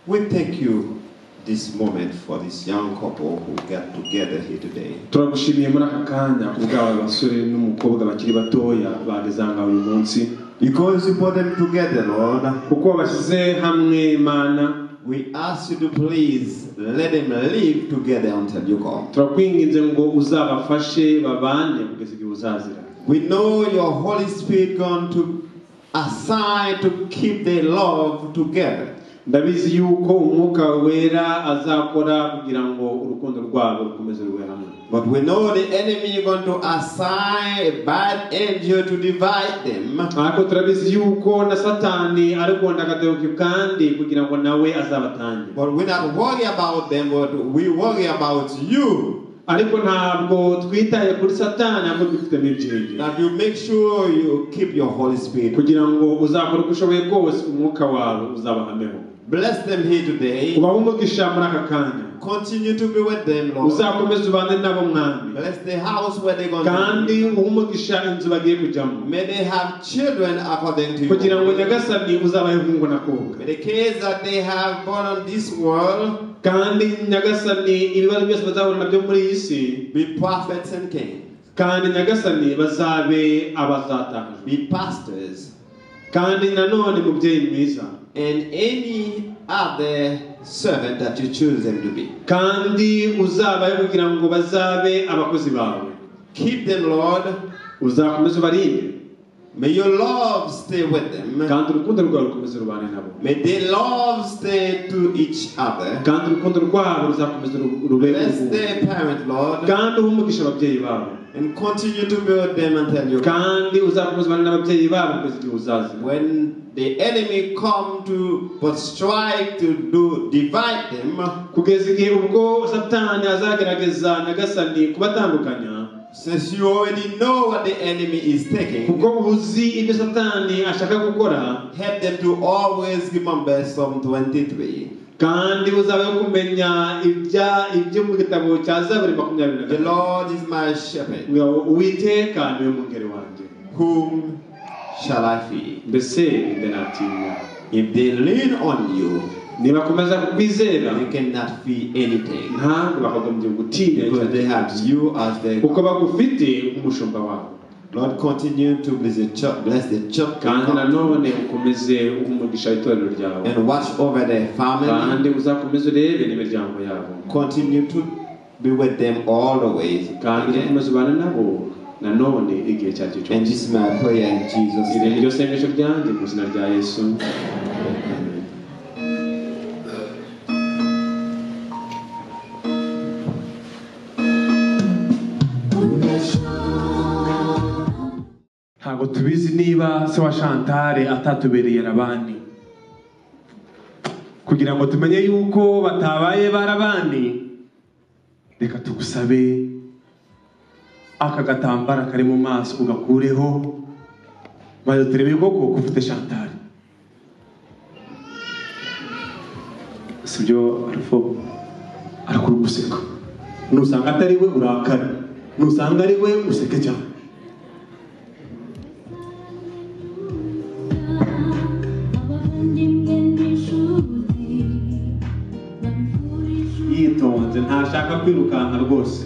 we thank you this moment for this young couple who got together here today. turagushimiye muri aka kanya ubwabo abasore n'umukobwa bakiri batoya bageze aha ngaha uyu munsi Because you brought them together, Lord, kuko wabashyize hamwe mana we ask you to please let them live together until you come. turakwinginze ngo uzabafashe babane kugeza igihe uzazira We know your Holy Spirit going to assign to keep their love together. ndabizi yuko umwuka wera azakora kugira ngo urukundo rwabo rukomeze rube hamwe But we know the enemy is going to assign a bad angel to divide them. ariko turabizi yuko na satani ari kuwenda akadohoke kandi kugira ngo nawe azabatange But we not worry about them, but we worry about you. ariko ntabwo twitaye kuri satani ahubwo dufitemo ibyiringiro That you make sure you keep your Holy Spirit. kugira ngo uzakore uko ushoboye kose umwuka wawe uzabahameho Bless them here today. ubahe umugisha muri aka kanya Continue to be with them, Lord. uzakomeze ubane nabo mwami Bless the house where they're going to kandi uhe umugisha inzu bagiye kujyamo be. May they have children according to kugira ngo you. nyagasani uzabahe hungu na kobwa May the kids that they have born on this world kandi nyagasani ibibazo byose bazahura nabyo muri iyi si be prophets and kings, kandi nyagasani bazabe abazatahajwe be pastors, kandi nanone mubyeyi mwiza and any other servant that you choose them to be. kandi uzabahe kugira ngo bazabe abakozi bawe Keep them, Lord. uzakomeza ubarinde May your love stay with them. kandi urukundo rwawe rukomeze rubane nabo May their love stay to each other. kandi urukundo rwabo ruzakomeza ru- rube Bless their parent, Lord. kandi uhe umugisha ababyeyi babo And continue to build them until you kandi uzakomeza ubane n'ababyeyi babo kugeza igihe uzaza when the enemy come to but strike to do divide them kugeza igihe ubwo satani azagerageza nagasani kubatandukanya since you already know what the enemy is taking kuko uzi ibyo satani ashaka gukora help them to always remember Psalm 23 kandi uzabe kumenya ibya ibyo mu gitabo cya zaburi makumyabiri na the Lord is my shepherd gatatu uwiteka niwe mungeri wanjye whom shall I feed mbese ni natinya if they lean on you nibakomeza kukwizera they cannot feed anything ntabwo bagombye gutinya because they have you as their kuko bagufite nk'umushumba wabo Lord continue to bless the church bless the church kandi nanone ukomeze uha umugisha itorero ryawe and watch over their family kandi uzakomeze urebe n'imiryango yabo continue to be with them all the way. kandi uzakomeze ubane nabo nanone igihe cya gicu And this is my prayer in Jesus' iri name. ni ryo sengesho ryanjye mu izina rya yesu ntabwo tubizi niba se wa shantare atatubereye rabani kugira ngo tumenye yuko batabaye barabani reka tugusabe aka gatambara kari mu maso ugakureho maze turebe koko ko ufite shantare si byo arufo arakora guseka nusanga atari we urakare nusanga ari we useke cyane yitonze ntashaka kwirukanka rwose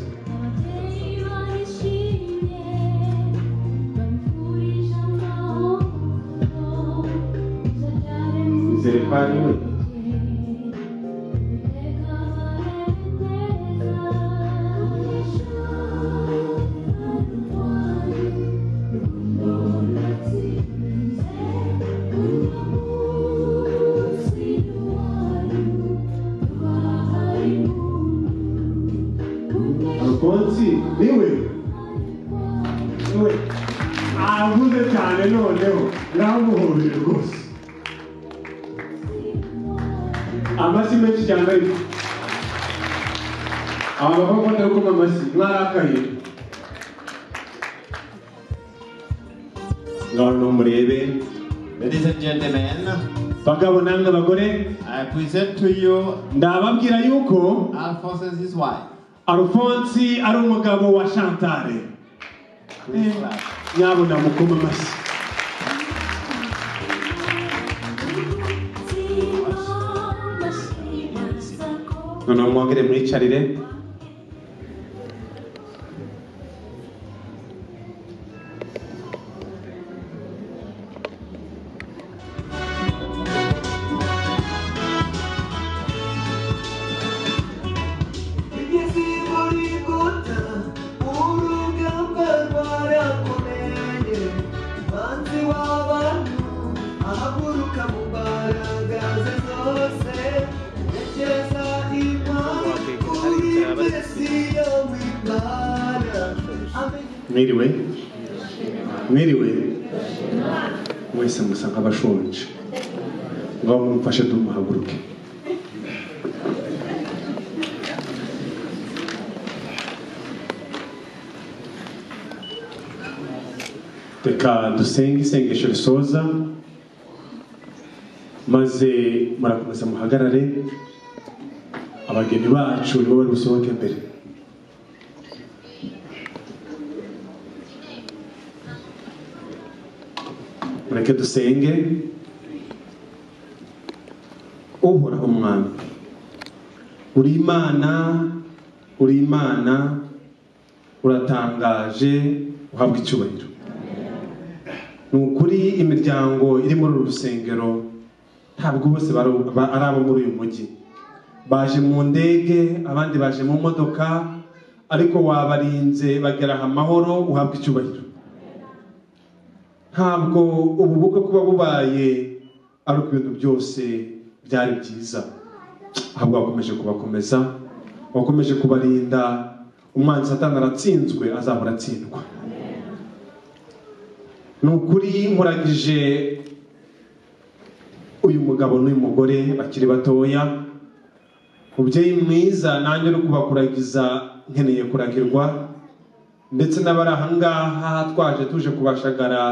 nizere ko ari we alfonsi niwe niwe avuze cyane noneho yamuhobeye rwose amashyi menshi cyane ariko aba bakunda gukoma amashyi mwarakaye ngaho murebe Ladies and gentlemen, bagabo namwe bagore I present to you ndababwira yuko Alphonse and his wife. arufonsi ari umugabo wa shantare Please clap. nyabona mukoma amashyi noneho mwongere mwicarire Bigeze muri guta urugamba rwarakomeye banzi w'abantu ahaguruka mu mbaraga ze zose yerekeza impano kuri mesiya w'imana mwiriwe mwiriwe wese musa nk'abashonje ngaho mumfashe tumuhaguruke reka dusenge isengesho risoza maze murakomeza muhagarare abageni bacu nibo bari busohoke mbere mureke dusenge uhoraho umwami uri imana uri imana uratangaje uhabwa icyubahiro ni ukuri imiryango iri muri uru rusengero ntabwo bose bari- ba- ari abo muri uyu mujyi baje mu ndege abandi baje mu modoka ariko wabarinze bagera aha amahoro uhabwa icyubahiro ntabwo ubu bukwe kuba bubaye ari uko ibintu byose byari byiza ahubwo bakomeje kubakomeza bakomeje kubarinda umwanzi satani aratsinzwe azahora atsindwa ni ukuri nkuragije uyu mugabo n'uyu mugore bakiri batoya mubyeyi mwiza nanjye uri kubakuragiza nkeneye kuragirwa ndetse n'abari aha ngaha twaje tuje kubashagara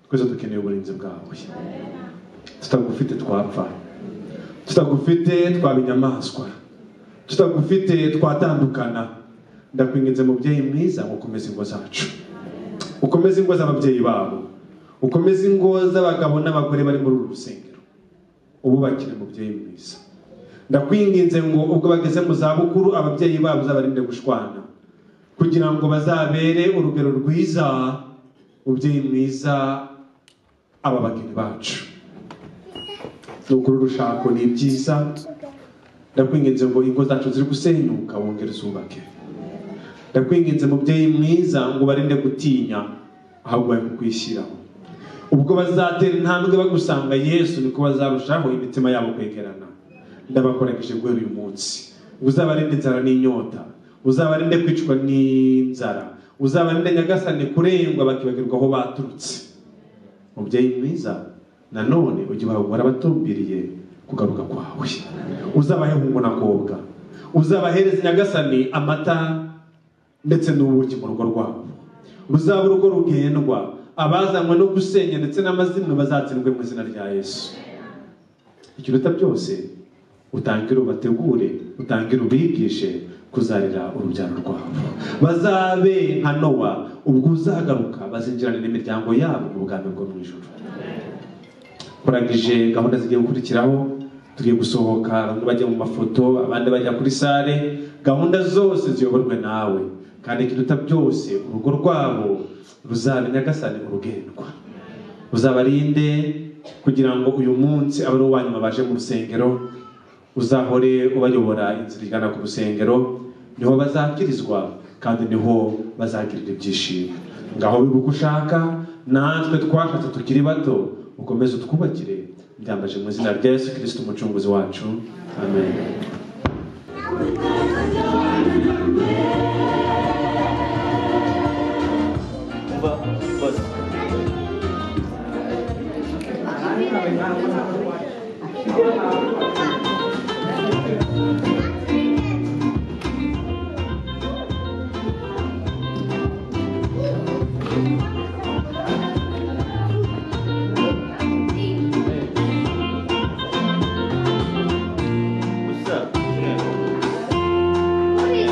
twese dukeneye uburinzi bwawe tutagufite twapfa tutagufite twaba inyamaswa tutagufite twatandukana ndakwinginze mubyeyi mwiza gukomeza ingo zacu ukomeze ingo z'ababyeyi babo ukomeze ingo z'abagabo n'abagore bari muri uru rusengero ububakire mubyeyi mwiza ndakwinginze ngo ubwo bageze mu zabukuru ababyeyi babo uzabarinde gushwana kugira ngo bazabere urugero rwiza mubyeyi mwiza aba bageni bacu ni ukuri urushako ni ibyiza ndakwinginze ngo ingo zacu ziri gusenyuka wongere uzubake ndakwinginze mubyeyi mwiza ngo barinde gutinya ahubwo bari kukwishyiraho ubwo bazatera intambwe bagusanga yesu niko bazarushaho imitima yabo kwegerana ndabakoragije guhera uyu munsi uzabarinde inzara n'inyota uzabarinde kwicwa n'inzara uzabarinde nyagasani kurengwa bakibagirwa aho baturutse mubyeyi mwiza nanone ujye uhahora abatumbiriye kugaruka kwawe uzabahe umugonakobwa uzabahereza nyagasani amata ndetse n'ubuki mu rugo rwabo ruzaba urugo rugendwa abazanywe no gusenya ndetse n'amazimwe bazatsindwe mu izina rya yesu ikiruta byose utangire ubategure utangire ubigishe kuzarira urubyaro rwabo bazabe nka nowa ubwo uzagaruka bazinjirane n'imiryango yabo mu bwami bwo mu ijoro kurangije gahunda zigiye gukurikiraho tugiye gusohoka bamwe bajya mu mafoto abandi bajya kuri sale gahunda zose ziyoborwe nawe kandi ikiruta byose urugo rwabo ruzaba nyagasani urugendwa uzabarinde kugira ngo uyu munsi abe ari uwanyuma baje mu rusengero uzahore ubayobora inzira igana ku rusengero niho bazakirizwa kandi niho bazagirira ibyishimo ngaho biba uko ushaka natwe twashatse tukiri bato ukomeze utwubakire byambaje mu izina rya yesu kirisiti umucunguzi wacu amen What's up? Yeah. What is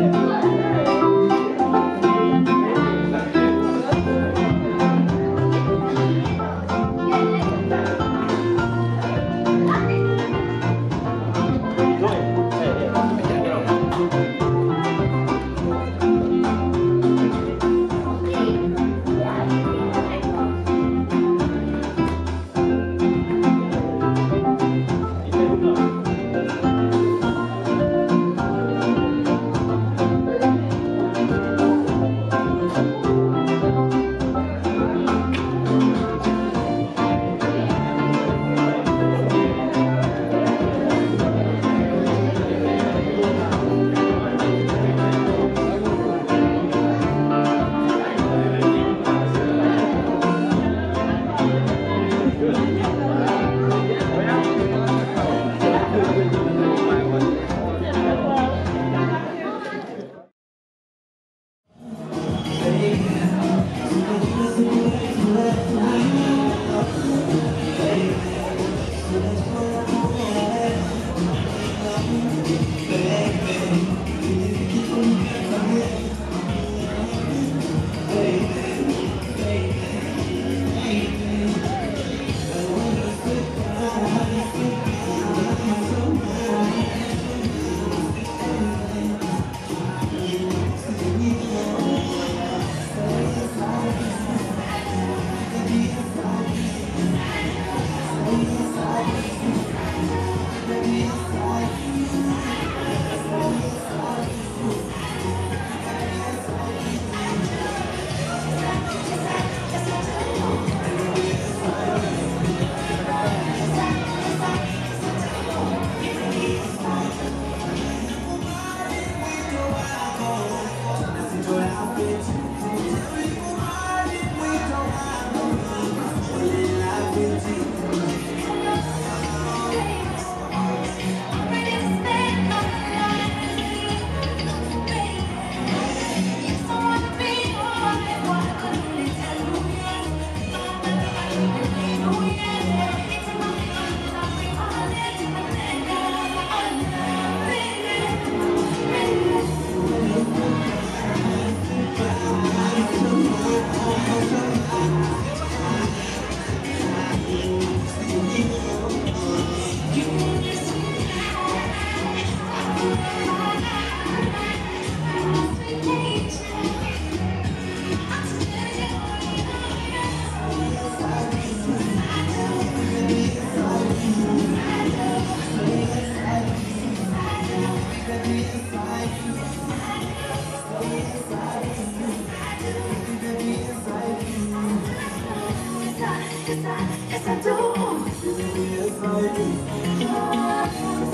he? yes I, yes I do. Yes I do. Yes I,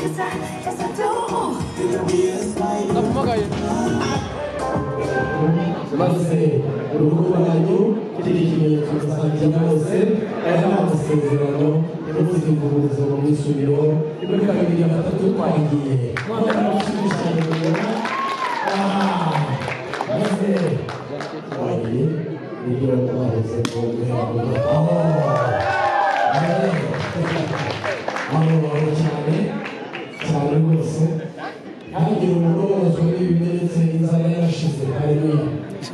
yes I, yes I do. Yes I do. maze urugo rwanyu kiriho ikimenyetso rusangira bose aya ni amasezerano y'umusimburizo mu mwisubiro muri kabiri ya gatatu twagiye mwaka mushimishije maze wari ibyo twabuze mu rwego aho aho aho cyane cyane rwose ntagira umuntu wabazwa n'ibi biretse inzara yarashize hariya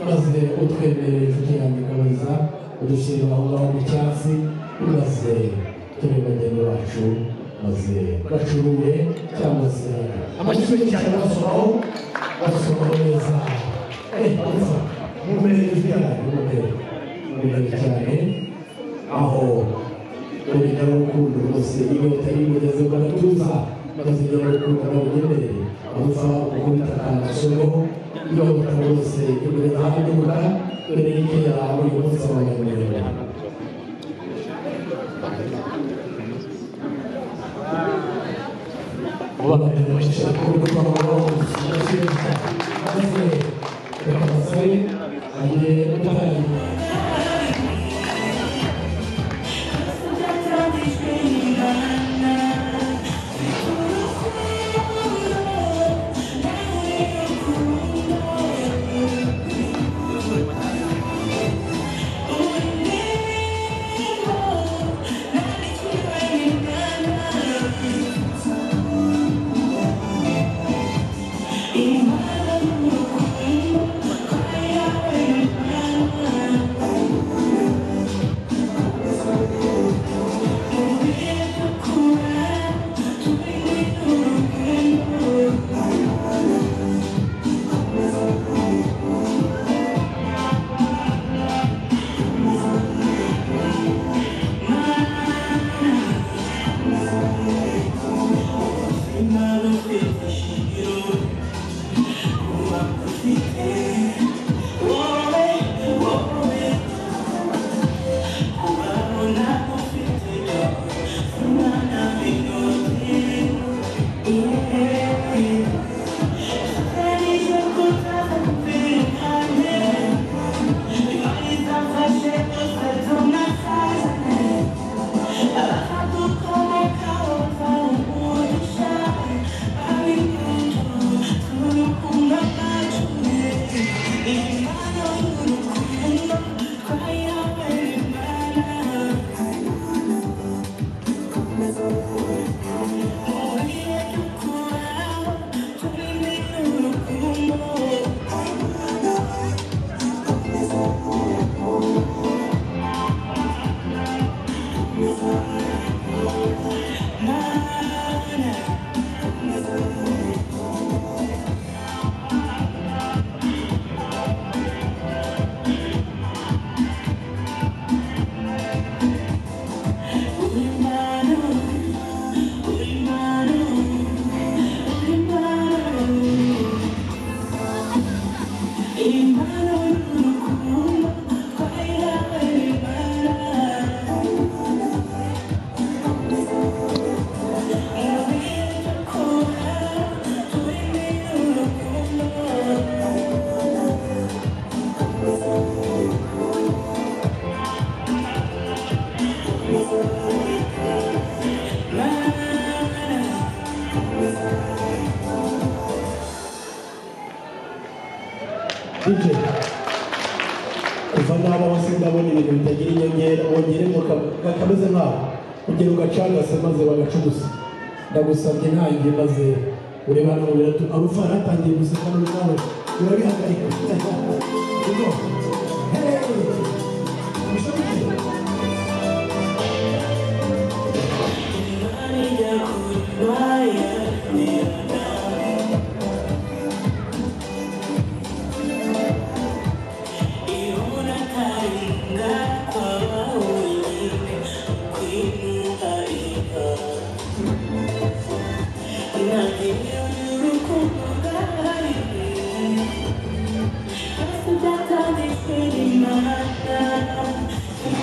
maze utwemereye inshuti yanjye kabaza udushyirira aho ngaho mu cyatsi maze turi bageni bacu maze bacuruye cyangwa se amakipe cyane basomaho basomaho neza eh neza mumereye inshuti yanjye mumereye mumereye cyane aho urugero rukundo rwose inyota y'imugeze mu gatuza maze urugero rukundo barugemereye abuza gukubita akanasoro iyo umuntu wese yurira hanze gukora dore y'ibyo yawe uyu munsi wabanyamurira ubabwira ko urwo rwabo maze bakabasaba agiye gutanga DJ kuva naba wose ndabona ibintu bitagira inyongera wongere ngo ka- ka- kameze nkaho ugera ugacagase maze bagaca ubusa ndagusabye ntangiye maze ureba hano biratu abafana batangiye guseka n'ubu nawe urabihagarika Ugo. Hey! Thank you.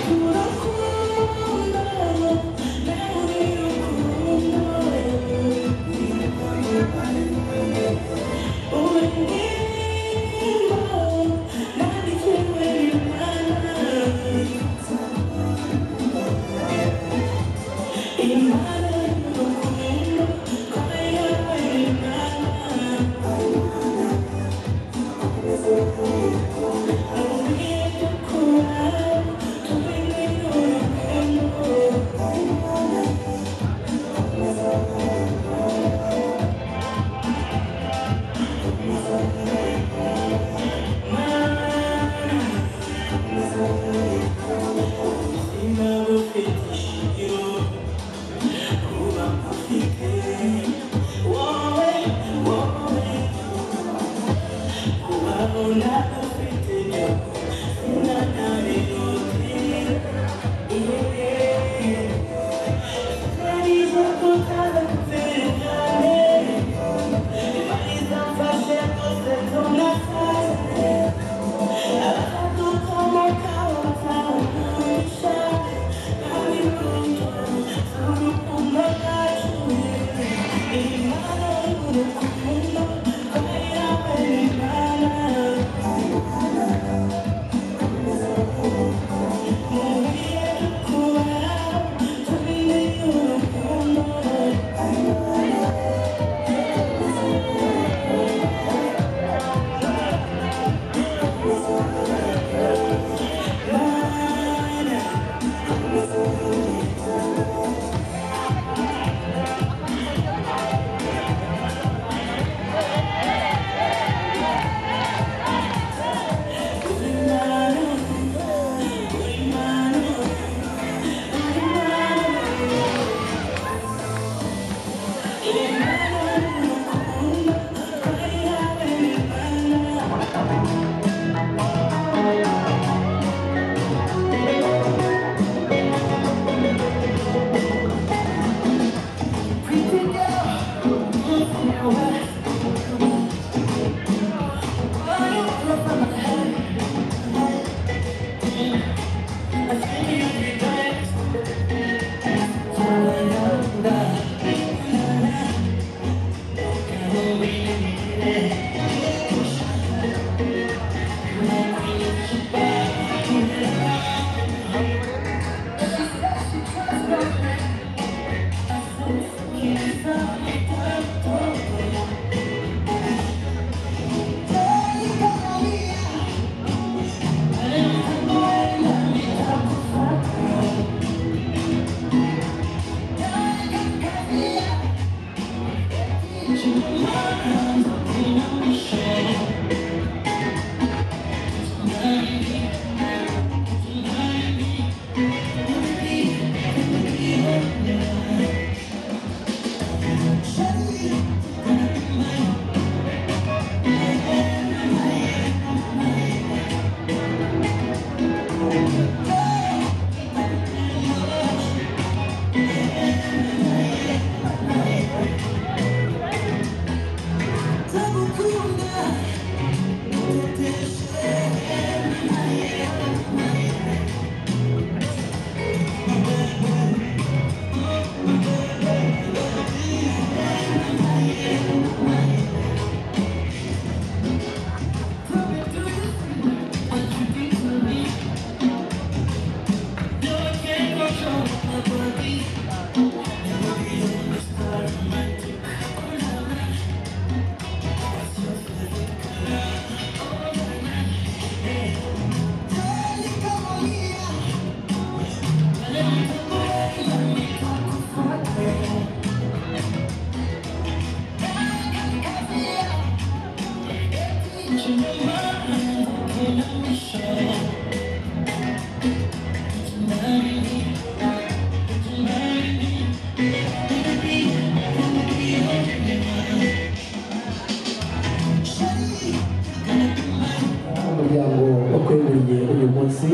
umuryango wakwemeye uyu munsi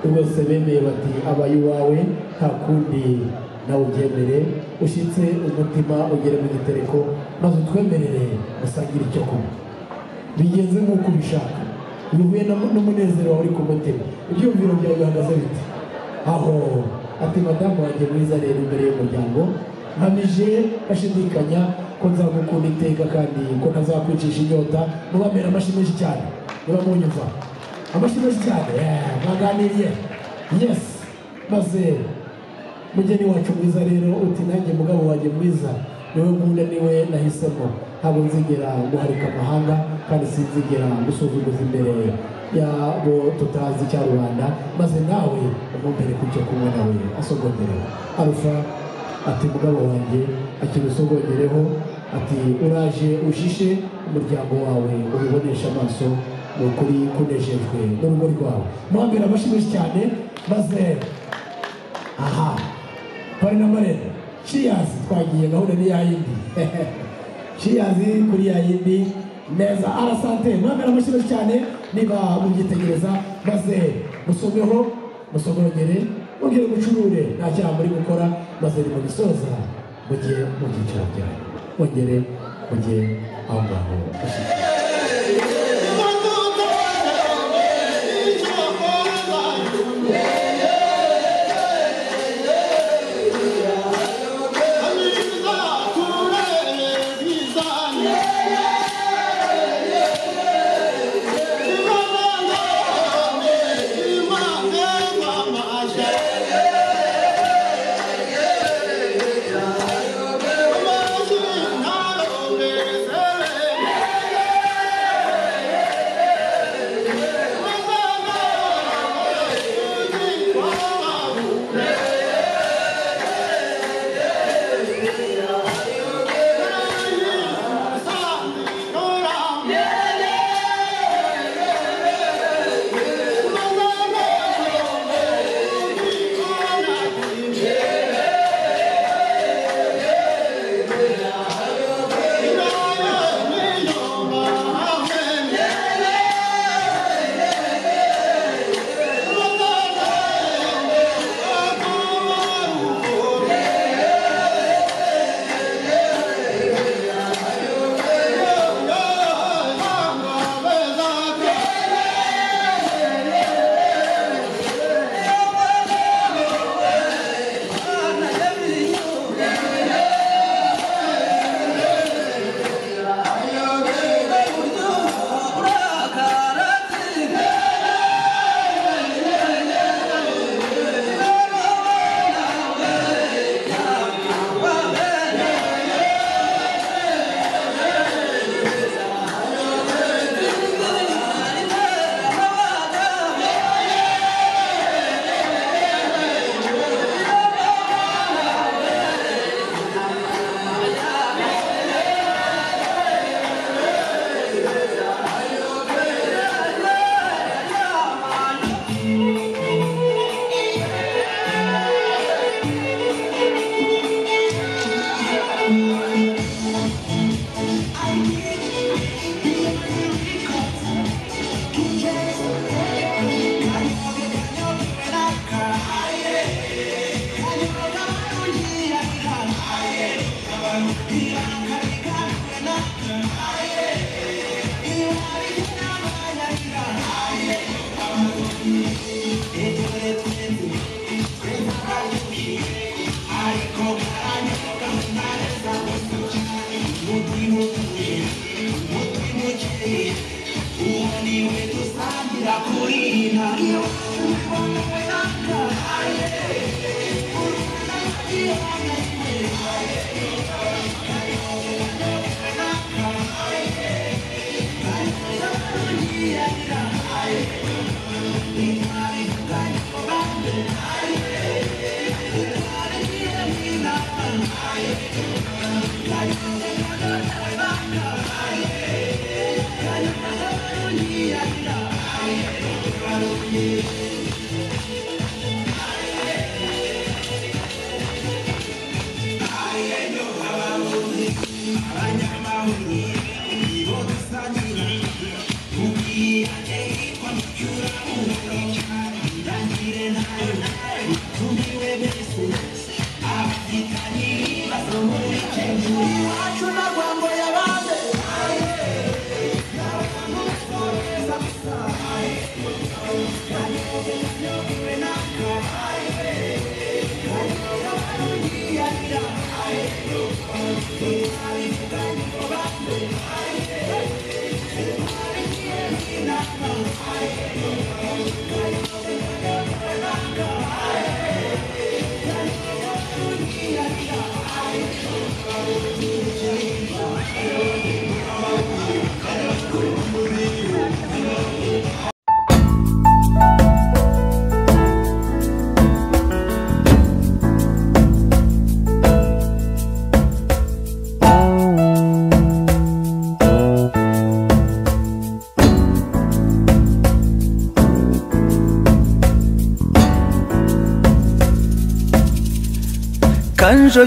rwose bemeye bati aba iwawe nta kundi nawe ubyemere ushyitse umutima ugere mu gitereko maze utwemerere usangire icyo kunywa bigenze nk'uko ubishaka bihuye n'umu- n'umunezero wawe uri ku mutima ibyumviro byawe bihagaze bite aho ati madamu wanjye mwiza rero imbere y'umuryango nkamije bashidikanya ko nzagukunda iteka kandi ko ntazakwicisha inyota mubamera amashyi menshi cyane niba munyumva amashyi menshi cyane yeah, mwaganiriye yes maze mugeni wacu mwiza rero uti nanjye mugabo wanjye mwiza niwe nkunda niwe nahisemo ntabwo nzigera guharika amahanga kandi sinzigera gusuzuguza imbere yabo tutazi cya rubanda maze nawe umumbere ku cyo kunywa nawe asogongereho arufa ati mugabo wanjye akiri usogongereho ati uraje ushishe umuryango wawe ubibonesha amaso ni ukuri kunejejwe n'urugo rwawe muhambira amashyi menshi cyane maze aha pari na marena ciyazi twagiye gahunda ni yayindi ciyazi kuri yayindi neza arasante mwambara amashyi cyane niba mubyitegereza maze musomeho musogongere mugire mucurure nta cyaha muri gukora maze nimubisoza mujye mu byiciro byanyu mugere mujye aho ngaho ubundi we dusangira kuri ntabyo wowe nakabaye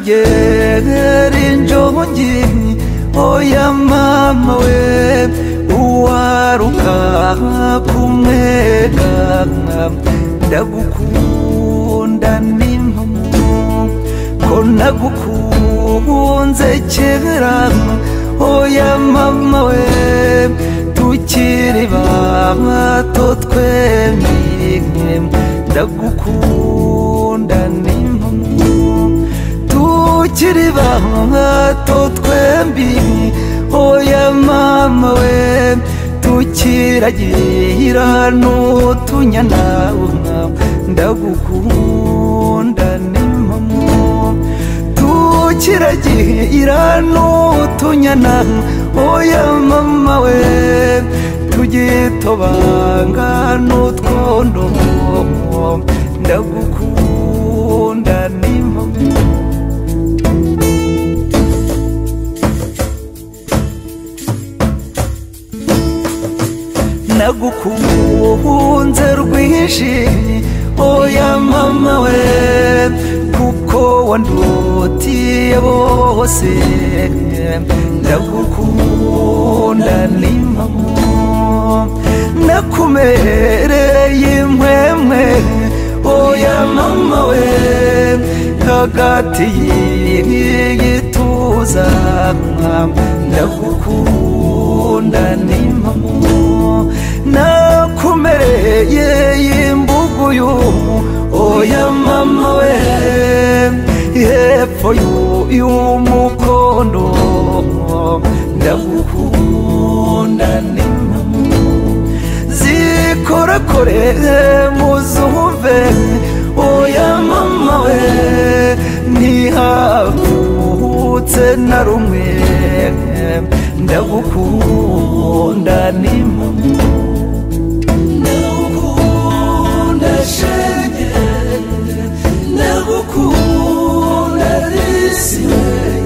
kanjogera injobo nginyi oya mama we uwaruka kumwega ndagukunda n'impamo ko nagukunze kera oya mama we tukiri bato twemye ndagukunda n'impamo tukiri bato twembi oya mama we tukiragira n'utunyana ndagukunda n'impamo tukiragira n'utunyana oya mama we tugitobanga n'utwondo ndagukunda n'impamo nagukunze rwinshi oya mama we kuko wandutiye bose ndagukunda n'impamo nakumereye impwemwe oya mama we hagati y'igituza ndagukunda n'impamo nakumereye y'imbuguyu oya mama we hepfo yu- y'umukondo ndagukunda n'impamo zikorakore muzumve oya mama we ntihavutse na rumwe ndagukunda n'impamo Ndagukunda shenge, ndagukunda risi weye,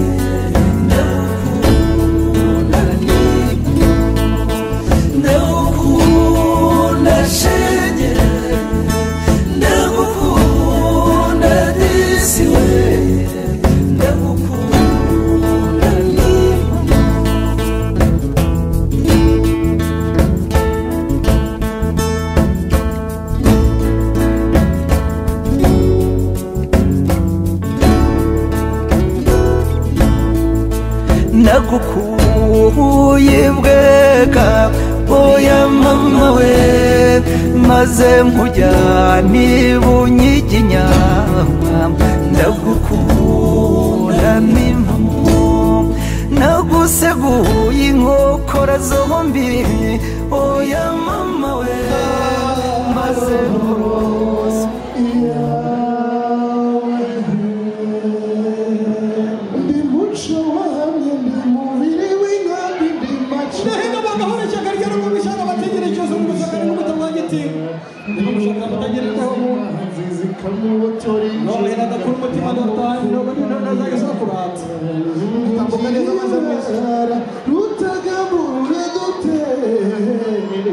ndagukunda nigo. Ndagukunda shenge, ndagukunda risi weye, ndagukunda nigo. nagukuye bwega oya mama we maze nkujyane bunyiginya ndagukunda n'impamo nagu useguye inkokora zombi oya mama we maze nkurose ndi muco wahamye ndi mubiri w'inkambi ndi maco ndahino bagahora ishyaka ryari ngo gushaka abategera ikibazo ngo gushaka n'umutima wagitinga niba gushaka abatagereho nzizi kamubotori none nadakura umutima ndatanye none ntazajya ashaka kurata utambuka neza amaze meza rutagamure dutereye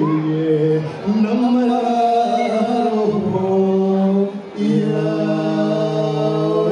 n'amararoho yawe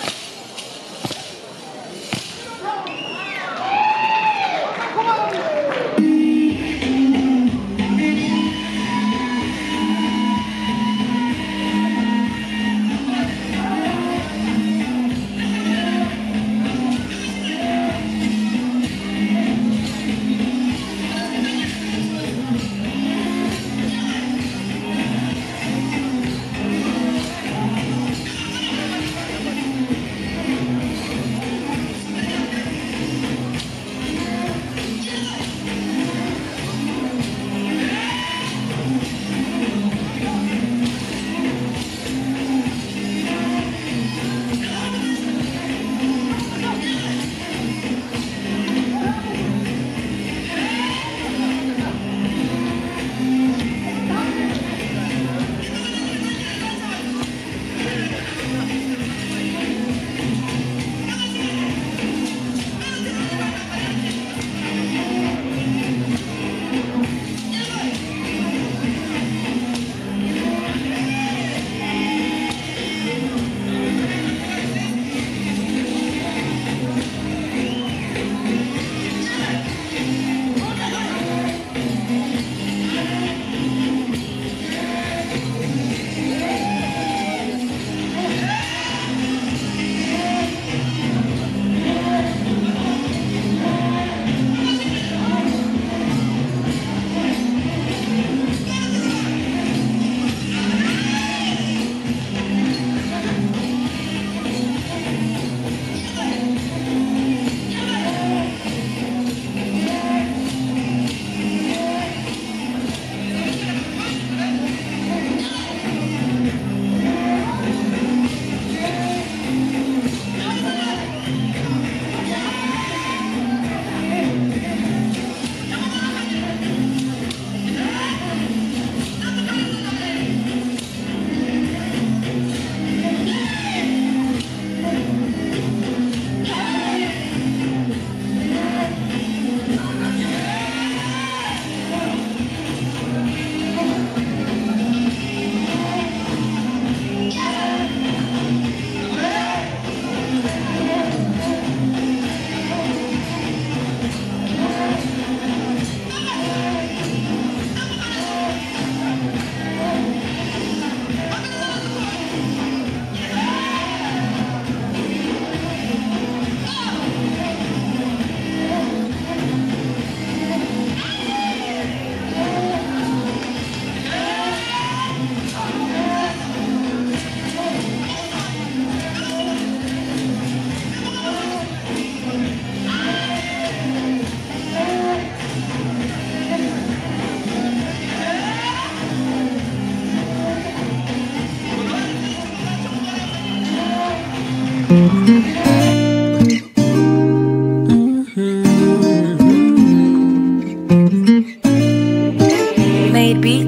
Thank you.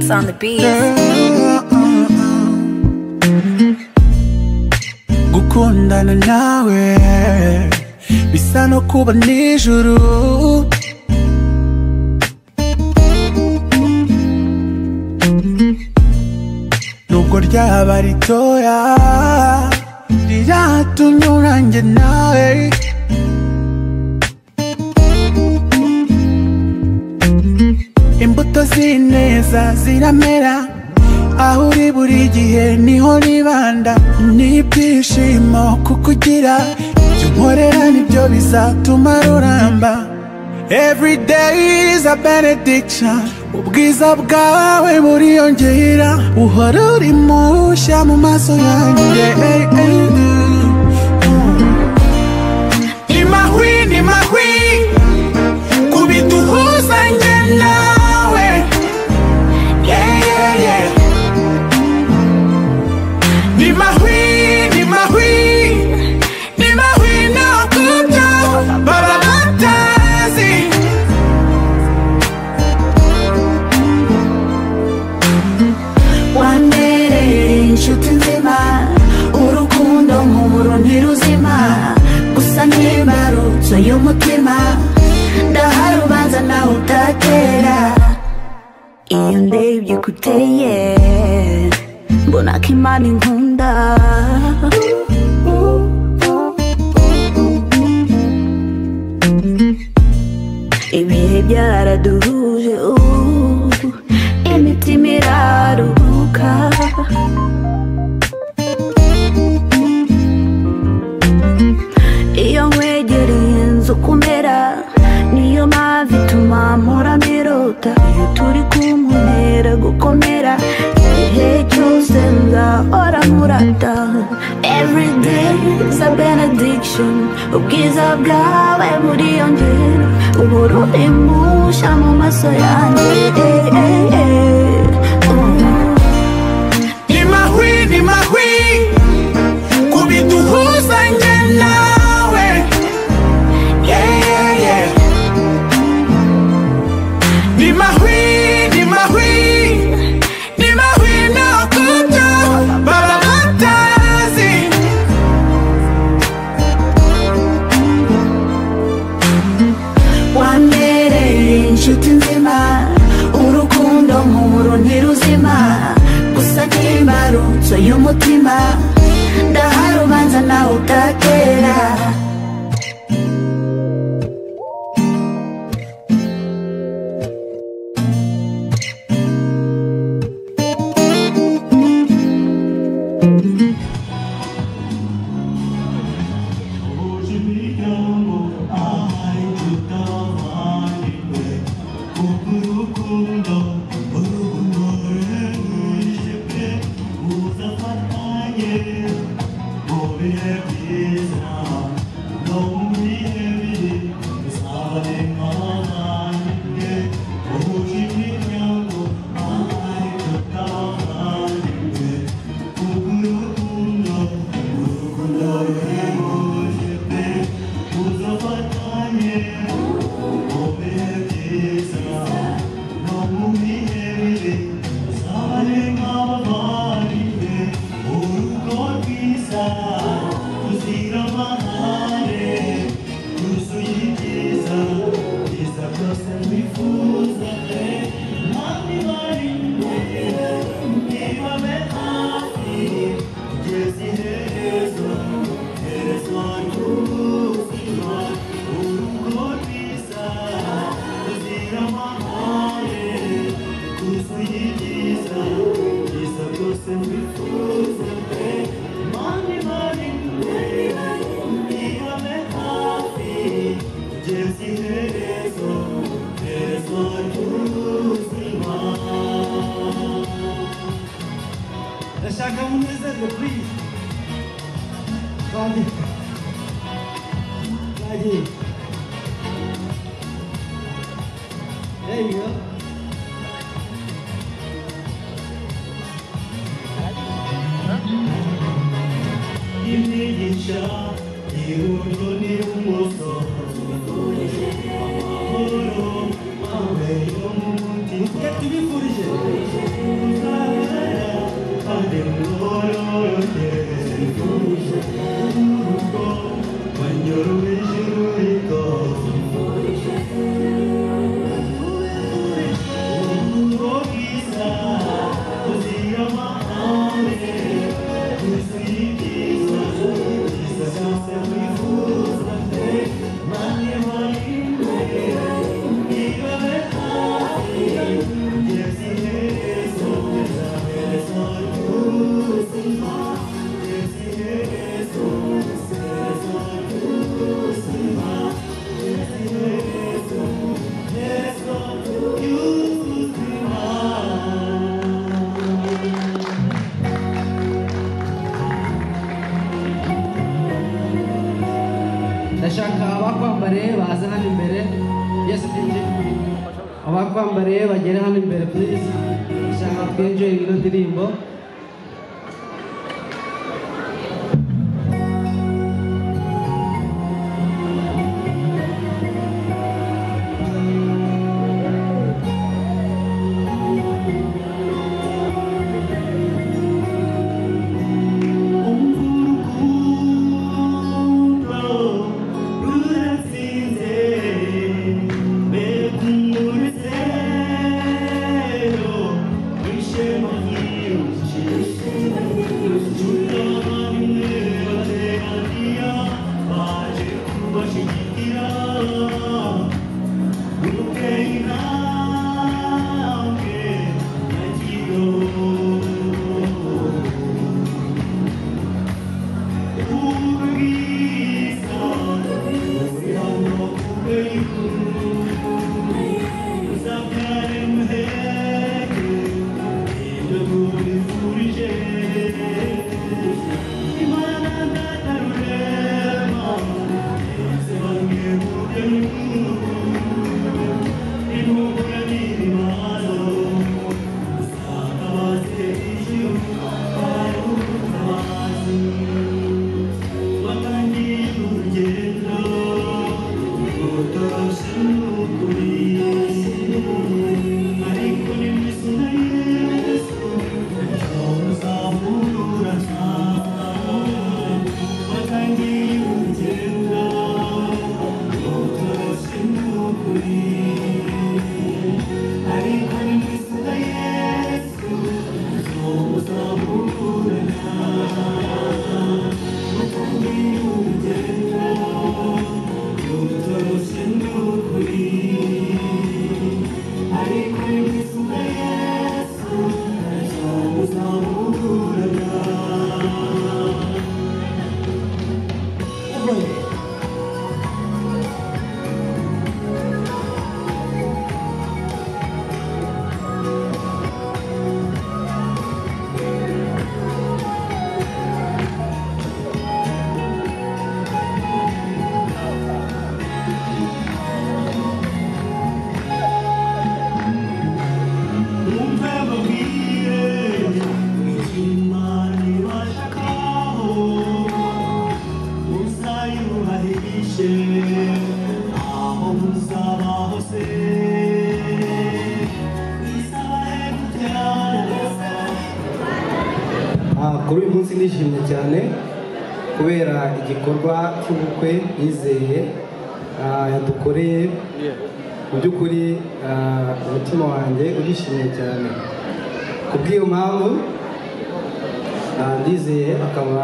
on the beat. gukundana nawe bisa no kuba nijuru nubwo ryaba ritoya riratunyurange nawe imbuto z'ineza ziramera aho uri buri gihe niho nibanda n'ibyishimo kukugira ibyo nkorera nibyo bizatuma ruramba every day is a benediction ubwiza bwawe buriyongera uhora uri mushya mu maso yanjye Hey, hey. ni mahwi ni mahwi kubiduhuza njye nawe yeah, yeah, yeah. ni mahwi ni mahwi ni mahwi nakubyo baba batazi wandereye inshuti nzima urukundo nk'umuro ntiruzima gusa ntibarutso y'umutima ndaharubanza nawe utatera iyo ndebye kuteye mbona ko imana inkunda ibihe byaraduhuje ubu imitima iraruhuka iyo nkwegereye inzu kumera niyo mpamvu ituma mpora mbirota iyo turi kuntera gukomera igihe cyose nzahora nkurata every day is a benediction ubwiza bwawe buriyongera uhora uri mushya mu maso yanjye eh, eh, eh. ni mahwi ni mahwi kubiduhuza njye nawe yeah, yeah, yeah. ni mahwi ni mahwi ni mahwi nakubyo baba batazi wandereye inshuti nzima urukundo nk'umuro ntiruzima gusa ntibarutso y'umutima ndaharubanza nawe utatera ndashaka munezerwe please kandi yagiye there you go imigisha iburyo n'ibumoso amahoro abe yo mu mutima baze hano imbere yesi twinjire abakwambariye bagere hano imbere purize ushaka twinjire ino ndirimbo Ah, kuri uyu munsi ndishimye cyane kubera igikorwa cy'ubukwe yizeye ah, yadukoreye mu by'ukuri ah, umutima wanjye urishimye cyane ku bw'iyo mpamvu ah, ndizeye akaba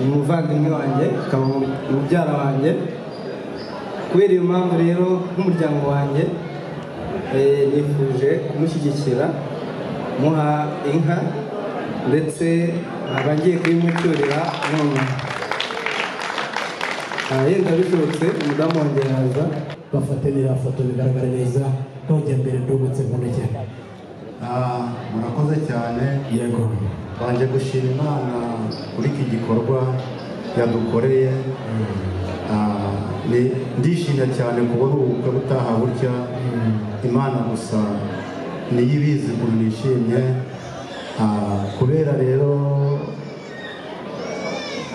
umuvandimwe wanjye akaba mubyara wanjye kubera iyo mpamvu rero nk'umuryango wanjye eh, nifuje kumushyigikira muha inka ndetse abagiye kuyimucyurira nonaha yenda bishobotse umudamu wanjye yaza bafate biriya foto bigaragara neza nongera mbere ndungutse mu ntoki Ah, murakoze cyane yego banje gushima imana kuri iki gikorwa yadukoreye Ah, ni- ndishimye cyane kubona ubukwe butaha butya imana gusa niyo ibizi ukuntu nishimye Ah, kubera rero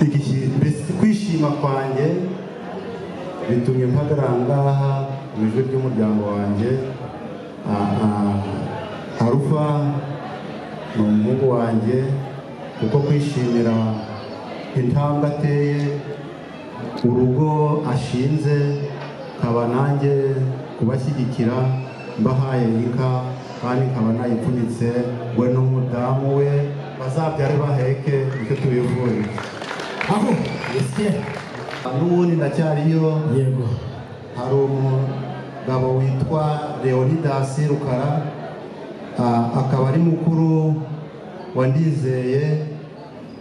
iki- mbese kwishima kwanjye bitumye mpagarara aha ngaha mu ijwi ry'umuryango wanjye Ah, ah, arufa ni umuhungu wanjye kuko kwishimira intambwe ateye urugo ashinze nkaba nanjye kubashyigikira mbahaye inka kandi nkaba nayipfunyitse we n'umudamu we bazabyare baheke nicyo tubivuye aho yesye n'ubundi ndacyariyo yego hari umugabo witwa leonidas rukara Ah, akaba ari mukuru wa ndizeye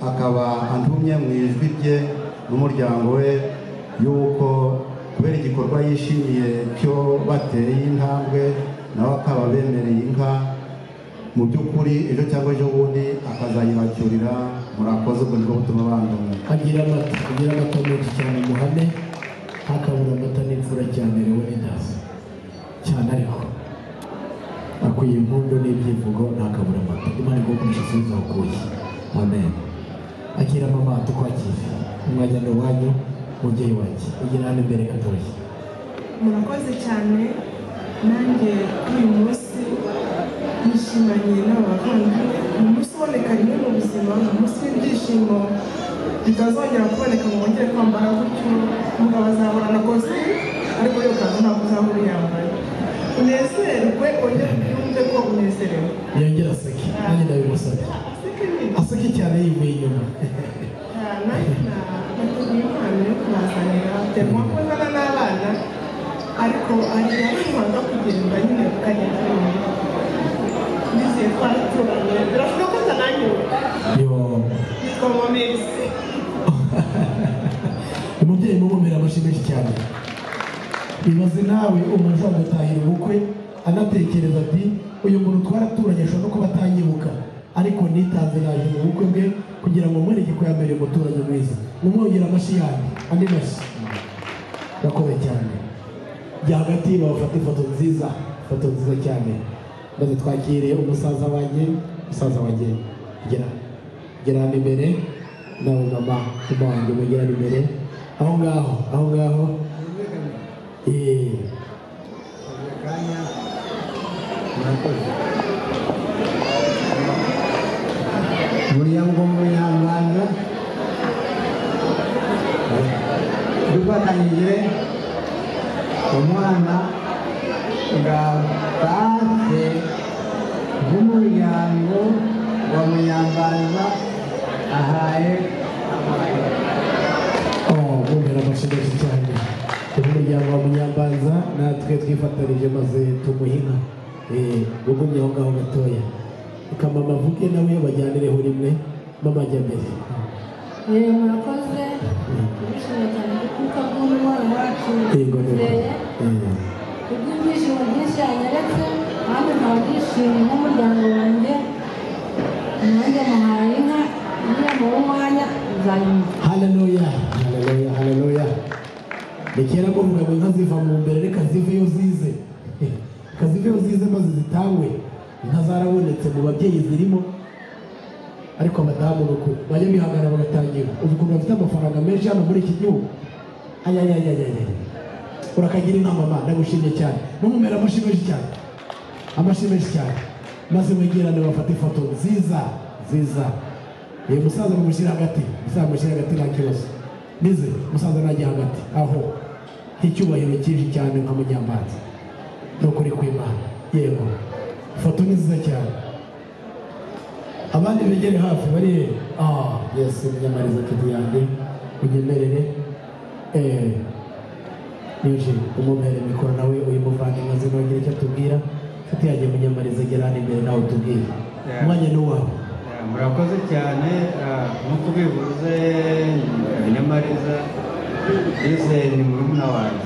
akaba antumye mu ijwi rye n'umuryango we y'uko kubera igikorwa yishimiye cyo bateye intambwe nawe akaba bemereye inka mu by'ukuri ejo cyangwa ejo bundi akazayibacyurira murakoze ubwo nibwo butuma bandura agira amata agira amata menshi cyane muhane ntakabura amata n'imfura cyane rewe n'indazi cyane ariko akwiye impundu n'ibyivugo ntakabura amata imana igukoresha asubiza aho ukuye amen akira mama tukwakire umwanya ni uwanyu mubyeyi wanjye ugira hano imbere gatoya murakoze cyane nanjye kuri uyu munsi nishimanye n'aba bavandimwe ni umunsi uboneka rimwe mu buzima ni umunsi w'ibyishimo bitazongera kuboneka ngo bongere kwambara gutyo umugabo azahorana kose ariko yo kanzu ntabwo uzahora uyambaye unezerwe ongere ubyumve ko unezerewe yongera aseke nanjye ndabimusabye aseke cyane yivuye inyuma Ah, nanjye na- nateguye impano yo kubazanira byagomba kubazana n'abana ariko hari abashobora kugenda nyine tukagenda tunyura ndizeye ko ari turanye birashoboka ko atananyura yitwa mamesi umubyeyi mumumira amashyi menshi cyane ibaze nawe umuntu ushobora gutahira ubukwe anatekereza ati uyu muntu twaraturanye ashobora no kuba atanyibuka ariko nitanze naje mu bukwe bwe kugira ngo mbone igikwambere umuturage mwiza mumwongera amashyi yanjye andi mashyi gakomeye cyane jya hagati bafate ifoto nziza ifoto nziza cyane maze twakire umusaza wanjye umusaza wanjye gera gera hano imbere nawe mama mama wanjye mugera hano imbere aho ngaho aho ngaho Eh, buriya ngo munyarwanda dufatanyije umwana nga base bw'umuryango wa munyarwanda ahaye bumvira amashyi menshi cyane turi umuryango wa munyambanza natwe twifatanije maze tumuha inka Eh, ugumye aho ngaho gatoya kamama avuge nawe bajyanireho rimwe mama ajya mbere yewe murakoze turishimye cyane kuko bw'umubano wacu yego niba tureye kubw'ibyishimo byinshi yanyeretse kandi nkaba nishimye nk'umuryango wanjye nanjye muhaye inka ngiye mu mwanya nzanyuma haleluya haleluya haleluya ni kera kuvuga ngo inka ziva mu mbere reka ziveyo zize reka ziveyo zize maze zitangwe inka zarabonetse mu babyeyi zirimo ariko abadamu ni uku bajya bihangana bagatangira uzi ukuntu bafite amafaranga menshi hano muri iki gihugu ayayayayaya urakagira inka mama ndagushimye cyane numumera amashyi menshi cyane amashyi menshi cyane maze wegerane bafate ifoto nziza nziza uyu musaza mumushyire hagati musaza mumushyire hagati nta kibazo nize musaza najya hagati aho nk'icyubahiro cyinshi cyane nka munyambanza ni ukuri kw'imana yego ifoto ni nziza cyane abandi begere hafi bari he ah yesu munyamariza nshuti yanjye unyemerere eh, yuje umubere mikoro nawe uyu muvandimwe azi ntugire icyo atubwira nshuti yanjye munyamariza gera hano imbere nawe utubwire umwanya ni uwawe murakoze cyane ah, nk'uko ubivuze ni nyamariza yize ni murumuna wanjye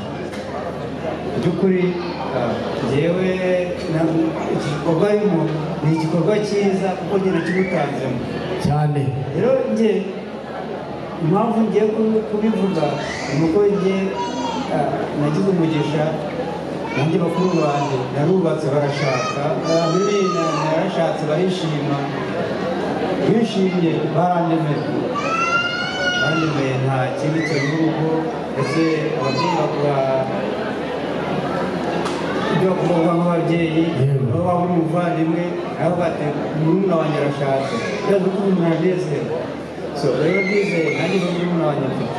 mu by'ukuri ah, njyewe na- iki gikorwa arimo ni igikorwa cyiza kuko njye nakimutanzemo cyane rero njye impamvu ngiye ku- kubivuga ni uko njye ah, nagize umugisha nanjye bakuru banjye narubatse barashaka ah, biriya narashatse barishima bishimye barandemeye barandemeye nta kindi kintu n'urugo ndetse ababyeyi bakora ibyo kuvuga nk'ababyeyi baba bari umuvandimwe nawe bati murumuna wanjye arashatse rero kuko umuntu aranezerwa so rero ndizeye nanjye ko murumuna wanjye mfite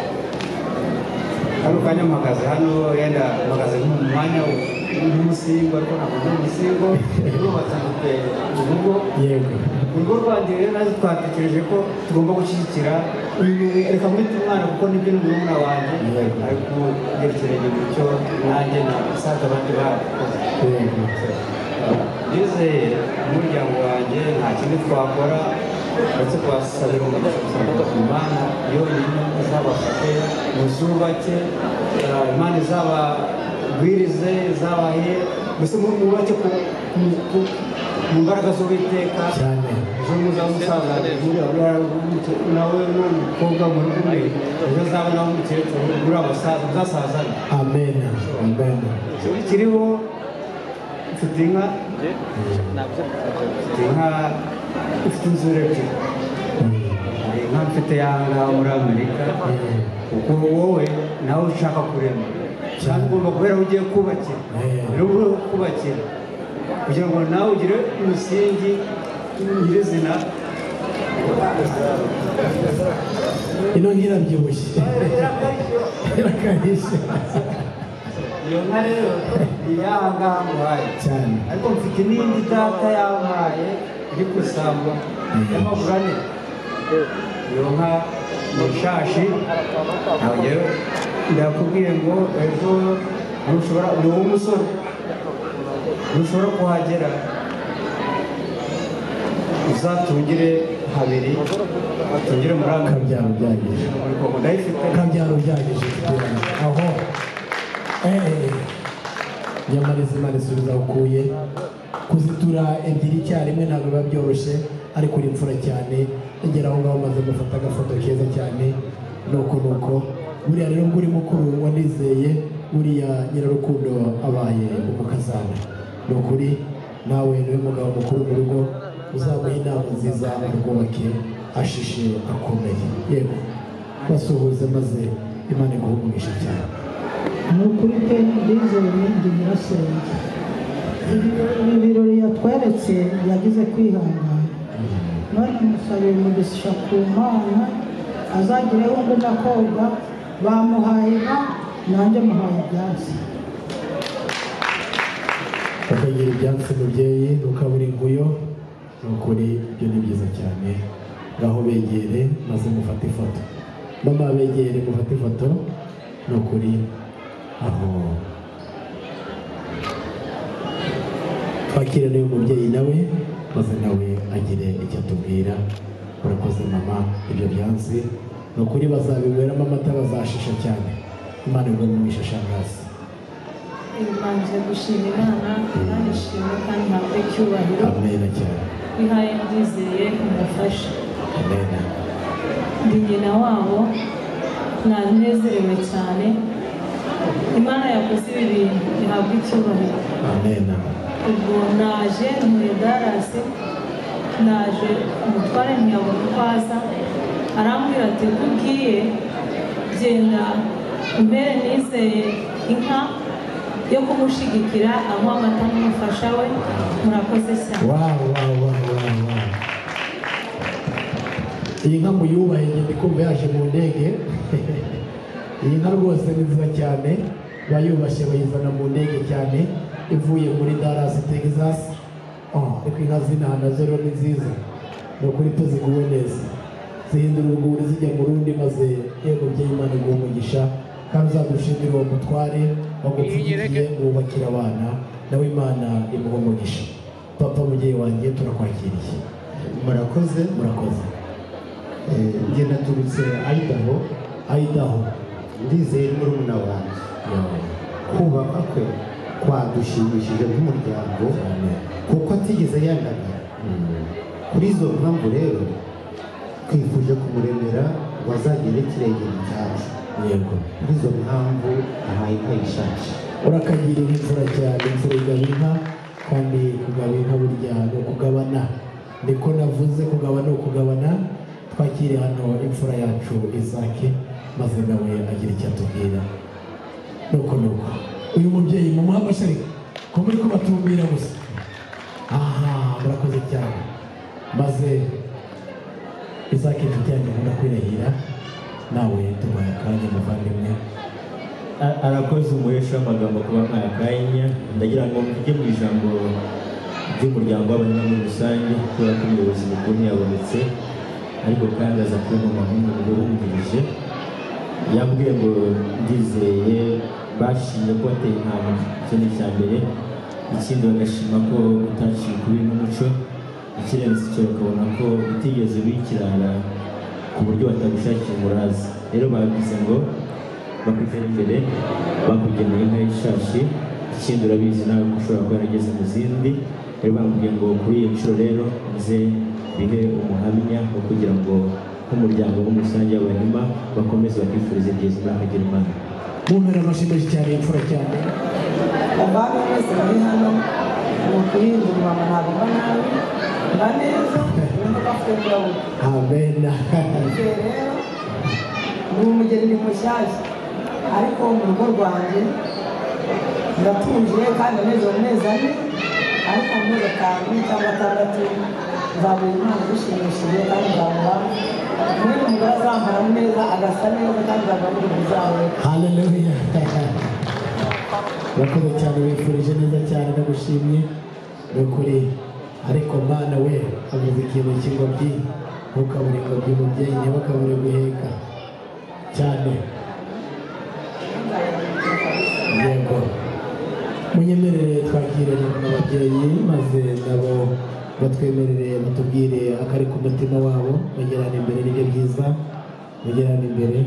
hano kanya mpagaze hano yenda mpagaze nko mu mwanya w'umusingo ariko ntabwo ndi umusingo nubatse mfite urugo yego urugo rwanjye rero nazo twatekereje ko tugomba gushyigikira uyu- reka mwite umwana kuko nibyo ni murumuna wanjye ariko yerekeranye mu cyo nanjye na saza abandi bakoze ndizeye umuryango wanjye nta kindi twakora uretse kubasabira umugisha gusa imana yonyine izabafate muzubake ah, imana izaba amabwiriza zabaye mbese mwubake ku- ku- ku- mu mbaraga z'uwiteka ejo muzamusaza nawe n'umukobwa muri kumwe ejo zaba nawe umukecuru muri abasaza muzasazana amen amen ikibazo kiriho mfite inka mfite inka mfite inzuri ebyiri hari inka mfite yanga muri amerika kuko wowe nawe ushaka kurema cyane ugomba kubera aho ugiye kubakira rero uba uri kubakira kugira ngo nawe ugire umusingi nyirizina ino ngira byibushye irakanyishe iyo nka rero ni yanga muhaye cyane ariko mfite n'indi data yampaye iri ku isamba y'amaguru ane iyo nka ni ishashi ntabwo rero ndakubwiye ngo ejo ntushobora ni wowe umusore ntushobora kuhagera uzatungire habiri tungire muri akabyaro byagije ndayifite kabyaro byagije aho Eh, nyamariza imana isubiza aho ukuye kuzitura ebyiri icyarimwe ntabwo biba byoroshye ariko uri imfura cyane ngera aho ngaho maze gufata agafoto keza cyane nuko nuko buriya rero ubwo uri mukuru wanizeye buriya nyirarukundo abaye umukazana ni ukuri nawe niwe mugabo mukuru mu rugo uzamuha inama nziza arwubake ashishe akomeye yego basuhuze maze imana iguhumurishe cyane ni ukuri pe ndizeye ndi nyirasenge ibi birori yatweretse yagize kwihangana none musabiye umugisha ku mana azagireho ngo ndakobwa bamuhaye inka nanjye muhaye ibyatsi bakagira ibyatsi mubyeyi ukabura inguyo ni ukuri ibyo ni byiza cyane ngaho begere maze mufate ifoto mama begere mufate ifoto ni ukuri aho twakirane uyu mubyeyi nawe maze nawe agire icyo atubwira urakoze mama ibyo byatsi ni ukuri bazabinyweramo amata bazashisha cyane imana igomba mwishishangazi Mbanje gushima Imana kandi ishimwe kandi ntabwo icyubahiro amena cyane ihaye ndizeye mumufashe amena ndi nyina wabo nanezerewe cyane Imana yakoze ibi bintu ihabwa icyubahiro amena ubwo naje muri darasi naje umutware ntiyabona uko aza arambwira ati "Uko ugiye genda umbere nizeye inka yo kumushyigikira anywa amata n'umufasha we murakoze cyane wawu wawu wawu wawu wawu iyi nka muyubahe ngende kumva yaje mu ndege iyi nka rwose ni nziza cyane bayubashye bayizana mu ndege cyane ivuye muri Dallas Texas Oh, ariko inka z'inaha nazo rero ni nziza ni ukuri tuziguwe neza zihindura urwuri zijya mu rundi maze yego mubyeyi imana iguha umugisha kandi uzadushimire uwo mutware wagupfundikiye wubakira abana nawe imana imuha umugisha papa mubyeyi wanjye turakwakiriye murakoze murakoze njye naturutse ayidaho ayidaho ndizeye murumuna wanjye kubaka kwe kwadushimishije nk'umuryango kuko atigeze yandagara kuri izo mpamvu rero twifuje kumuremera ngo azagere kirengera icyacu yego kuri izo mpamvu ahaye inka yishaje urakagirira imfura cyane imfura igaba inka kandi kugaba inka burya ni ukugabana niko navuze kugaba ni ukugabana twakire hano imfura yacu izake maze nawe agira icyo atubwira nuko nuko uyu mubyeyi mumuha amashyari ko muri kubatumbira gusa aha murakoze cyane maze izake inshuti yanjye nkunda kwirahira nawe tubaye akanya muvandimwe A- arakoze umuhesha w'amagambo kuba nkaya kanya ndagira ngo mvuge mu ijambo ry'umuryango w'abanyamuryango muri rusange kubera ko umuyobozi mukuru ntiyabonetse ariko kandi aza kumpampa nk'umugabo wungirije yambwiye ngo ndizeye bashimye ko wateye intama icyo ni icya mbere ikindi bagashima ko utaciye ukubiri n'umuco ikirenze icyo bakabona ko utigeze ubikirara ku buryo batagushakira umuraza rero babivuze ngo bakwitera imbere bakugeneye inka y'ishashi ikindi urabizi nawe ko ushobora kuba yarageze mu zindi rero bakubwiye ngo kuri iyi nshuro rero uze bihe umuhamya wo kugira ngo nk'umuryango muri rusange w'abahima bakomeze bakifurize ibyiza imana agira imana mumpera amashyi menshi cyane imfura cyane abami bose bari hano ni ukuyindurwa mu ntabwo mba nabi mba neza nubwo bafite ingabo amena igihe rero ni umugeni ni mushyashya ariko mu rugo rwanjye ndatuje kandi amezi amezi ane ariko mu mezi atanu cyangwa atandatu nzabona impano zishimishije kandi nzabona mwene umugore azambara neza agasa neza kandi nzabona ibintu byawe haleluya urakoze cyane wifurije neza cyane ndagushimye ni ukuri ariko mana we avuze ikintu cy'ingobyi ntukabure ingobyi umubyeyi ntibakabure guheka cyane yego munyemerere twakire ababyeyi maze nabo batwemerere batubwire akari ku mutima wabo bagerane imbere nibyo byiza bagerane imbere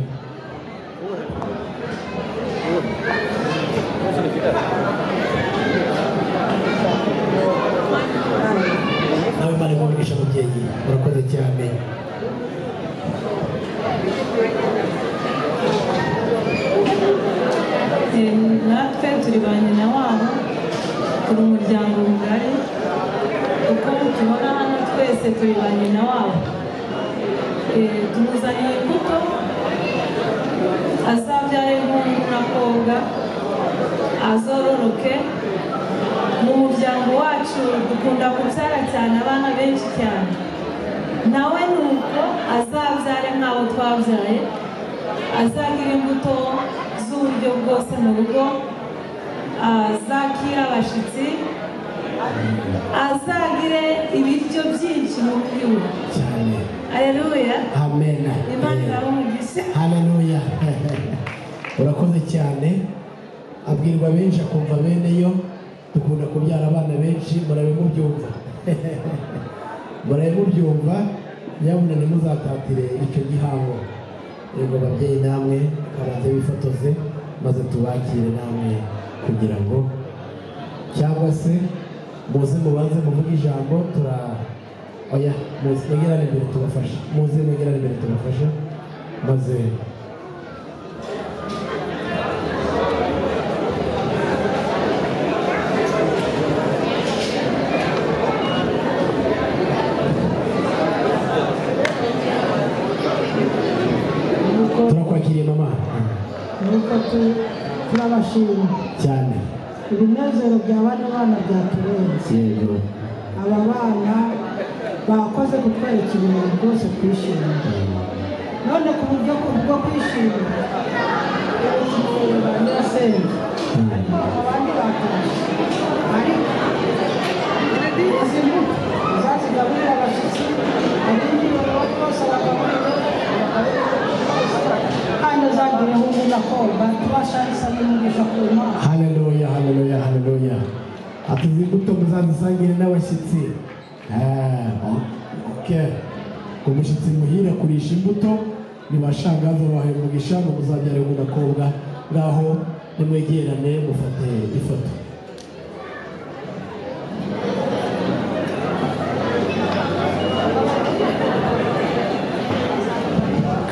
nawe mari mugisha mubyeyi urakoze cyane Eh, natwe turi ba nyina wabo turi umuryango mugari uko tubona hano twese turi ba nyina wabo Eh, tumuzaniye imbuto azabyara inkuru n'akobwa azororoke mu muryango wacu dukunda kubyara cyane abana benshi cyane nawe nuko azabyare nk'abo twabyaye azagira imbuto z'uburyo bwose mu rugo azakira abashyitsi azagire ibiryo byinshi mu mubiri we aleluya amena imana irabumugisha haleluya urakoze cyane abwirwa benshi akumva bene yo dukunda kubyara abana benshi murabe mubyumva murabe mubyumva nyabuna ntimuzatatire icyo gihango yego babyeyi namwe kabanze bifotoze maze tubakire namwe kugira ngo cyangwa se muze mubanze muvuge ijambo tura oya muze mwegerane imbere tubafashe muze mwegerane imbere tubafashe maze turakwakiriye mama nuko tu- turabashima cyane ibinezero bya bano bana byaturenze yego aba bana bakoze kutwereka ibintu rwose twishimira none ku buryo ku- bwo kwishima nyirasenge abandi batashe ariko izi mbuto zazigaburira abashyitsi abindi babo bose bagaburira kandi azagireho umuntu akomba tubasharisa n'umugisha ku mana haleluya haleluya haleluya ati izi mbuto muzazisangire n'abashyitsi Ah, ok umushyitsi muhira kurisha imbuto nibashangaza bahaye umugisha ngo muzabyare umugakobwa ngaho nimwegerane mufate ifoto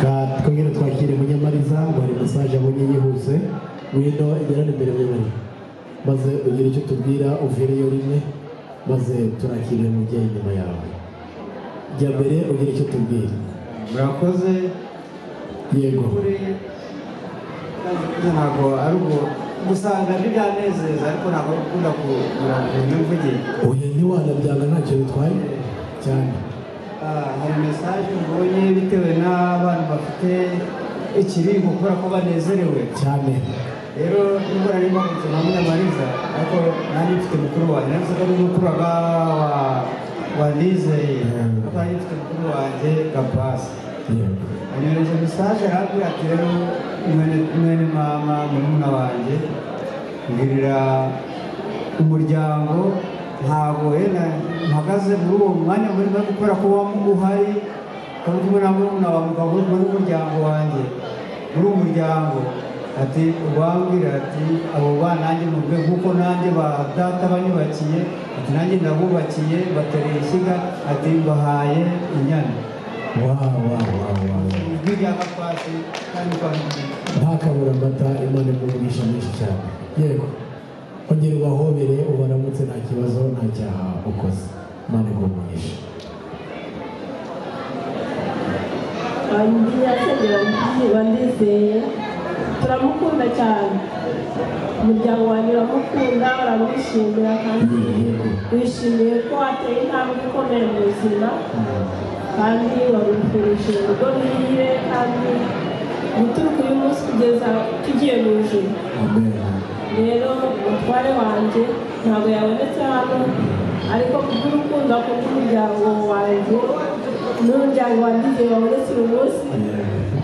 Ka- twongere twakire munyamariza ngo hari mesaje abonye yihuse wino igerane imbere y'ibiri maze ugire icyo tubwira uvireyo rimwe maze turakire umubyeyi inyuma yawe jya mbere ugire icyo tubwira murakoze yego ntabwo ari ubwo gusanga ntibyanezeza ariko ntabwo ari ukunda kugura ngo mvuge oya ntiwanabyanga ntacyo bitwaye cyane Ah, hari mesaje mbonye bitewe n'abantu bafite ikiribwa kubera ko banezerewe cyane rero nubwo nari mbamutse hamwe na mariza ariko nanjye mfite mukuru wanjye nari nzi ko ari mukuru wa wa- wa nizeye ariko nanjye mfite mukuru wanjye gapasi anyohereje mesaje arambwira ati rero mwene- mwene mama murumuna wanjye mbwirira umuryango ntabwo wenda mpagaze muri uwo mwanya murimo ariko kubera ko waba uhari kandi kumwe na murumuna wa mugabo uri muri umuryango wanjye muri uwo muryango ati uwambwira ati abo bana nanjye muve kuko nanjye ba data banyubakiye ati nanjye ndabubakiye batereye ishyiga ati mbahaye inyana ijwi rya gakwasi kandi kwa nta kabura amata imana igurisha menshi cyane yego ongera ubahobere ubaramutse nta kibazo nta cyaha ukoze imana igurisha wandiye asengera wandizeye turamukunda cyane umuryango wanjye uramukunda uramwishimira kandi wishimiye ko wateye intambwe ikomeye mu buzima kandi wabifurishije urugo ruhire kandi guturuka uyu munsi kugeza tugiye mu ijoro rero umutware wanjye ntabwo yabonetse hano ariko kubw'urukundo kubw'umuryango wanjye n'umuryango wa dizi wabonetse uyu munsi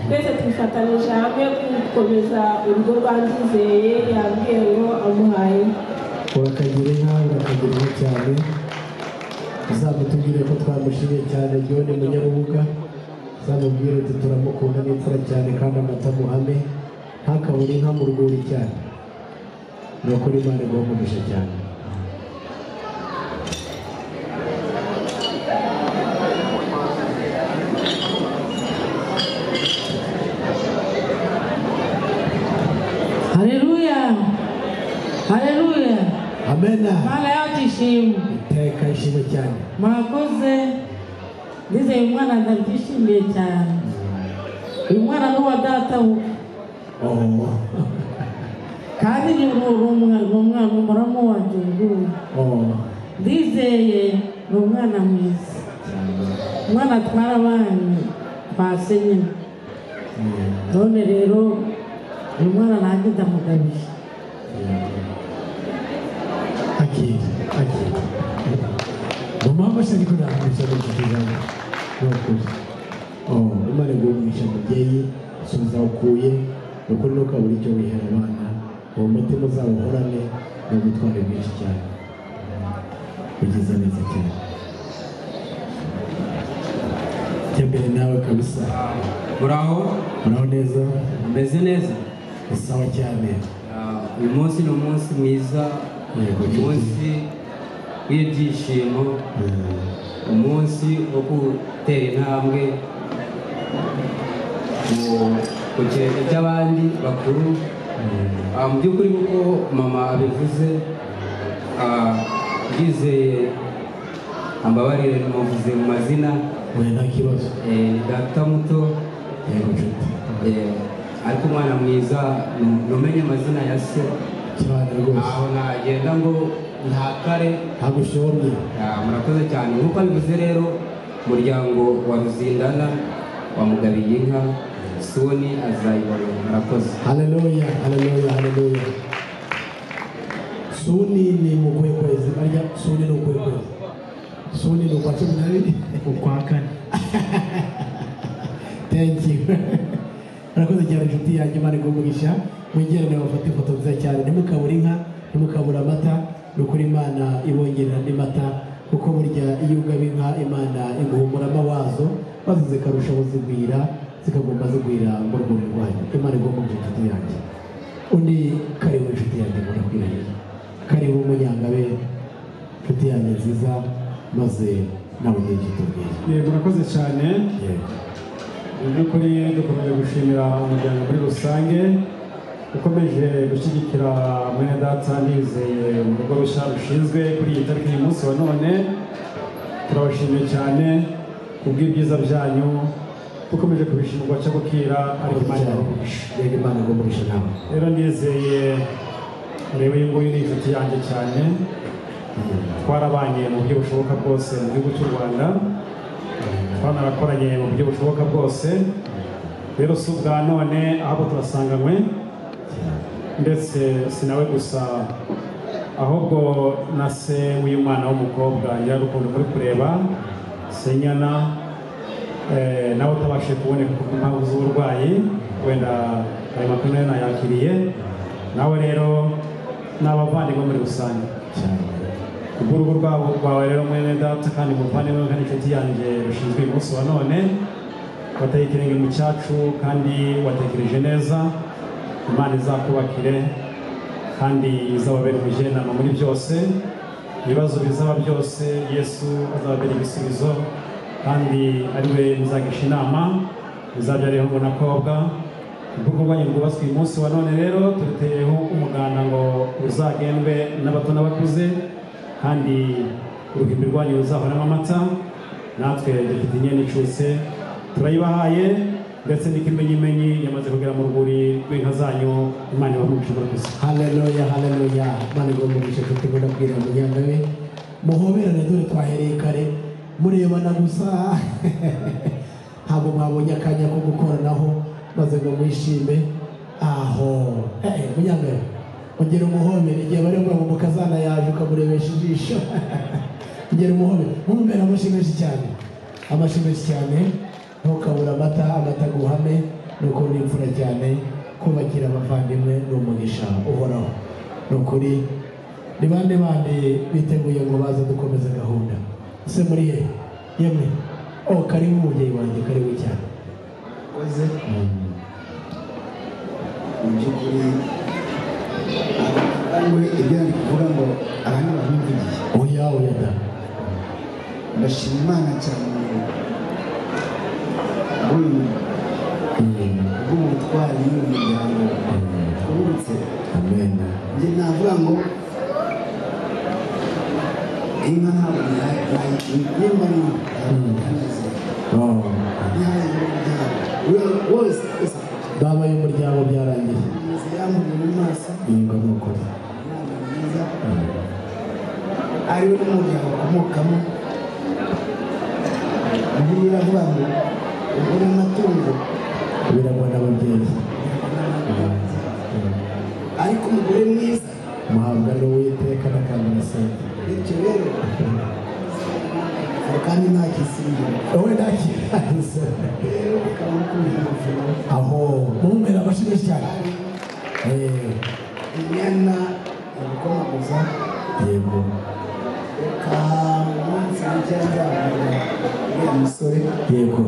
twese twifatanije hamwe gukomeza urugo rwa ndizeye yabwiye ngo amuhaye urakagira inka urakagira cyane uzamutubwire ko twamushimiye cyane ryone munyarubuga uzamubwire uti turamukunda n'imfura cyane kandi amata muhame ntakabure inka mu rwuri cyane ni ukuri imana iguha umugisha cyane haleluya haleluya amena mana yacu ishimwe iteka ishimwe cyane mwakoze ndizeye umwana ndabyishimiye cyane uyu mwana ni uwa data we Oh, kandi ni umwana ni umwana umuramu wanjye ngubu oh, ndizeye ni umwana mwiza umwana atwara abana twasenyemo none rero uyu mwana nanjye ndamugabije akira akira mu mpamvu se ariko nakurisha mu kigeraho ni ukuri Oh, imana iguha umugisha mubyeyi subiza aho ukuye ni ukuri ntukabure icyo wihera abana uwo mutima uzawuhorane ni ubutwari bwinshi cyane ugize neza cyane jya mbere nawe kabisa uraho uraho neza umeze neza ni sawa cyane Ah, uyu munsi ni umunsi mwiza Yego, uyu munsi w'ibyishimo umunsi wo gutera intambwe mu- ku kirenge cy'abandi bakuru Ah, mu by'ukuri kuko mama abivuze ah, ndizeye ambabarire namuvuze mu mazina oya nta kibazo Eh, ni data muto yego nshuti Eh, ariko umwana mwiza nu- numenye amazina ya se cyane rwose aho nagenda ngo ntakare ntagushomye murakoze cyane nk'uko abivuze rero umuryango wa ruzindana wamugabiye inka soni azayibona murakoze haleluya haleluya haleluya suni ni mu kuhe kwezi barya suni ni ukuhe kwezi suni ni ukwa cumi n'abiri ukwa kane thank you murakoze cyane inshuti yanjye imana iguha mwegerane bafate ifoto nziza cyane ntimukabure inka ntimukabure amata ni ukuri imana ibongerera andi mata kuko burya iyo ugaba inka imana iguhumura amawazo maze zikarushaho zigwira zikagomba zigwira mu rwuri rwanyu imana igomba kugira inshuti yanjye undi karibu inshuti yanjye murakwiriye karibu munyangabe inshuti yanjye nziza maze nawe ugira icyo utubwira yego murakoze cyane yego mu by'ukuri dukomeje gushimira umuryango muri rusange ukomeje gushyigikira mwene data nizeye mu rugo rushya rushinzwe kuri iyi tariki uyu munsi wa none turabashimiye cyane kubw'ibyiza byanyu dukomeje kubishimira cyo gukira ariko imana irabagurisha yego imana irabagurisha nawe rero ndizeye reba uyu nguyu ni inshuti yanjye cyane twarabanye mu buryo bushoboka bwose mu gihugu cy'u rwanda twanarakoranye mu buryo bushoboka bwose rero si ubwa none ahubwo turasanganywe ndetse si nawe gusa ahubwo na se w'uyu mwana w'umukobwa nyirarukundo muri kureba senyana eh, nawe utabashije kuboneka ku mpamvu z'uburwayi wenda ayo makuru nayo nayakiriye nawe rero ni abavandimwe muri rusange ubw'urugo rwabo rwawe rero mwene data kandi muvandimwe kandi inshuti yanjye rushinzwe uyu munsi wa none wateye ikirenge mu cyacu kandi watekereje neza imana izakubakire kandi izababera umujyanama muri byose ibibazo bizaba byose yesu azababera ibisubizo kandi ari we muzagisha inama izabyareho ubunakobwa ubwo bwanyu bwubatswe uyu munsi wa none rero turuteyeho umuganda ngo uzagendwe n'abato n'abakuze kandi uruhimbi rwanyu ruzahoramo amata natwe dufite inyana icutse turayibahaye ndetse n'ikimenyimenyi yamaze kugera mu rwuri rw'inka zanyu imana ibamugishe muri kusa haleluya haleluya imana igombogisha kuko ibona kubwira umuryango we muhoberane dore twahereye kare murebana gusa ntabwo mwabonye akanya ko gukoranaho maze ngo mwishime aho eh eh, umuryango we ongera umuhomere igihe bari ngo mu kazana yaje ukamurebesha ijisho ongera umuhomere mumubera amashyi menshi cyane amashyi menshi cyane ntukabura amata amata aguhame ni ukuri ni imfura cyane kubakira abavandimwe ni umugisha uhoraho ni ukuri ni bande bande biteguye ngo baze dukomeze gahunda ese muri he yemwe o karibu umubyeyi wanjye karibu cyane wakoze mu by'ukuri ariwe ibyo ari kuvuga ngo abandi bamwumviye oya oya da ndashima imana cyane bw'uyu bw'ubutwari n'umuryango twubutse njye navuga ngo inka ntabwo nayimba n'inka babaye umuryango byarangiye yego ni ukuri ariwe n'umuryango akomokamo bibiliya iravuga ngo ugura amatungo biragwa n'ababyeyi ariko umugore mwiza muhabwa n'uwiteka n'akantu musenga bityo rero kandi nta kisingira wowe ntakirangiza ukaba ukunda ubuzima aho mumumera amashyi menshi cyane Eh, inyana irakomaguza yego reka umunsi mujya nzabona uriya musore yego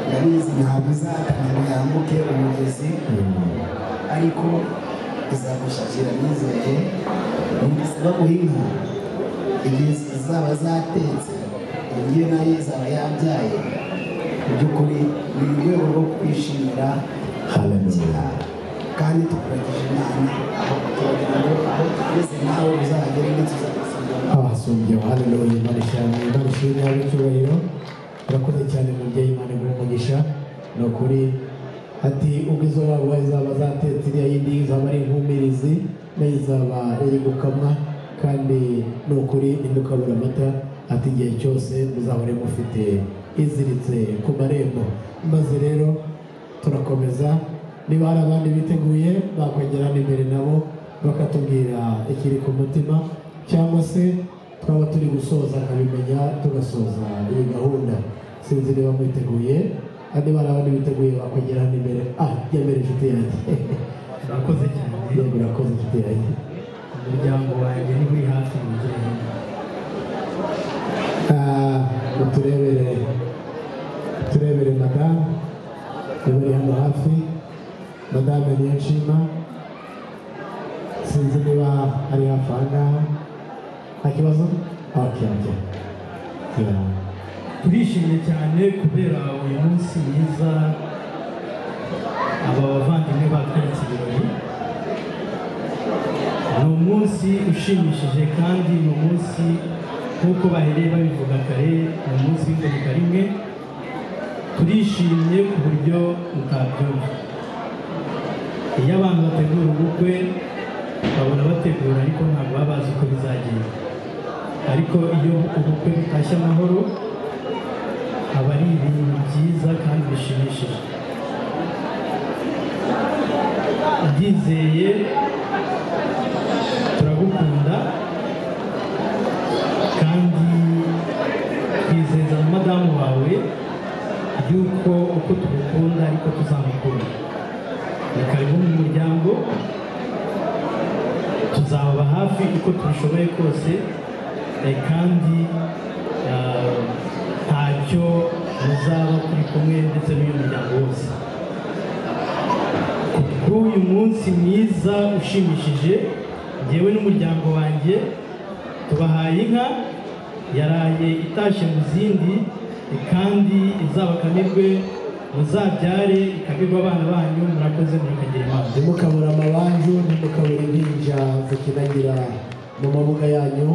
ndabizi ntabwo izatanga ngo yambuke umugezi ariko izagushakira nizeye ntisaba guhinga igihe zizaba zatetse iyo nayo izaba yabyaye mu by'ukuri ni mu rwego rwo kwishimira cyane. kandi tukuragije inama aho turagira ngo aho tugeze nawe uzahagere ndetse uzagusubiramo abasumbyeho haleluya imana cyane imana ishimwe yawe icyubahiro urakoze cyane mubyeyi imana iguhe umugisha ni ukuri ati ubwo izo waba izaba zatetse iriya yindi izaba ari inkumirizi nayo izaba iri gukamwa kandi ni ukuri ntimukabura amata ati igihe cyose muzahore mufite iziritse ku marembo maze rero turakomeza niba hari abandi biteguye bakwegera imbere nabo bakatubwira ikiri ku mutima cyangwa se twaba turi gusoza akabimenya tugasoza iyi gahunda sinzi niba mwiteguye kandi niba hari abandi biteguye bakwegera hano imbere ah jya mbere inshuti yanjye urakoze cyane yego urakoze inshuti yanjye umuryango wanjye ni uri hafi mu gihe Ah, uturebere uturebere madamu ubari hano hafi madame niyo nshima sinzi niba ari hafi aha ngaha nta kibazo ok ok Yeah. turishimye cyane kubera uyu munsi mwiza aba bavandimwe batweretse ibirori ni umunsi ushimishije kandi ni umunsi nk'uko bahereye babivuga kare ni umunsi w'ingaruka rimwe turishimye ku buryo mutabyumva iyo abantu bategura ubukwe babona bategura ariko ntabwo baba bazi uko bizagenda ariko iyo ubukwe butashye amahoro aba ari ibintu byiza kandi bishimishije ndizeye turagukunda kandi twizeza madamu wawe yuko uko tugukunda ariko tuzamukunda ni karibu mu muryango tuzababa hafi uko tubishoboye kose eh, kandi ah, ntacyo muzaba turi kumwe ndetse n'uyu muryango wose bw'uyu munsi mwiza ushimishije njyewe n'umuryango wanjye tubahaye inka yaraye itashye mu zindi kandi izabakamirwe muzabyare ikabirwa abana banyu murakoze murakagira imana ntimukabura amabanju ntimukabura impinja zikinagira mu mabuga yanyu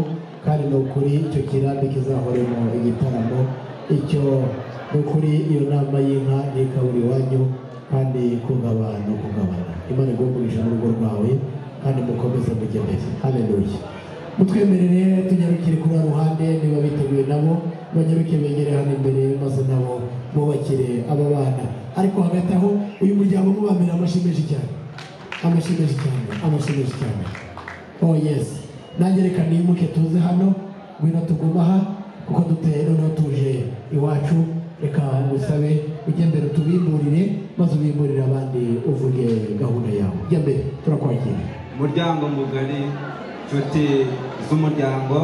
kandi ni ukuri icyo kirambi kizahoremo igitaramo icyo ni ukuri iyo nama y'inka ntikabura iwanyu kandi kungaba no kungabana imana iguhumurisha n'urugo rwawe kandi mukomeze mujye mbere haleluya mutwemerere tunyarukire kuri ruhande niba biteguye nabo banyarukire begere hano imbere maze nabo bubakire aba bana ariko hagati aho uyu muryango mubambere amashyi menshi cyane amashyi menshi cyane amashyi menshi cyane oh yes nanjye reka nimuke tuze hano ngwino tugume aha kuko duteye noneho tuje iwacu reka ngusabe ujye mbere utubimburire maze ubimburire abandi uvuge gahunda yawe jya mbere turakwakira umuryango mugari inshuti z'umuryango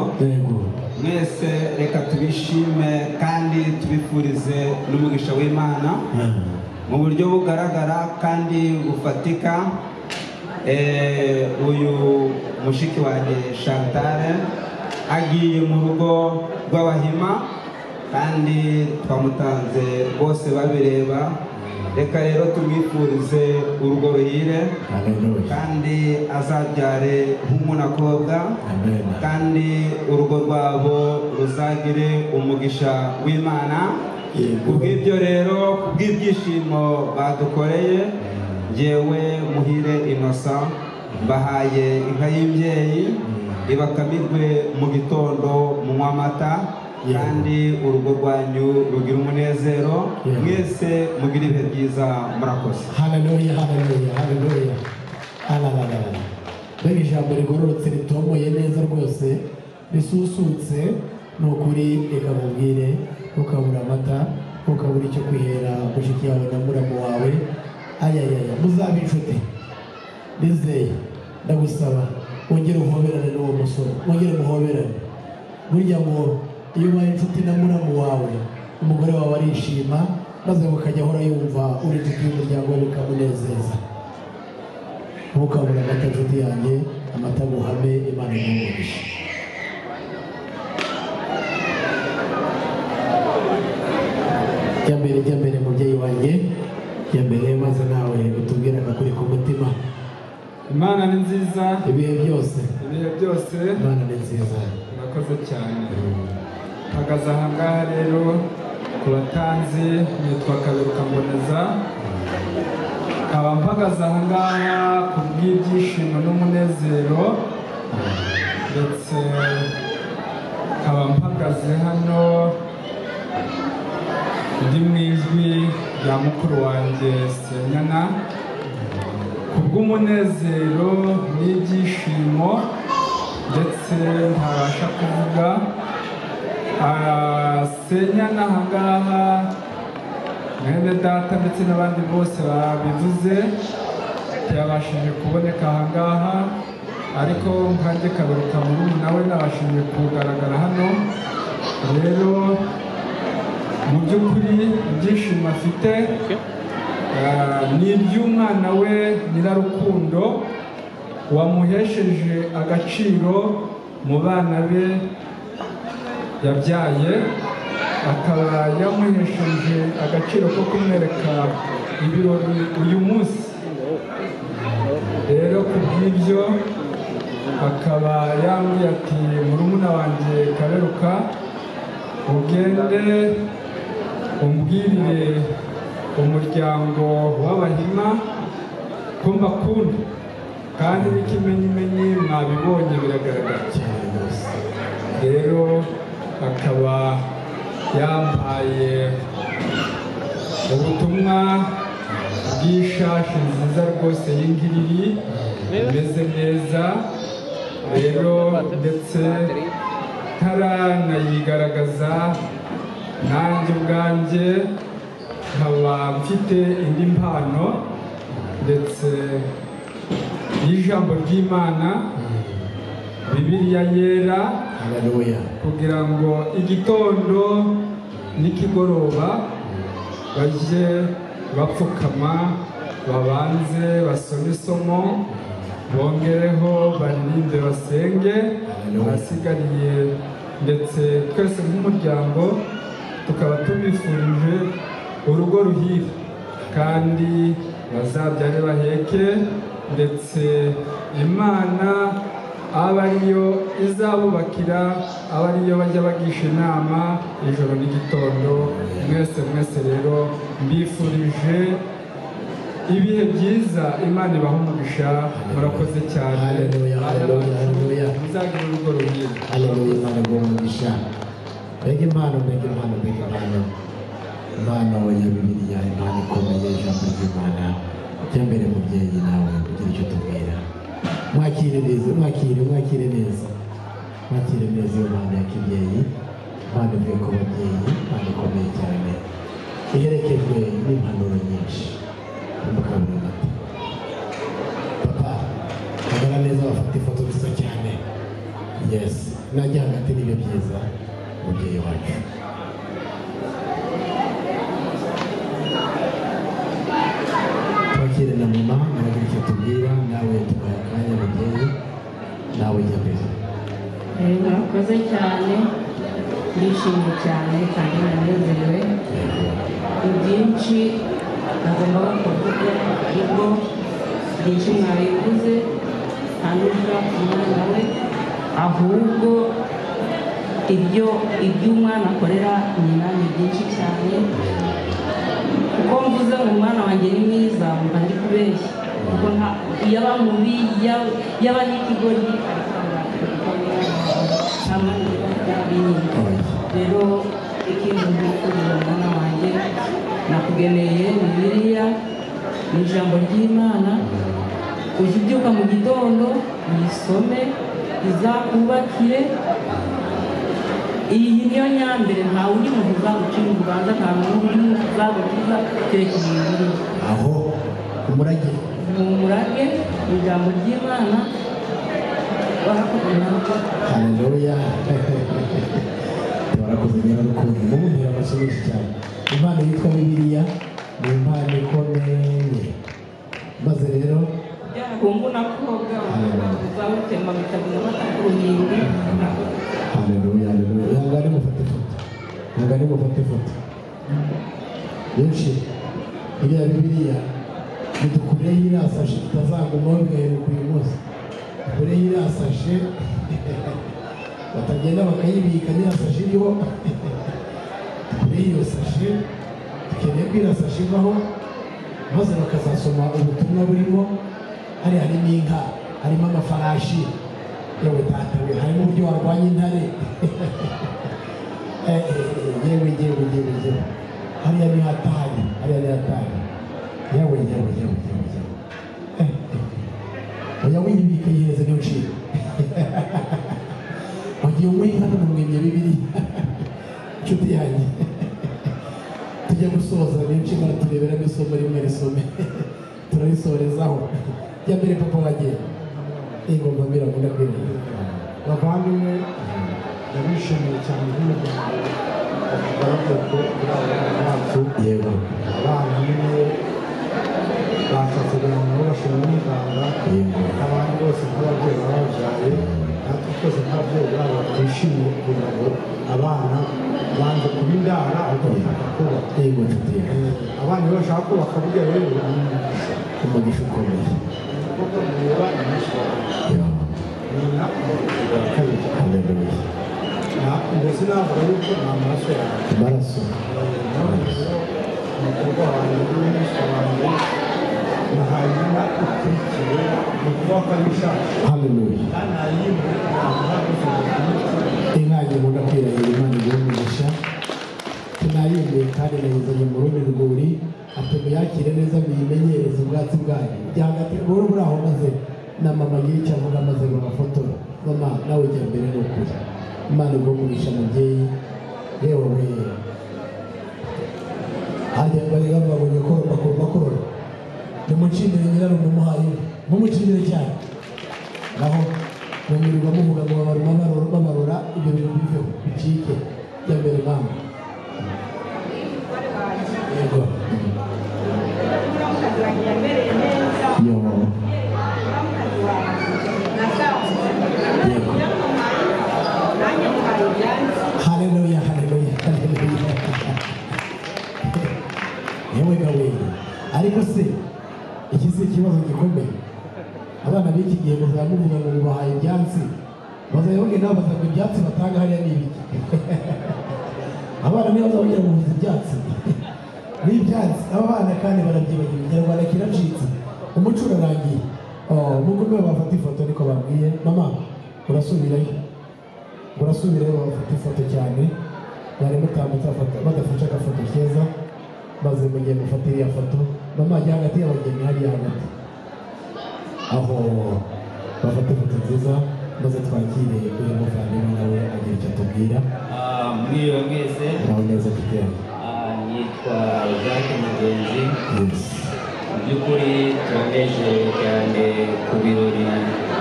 mwese reka tubishime kandi tubifurize n'umugisha w'imana mu buryo bugaragara kandi bufatika eh, uyu mushiki wanjye shantare agiye mu rugo rw'abahima kandi twamutanze bose babireba reka rero tumwifurize urugo ruhire kandi azabyare nk'umunakobwa kandi urugo rwabo ruzagire umugisha w'imana kubw'ibyo rero kubw'ibyishimo badukoreye ngewe muhire inosa mbahaye inka y'imbyeyi ibakamirwe mu gitondo munywa amata kandi urugo rwanyu rugira umunezero mwese mugire ibihe byiza murakoze haleluya haleluya haleluya arabarara mbega ijambo rigororotse ritomoye neza rwose risusutse ni ukuri reka mubwire ntukabura amata ntukabura icyo kwihera mushiki yawe na muramu wawe ayayaya muzabe inshuti nizeye ndagusaba wongere umuhoberane n'uwo musore wongere umuhoberane burya ngo iyo ubaye inshuti na muramu wawe umugore wawe arishima maze mukajya ahora yumva uri inshuti y'umuryango we bikamunezeza ntukabure amata inshuti yanjye amata guhame imana imugurisha jya mbere jya mbere mubyeyi wanjye jya mbere maze nawe utubwire agakuri ku mutima imana ni nziza ibihe byose ibihe byose imana ni nziza murakoze cyane mpagaze aha ngaha rero ku batanzi nitwa kaberuka mboneza nkaba mpagaze aha ngaha ku bw'ibyishimo n'umunezero ndetse nkaba mpagaze hano ndi mu ijwi rya mukuru wanjye senyana ku bw'umunezero n'ibyishimo ndetse ntabasha kuvuga Ah, senyana aha ngaha mwene data ndetse n'abandi bose babivuze ntiyabashije kuboneka aha ngaha ariko nkanjye kaberuka muri nawe nabashije kugaragara hano rero mu by'ukuri ibyishimo afite ah, ni iby'umwana we nyirarukundo wamuhesheje agaciro mu bana be yabyaye akaba yamuhesheje agaciro ko kumwereka ibirori uyu munsi rero ku bw'ibyo akaba yambwiye ati murumuna wanjye kaberuka ugende umbwirire umuryango w'abahima ko mbakunda kandi n'ikimenyimenyi mwabibonye biragaragara cyane rwose rero akaba yambaye ubutumwa bw'ishashi nziza rwose y'ingiriri imeze neza rero ndetse ntaranayigaragaza nanjye ubwanjye nkaba mfite indi mpano ndetse y'ijambo ry'imana bibiliya yera kugira ngo igitondo n'ikigoroba bajye bapfukama babanze basome isomo bongereho baririmbe basenge ahasigariye ndetse twese nk'umuryango tukaba tubifurije urugo ruhire kandi bazabyare baheke ndetse imana aba ariyo izabubakira aba ariyo bajya bagisha inama ijoro n'igitondo mwese mwese rero mbifurije ibihe byiza imana ibaha umugisha murakoze cyane muzagira urugo ruhire haleluya imana guha umugisha mbega impano mbega impano mbega impano impano ya bibiliya impano ikomeye ijambo ry'imana jya mbere mubyeyi nawe ugira icyo utubwira mwakire neza mwakire mwakire neza mwakire neza iyo mpano ya kibyeyi impano ivuye ku babyeyi impano ikomeye cyane iherekejwe n'impanuro nyinshi umukambwe amata papa hagarara neza bafata ifoto nziza cyane yesi nanjye hagati nibyo byiza mubyeyi wacu twakire na mama nagira icyo tubwira nawe tubaha akanya mubyeyi nawe jya mbere Eh, murakoze cyane ndishimye cyane kandi naranezerewe ni byinshi nagombaga kuvuga ariko byinshi mwabiguze nta n'ushobora kumwana we ahubwo ibyo ibyo umwana akorera nyina ni byinshi cyane kuko mvuze ngo umwana wanjye ni mwiza mba ndi kubeshya kuko nta yaba mubi yaba- yaba n'ikigoryi ariko aba hamwe rero ikintu mbifurije mwana wanjye nakugeneye bibiliya ni ijambo ry'imana ujye ubyuka mu gitondo uyisome izakubakire iyi niyo nyambere nta wundi muntu uzagucira urubanza nta n'undi muntu uzagukiza kereka bibiliya aho umurage ni umurage ni ijambo ry'imana barakubona haleluya tubarakoze rero rukundo mumubwira amasomo menshi cyane impano yitwa bibiliya ni impano ikomeye maze rero byarakungu na koga uzawutema bitaguma batakuruhinde haleluya haleluya ihangane mufate ifoto ihangane mufate ifoto benshi iriya bibiliya nidukureho irasashe tutazagumaho bigaheruka uyu munsi dukureho irasashe batagenda bakayibika irasashe iriho dukureho iyo sashe dukeneye ko irasashe ivaho maze bakazasoma ubutumwa burimo hariya harimo inka harimo amafarashi yewe data we harimo uburyo warwanya intare Eh, eh, yewe yewe yewe yewe hariya ni hatari hariya ni hatari yewe yewe yewe yewe yewe Eh, eh. oya wiyibika yihereze niyo nshinga wagiye unyweye inka n'umuremye bibiri inshuti yanjye tujya gusoza niyo nshinga turebera ngo isomo rimwe risome turarisorezaho jya mbere papa wagiye ingoma mbira mbira bavandimwe ndabishimiye cyane nk'umuryango barakoze kuri aba bana bacu yego abana nyine bashatse kugira ngo bashobore umuganga abantu bose nk'ababyeyi baba babyaye natwe twese nk'ababyeyi babo twishimiye kugira ngo abana banze kuba indara ahubwo bashaka kubaka yego nshuti yanjye abana iyo bashaka kubaka burya rero ni umugisha umugisha ukomeye kuko mureba iminsi bakora nyina kabiri haleluya Na- ndetse navuga yuko nta maraso yanjye amaraso umukobwa wanjye n'umwisha wanjye nahanyuma ukurikiwe ni ukuvuga ko ari ishashi haleluya kandi nayimwe ntabwo nakoze inkange nkunda kwirahira imana igira umugisha tunayimbuye kandi nayizanye mu rundi rwuri ati muyakire neza muyimenyereze ubwatsi bwayo byahagati rwuri muri aho maze na mama agira icyo avuga maze bagafotora mama nawe jya mbere ni ukuri imana igira umugisha mubyeyi yewe we hajya bariga babonye korora bagomba korora nimucindire nyirarume umuhaye inka. mumucindire cyane naho bamwirirwa muvuga ngo babaruma barora babarora ibyo bintu biveho bicike jya mbere mama yego Gracias. haleluya haleluya haleluya yewe gawe ariko se iki si ikibazo gikomeye abana b'iki gihe muzaba muvuga ngo mubahaye ibyatsi bazajya bagenda babaza ngo ibyatsi batanga hariya ni ibiki abana niyo bazabagira ngo muvuze ibyatsi n'ibyatsi aba bana kandi barabyibagira ikinyarwanda kiracitse umuco urarangiye Oh, nubwo nibo bafata ifoto niko babwiye mama urasubirayo urasubirayo bafata ifoto cyane bari mutambutse afata- badafashe agafoto keza maze mugiye gufata iriya foto mama ajya hagati y'abageni hariya hagati aho bafata ifoto nziza maze twakire uyu muvandimwe nawe agira icyo atubwira Ah, muri iyo mwese nawe neza tutera ah, nitwa Jacques Mugenzi mu by'ukuri turaneje cyane ku birori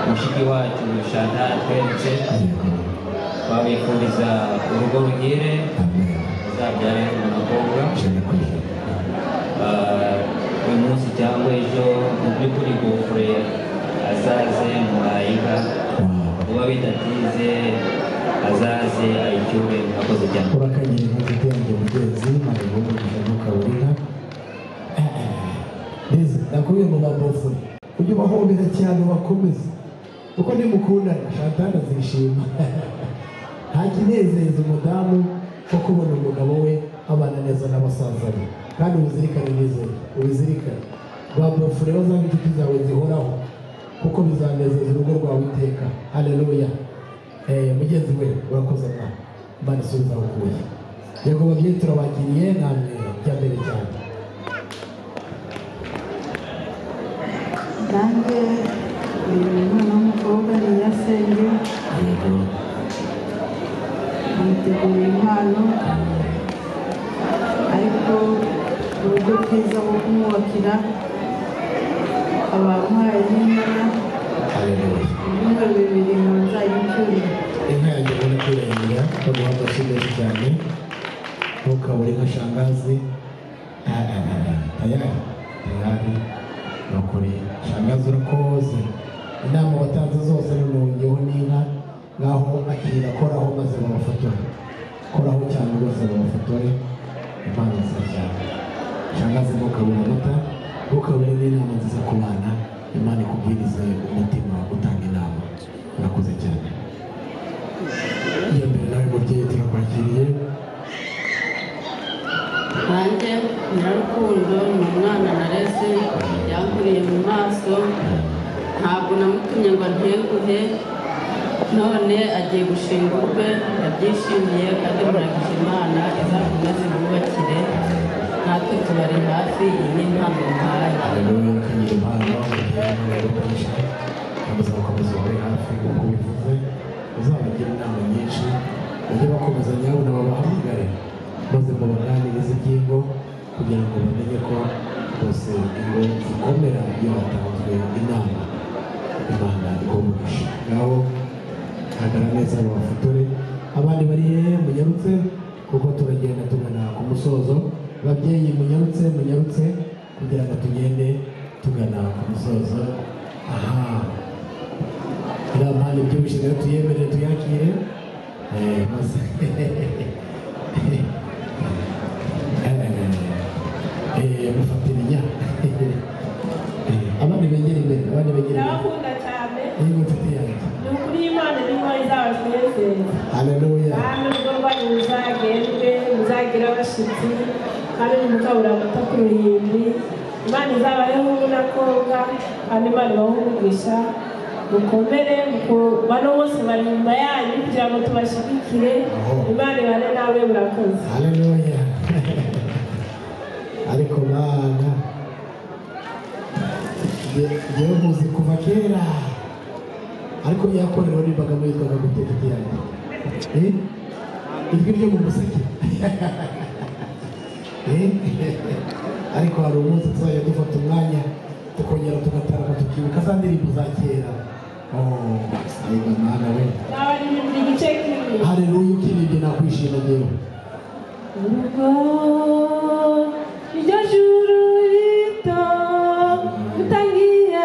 mushiki wacu Chantal tweretse twabifuriza urugo ruhire azabyare umukobwa Ah, uyu munsi cyangwa ejo mu by'ukuri gofure azaze muhayika kuba bidatinze azaze ayicyure murakoze cyane urakanyeye ntafite yanjye mugenzi ntabwo umugisha ntukawurira neza nakubwiye ngo babofure ujye ubahobera cyane ubakomeze kuko nimukundana shantana azishima nta kinezeza umudamu nko kubona umugabo we abana neza n'abasaza be kandi ubizirikane nizere ubizirikane babofure bazabe inshuti zawe zihoraho kuko bizanezeza urugo rwawe iteka haleluya Eh, mugenzi we urakoze mwa imana isubiza aho ukuye yego babyeyi turabakiriye namwe jya mbere cyane nanjye uyu ni umwana w'umukobwa ni nyirasenge amuteguriye impano ariko uburyo bwiza bwo kumwubakira abamuhaye n'inyana ibyumba bibiri mu nzayicyure inka yanjye ubona ko irahirira baguha amashyi menshi cyane ntukabure nka shangazi Ah, ah, ah, ah, tayari tayari nukuri shangazi urakoze inama watanze zose nanongeho n'inka ngaho akira koraho maze babafotore koraho cyane rwose babafotore impano nziza cyane shangazi ntukabure amata ntukabure n'inama nziza ku bana imana ikubwirize umutima wo gutanga inama urakoze cyane iyo mbere nawe mubyeyi turakwakiriye nanjye nyirarukundo ni umwana nareze yankuriye mu maso ntabwo namutumye ngo nteguhe none agiye gushinga ubukwe yabyishimiye kandi muragisha imana izakomeze bubakire natwe tubari hafi iyi ni impano muhaye haleluya urakangira impano mubyeyi nawe urakoresha ukomeza gukomeza ubure hafi nk'uko bivuze uzabagira inama nyinshi ujye bakomeza nyawe babahamagare maze mubaganirize ingingo kugira ngo bamenye ko rwose ingo zikomera iyo hatanzwe inama imana ikomugisha ngaho hagaragara neza babafotore abandi bari hehe munyarutse kuko turagenda tugana ku musozo babyeyi munyarutse munyarutse kugira ngo tugende tugana ku musozo aha iriya mpande byinshi rero tuyemere tuyakire Eh, maze Eh, mufatire nya Eh, abandi begere imbere abandi begere imbere ndabakunda cyane yego nshuti yanjye ni ukuri y'imana irimo izabatunezeza haleluya kandi ubwo rwanyu muzagendwe muzagire abashyitsi kandi nimukabura amata ku ruhimbi imana izabaheho n'akobwa kandi imana ibahe umugisha mukomere muko- bano bose bari inyuma yanyu kugira ngo tubashyigikire imana ibane nawe murakoze haleluya ariko mana nge- ngewe muzi kuva kera ariko yakorewe nimbaga mwitwaga guteka ikiyaga Eh? ijwi ryo mu museke Eh? ariko hari umunsi tuzajya dufata umwanya tukongera tugatarama tukibuka za ndirimbo za kera Oh, ariko mana we n'abaririmbyi igice kimwe haleluya ukiribye nakwishima ngewe Urugo iryo juru rito utangiye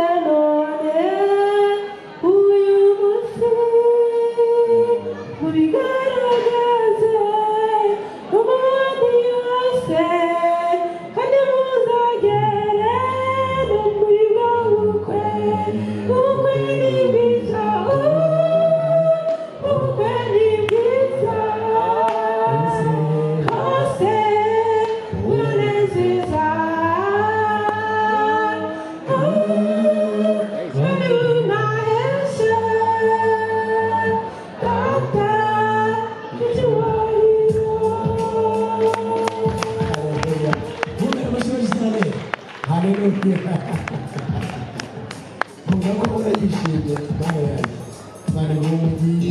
akagombye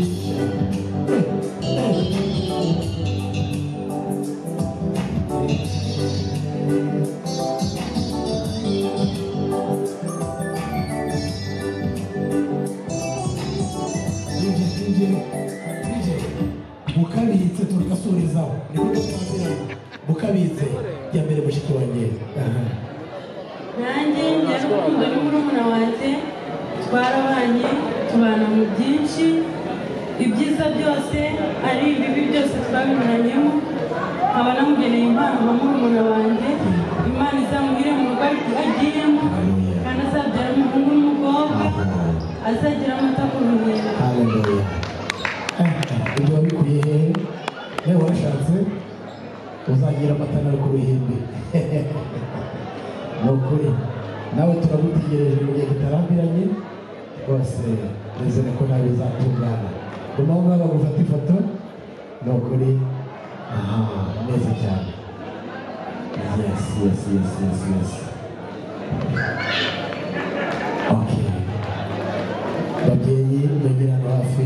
mukabitse tugasubizaho mukabitse jya mbere mushiki wanjye nanjye njya n'urukundo ni murumuna wanjye twarabanye tubana mu byinshi ibyiza byose ari ibibi byose twabinyuranyemo nkaba namugeneye impano nka murumuna wanjye imana izamuhire mu rugo ariko agiyemo kandi azabyara umuhungu n'umukobwa azagira amata ku rubingo ibyo wabikuye hehe nawe warashatse uzagira amata nawe ku ruhimbi ni ukuri nawe turagutegereje mu gihe kitarambiranye rwose nizere ko nawe bizatungana guma aho ngaho bagufata ifoto ni ukuri aha neza cyane yes yes yes yes yes okay babyeyi bagera hano hafi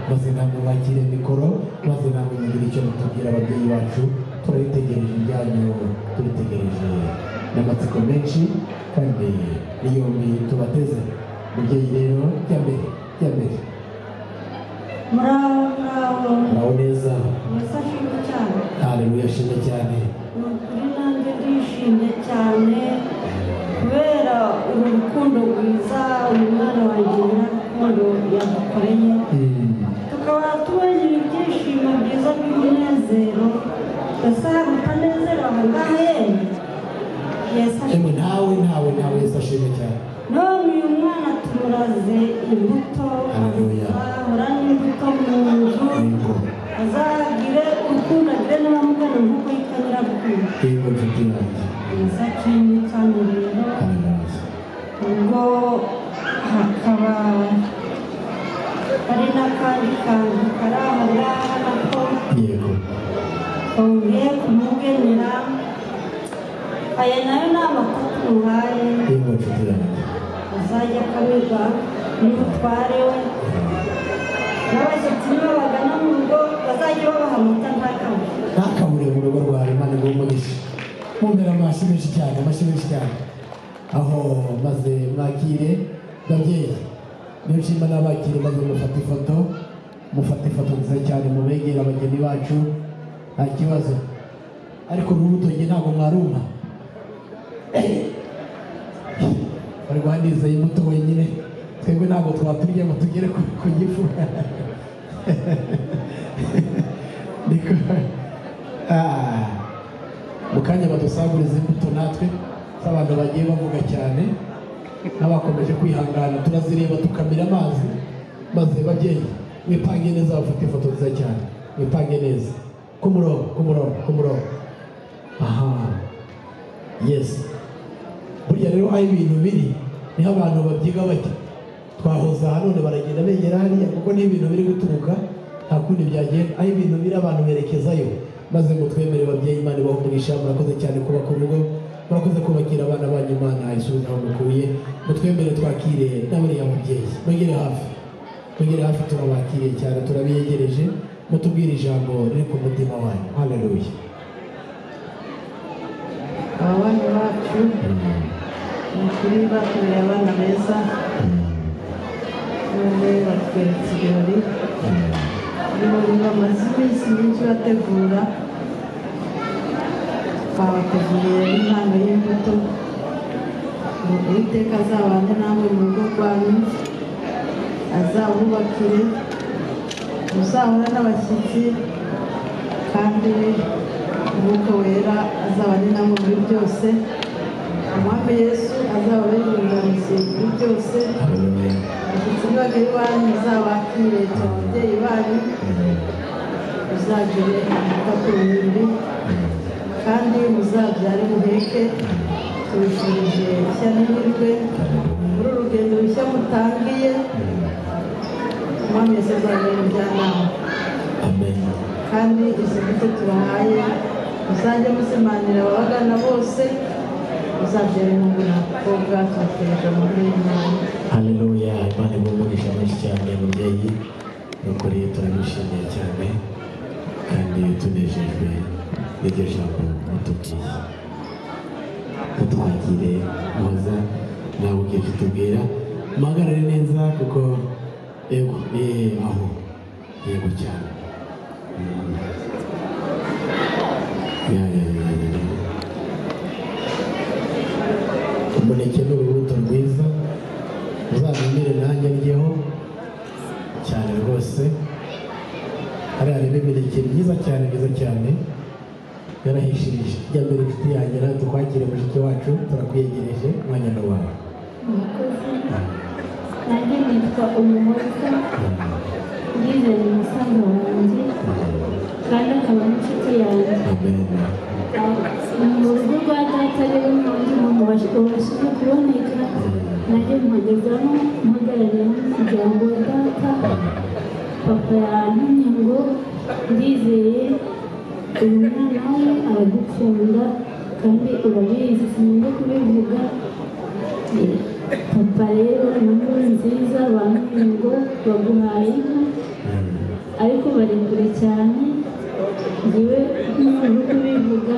maze ntabwo bakire mikoro maze ntabwo mugire icyo mutubwira ababyeyi bacu turabitegereje ibyanyu tubitegereje n'amatsiko menshi kandi n'iyombi tubateze mubyeyi rero jya mbere jya mbere muraho muraho muraho neza murasashimwe cyane haleluya shimwe cyane ni ukuri nanjye ndishimye cyane kubera uru rukundo rwiza uyu mwana wanjye nyirarukundo yadukoreye tukaba tubonye ibyishimo byiza by'umunezero ese mutanezera aho ngaho yemwe yesi emwe ntawe ntawe ntawe yesi ashimwe cyane none uyu mwana tumuraze imbuto azahora n'imbuto mu nzu azagire urukundo agire n'abamugana nk'uko yitwa nyirarukundo yego nshuti yanjye mwiza kimwe cyane rero ubwo hakaba hari n'akandi kantu kari aho ngaho nako yego kongeye kumugenera aya nayo ni amakuru tumuhaye yego nshuti yanjye azajya akanyurwa n'umutware we n'abashyitsi nibabagana mu rugo bazajya babaha amata nta kabuye ntakabure mu rugo rwawe imana ngo umugishe mumbere amashyi menshi cyane amashyi menshi cyane aho maze mwakire babyeyi niyo nshima n'abakire maze mufata ifoto mufata ifoto nziza cyane mubegere abageni bacu nta kibazo ariko n'urutoki ntabwo mwaruma barwanizeye imbuto wenyine twebwe ntabwo twaturya ngo tugere ku ku gifu niko Ah, mu kanya badusaguriza imbuto natwe z'abantu bagiye bavuga cyane n'abakomeje kwihangana turazireba tukamira amazi maze babyeyi mwipange neza bafate ifoto nziza cyane mwipange neza ku murongo ku murongo ku murongo aha yesi burya rero aho ibintu biri niho abantu babyiga bajya twahoza aha none baragenda begera hariya kuko niho ibintu biri guturuka nta kundi byagenda aho ibintu biri abantu berekezayo maze ngo twemere babyeyi imana ibaho umugisha murakoze cyane kubaka urugo murakoze kubakira abana banyu imana isubiza aho mukuye ngo twemere twakire n'abariya mubyeyi mwegere hafi mwegere hafi turabakiriye cyane turabiyegereje mutubwire ijambo riri ku mutima wanyu haleluya abana bacu ni ukuri bakoreye abana beza none batweretse ibirori ibirori bamaze iminsi myinshi bategura babateguriye impano y'imbuto ngo uwiteka azabane namwe mu rugo rwanyu azabubakire muzahura n'abashyitsi kandi umwuka wera azabane namwe muri byose umwami yesu azababere umuyobozi muri byose abashyitsi nibagere iwanyu muzabakire ababyeyi banyu muzagire amata ku ruhimbi kandi muzabyare muheke tubifurije ishya n'ihirwe muri uru rugendo rushya mutangiye umwami yesu azababere umujyanama kandi izi mbuto tubahaye muzajya muzimanira ababagana bose muzabyara umuhungu n'abakobwa tubategereje amahoro y'imana haleluya imana ibaho umugisha menshi cyane mubyeyi nuko rero turabishimiye cyane kandi tunejejwe n'iryo jambo mutubwiye mutwakire muhoza nawe ugiye kutubwira muhagarare neza kuko yego eh, aho yego cyane Mm. Ya, ya, ya, ya, ya. umuneke ni urubuto rwiza uzamumire nanjye ndyeho cyane rwose hariya harimo imineke myiza cyane myiza cyane yarahishirije jya mbere inshuti yanjye nawe tukwakire mushiki wacu turakwiyegereje umwanya ni wawe nanjye nitwa umuhoza ngizeye umusaza wanjye kandi akaba n'inshuti yanjye mu rugo rwa data rero nanjye mubasha kuboneka nanjye mpagezamo mpagarariye kugira ngo data papa yantumye ngo ndizeye uyu mwana we aragukunda kandi urabizi sinumva kubivuga papa rero ni inkuru nziza bambwiye ngo baguhaye inka ariko bari kure cyane ngewe n'umuntu kubivuga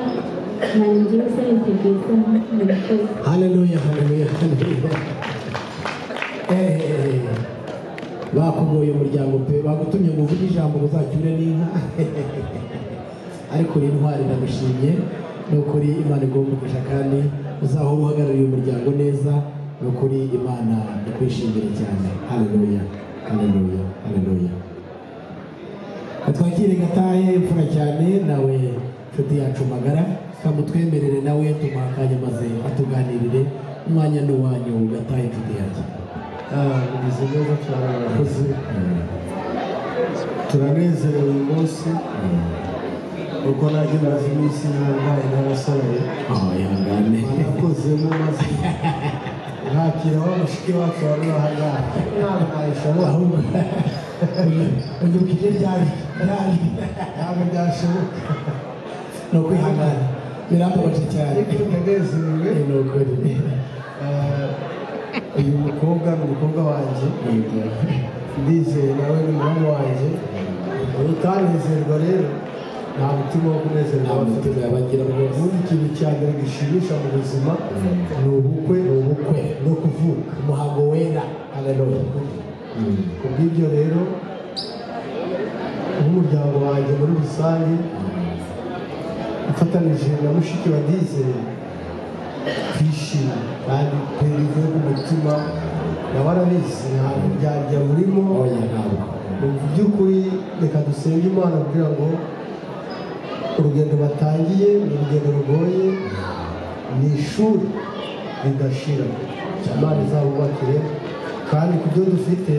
ntabwo ngewe sayitegereza murakoze haleluya haleluya haleluya Eh, bakugoye umuryango pe bagutumye ngo uvuge ijambo ngo uzacyure n'inka ariko uri intwari iragushimye ni ukuri imana igombugisha kandi uzahora uhagarariye umuryango neza ni ukuri imana ikwishimire cyane haleluya haleluya haleluya twakire gatahe imfura cyane nawe nshuti yacu magara kamutwemerere nawe tumuha akanya maze atuganirire umwanya ni uwanyu gatahe nshuti yanjye bimeze neza cyane murakoze turanezerewe uyu munsi kuko nanjye maze iminsi narwaye n'abasabaye murakoze mumaze nakira wa mushiki wacu wari aha ngaha ntabwo uyu mukire ryari ryari ntabwo byashoboka ni ukwihangana birambabaje cyane ariko ndanezerewe ni ukuri uyu mukobwa ni umukobwa wanjye ndizeye nawe ni umuhungu wanjye utanezerwa rero nta mutima wo kunezerwa bafite ubundi ikintu cya mbere gishimisha mu buzima ni ubukwe ni ubukwe no kuvuka umuhango wera haleluya kubw'ibyo rero nk'umuryango wanjye muri rusange ufatanije na mushiki wa dizeye twishimye kandi twebwe ku mutima nawe arabizi ntabwo byajya burimo mu by'ukuri reka dusenge imana kugira ngo urugendo batangiye ni urugendo rugoye ni ishuri ridashira imana izabubakire kandi ku byo dufite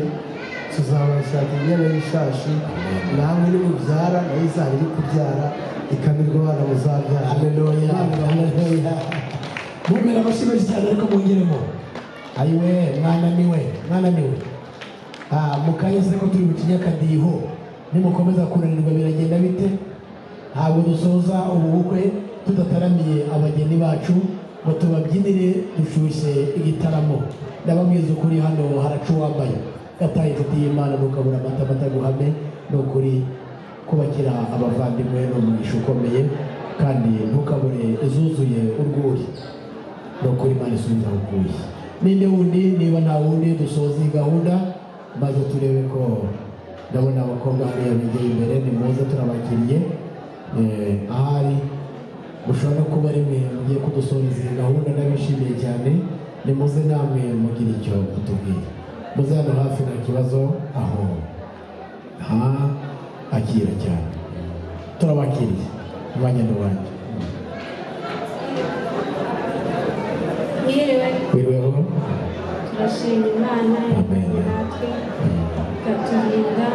tuzabashaka imyenda y'ishashi namwe nimubyara nayo izaba iri kubyara ikamirwa abana muzabyara haleluya haleluya mumera amashyi menshi cyane ariko mwongeremo ayiwe mwana niwe mwana niwe Ah, mukahise ko turi bucinye akadiho nimukomeza kunanirwa biragenda bite ntabwo dusoza ubu bukwe tudataramiye abageni bacu ngo tubabyinire dushyushye igitaramo ndababwiza ukuri hano haraca uwambaye gataye inshuti y'imana ntukabura amata bataguhame ni ukuri kubakira abavandimwe ni umugisha ukomeye kandi ntukabure izuzuye urwuri ni ukuri imana isubiza aho ukuye ninde wundi niba nta wundi dusoza iyi gahunda maze turebe ko ndabona abakobwa hariya begeye imbere ni meza turabakiriye Eh, ahari mushobora no kuba rimwe mugiye kudusoreza iyi gahunda ndabishimiye cyane ni muze namwe mugira icyo mutubwira muze hano hafi nta kibazo aho ha akira cyane turabakiriye umwanya ni uwanjye mwiriwe wiriweho turashima imana yatumye natwe ikaturinda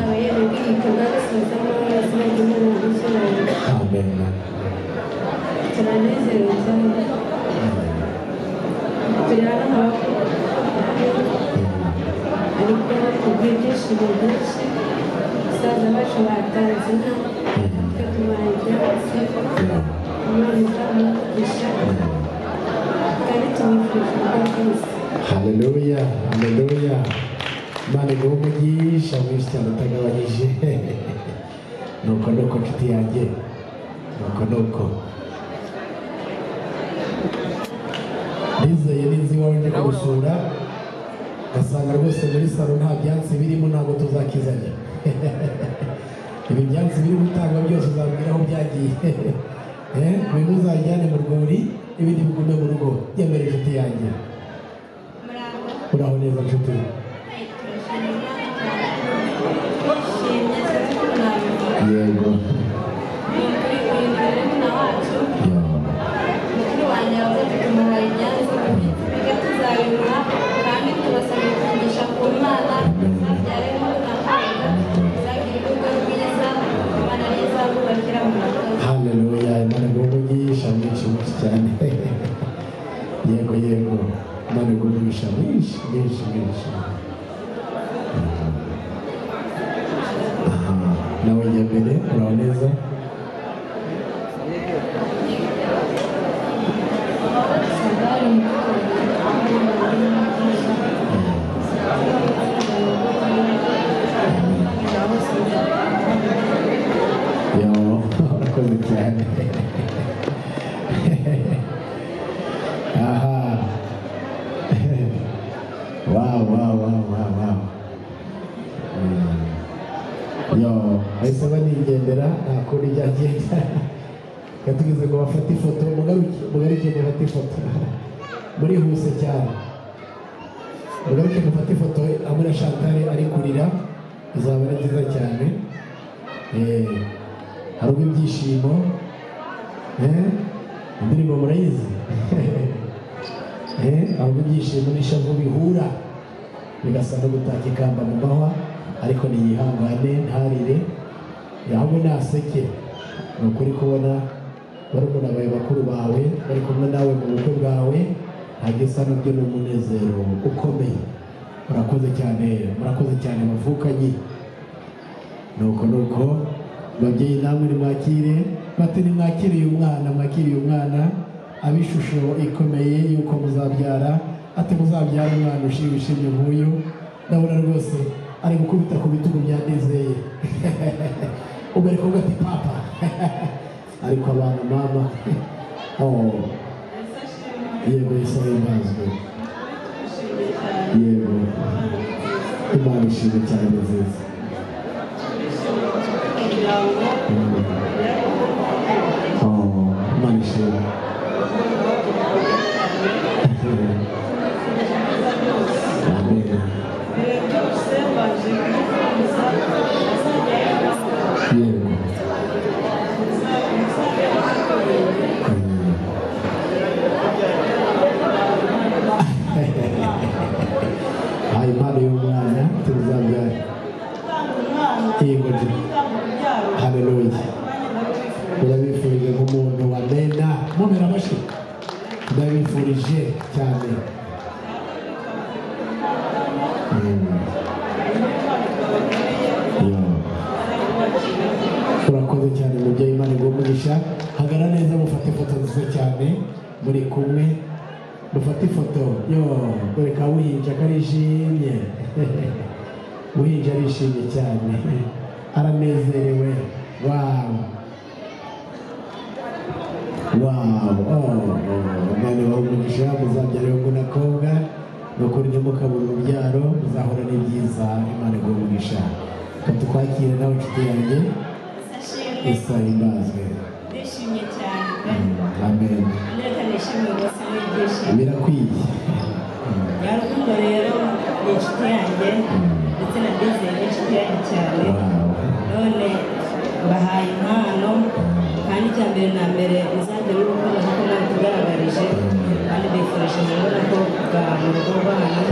abayeri b'ibikorwa bisuzama izina ry'imana ry'icyubahiro turanezerewe cyane turi hano hafi ariko kubw'ibyishimo byinshi umusaza wacu batanze inka twe tumara ibyatsi umwana uzamugisha kandi tumwifurije ubwa bwose haleluya haleluya imana iguhe umugisha mwinshi cyane utagabanyije nuko nuko nshuti yanjye nuko nuko ndizeye ninzi iwawe ndi kugusura ugasanga rwose muri salo nta byatsi birimo ntabwo tuzakizanya ibi byatsi biri gutangwa byose uzabwira aho byagiye Eh, bimwe uzajyane mu rwuri ibindi bigume mu rugo yemere inshuti yanjye uraho neza nshuti yego haleluya imana iguhe umugisha mwinshi mwinshi cyane yego yego imana iguhe umugisha mwinshi mwinshi mwinshi Aha, nawe jya mbere uraho neza yo urakoze cyane aha wow wow wow wow wow Mm. yo bahise banigendera nta kundi ryagenda yatugeze ngo bafate ifoto mugaruke mugaruke mufate ifoto murihuse cyane mugaruke mufate ifoto amura shantare ari kurira izaba ari nziza cyane Eh, hariho ibyishimo eh, indirimbo murayizi Eh, hariho ibyishimo n'ishavu bihura bigasa no gutaka ikamba mu mahwa ariko niyihangane ntarire ahubwo naseke ni ukuri kubona barumuna bawe bakuru bawe bari kumwe nawe mu bukwe bwawe hagisa nabyo ni umunezero ukomeye murakoze cyane murakoze cyane bavukanyi nuko nuko babyeyi namwe nimwakire bati nimwakiriye umwana mwakiriye umwana aba ishusho ikomeye yuko muzabyara ati muzabyara umwana ushimishije nk'uyu ndabona rwose ari gukubita ku bitugu byanezeye ubwo ari kuvuga ati papa ariko abantu mama oh. yego yesu ahimbazwe yego imana ishimwe cyane ni nziza Oh, imana ishimwe yego aha impano y'umwana tuzabyara yego haleluya urabifurije nk'umuntu wamena mumera amashyi ndabifurije cyane Mm. Yo. urakoze cyane mubyeyi imana iguhe umugisha hagara neza mufate ifoto nziza cyane muri kumwe mufate ifoto yo dore ka buhinja karishimye buhinja arishimye cyane aranezerewe wawu wawu umwana wawe umugisha muzabyara ahubwo n'akobwa nukuri ntimukabure urubyaro muzahora n'ibyiza imana iguhe umugisha tukwakire nawe inshuti yanjye isa imbazwe Ndishimye cyane amen ndetse nishimiye rwose n'ibyishimo birakwiye nyarukundo rero ni inshuti yanjye ndetse na bizeye ni inshuti yanjye cyane none bahaye impano kandi icya mbere na mbere muzajya mubikorera kuko mwabitugaragarije kandi bifurije murabona ko bwa mu rugo rwanyu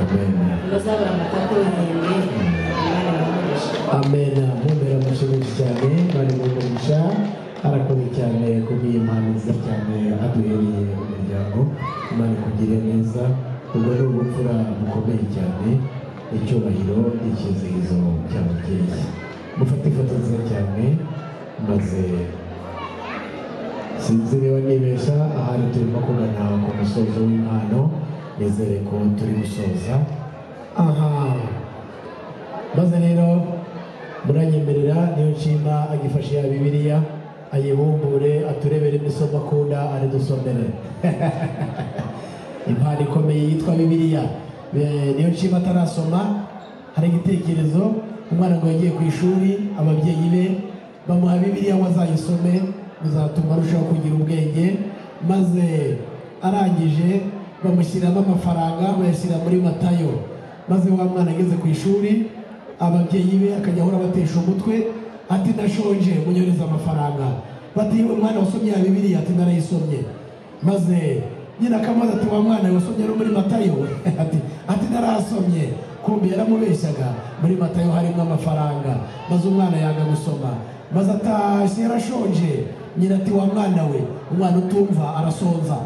muzabura amata ku ruhimbi umwanya bakoresha amen mumera amashyi menshi cyane bari mu mugisha arakoze cyane ku bw'iyi mpano nziza cyane aduhereye umuryango imana ikugire neza ubwo ni ubupfura bukomeye cyane icyubahiro n'icyizihizo cya mubyeyi mufate ifoto nziza cyane maze sinzi niba nibeshya ahari turimo kugana ku musozo w'impano nizere ko turi gusoza aha maze rero muranyemerera niyo nshima agifashe ya bibiliya ayibumbure aturebere imisomo akunda aridusomere impano ikomeye yitwa bibiliya Eh, niyo nshima atarasoma hari igitekerezo umwana ngo yagiye ku ishuri ababyeyi be bamuha bibiliya ngo azayisome bizatuma arushaho kugira ubwenge maze arangije bamushyiramo amafaranga bayashyira muri matayo maze wa mwana ageze ku ishuri ababyeyi be akajya ahora abatesha umutwe ati ndashonje munyohereze amafaranga bati umwana wasomye ya bibiliya ati narayisomye maze nyina akamaze ati wa mwana wasomye no muri matayo ati ati narasomye kumbi yaramubeshyaga muri matayo harimo amafaranga maze umwana yanga gusoma maze atashye yarashonje nyina ati wa mwana we umwana utumva arasonza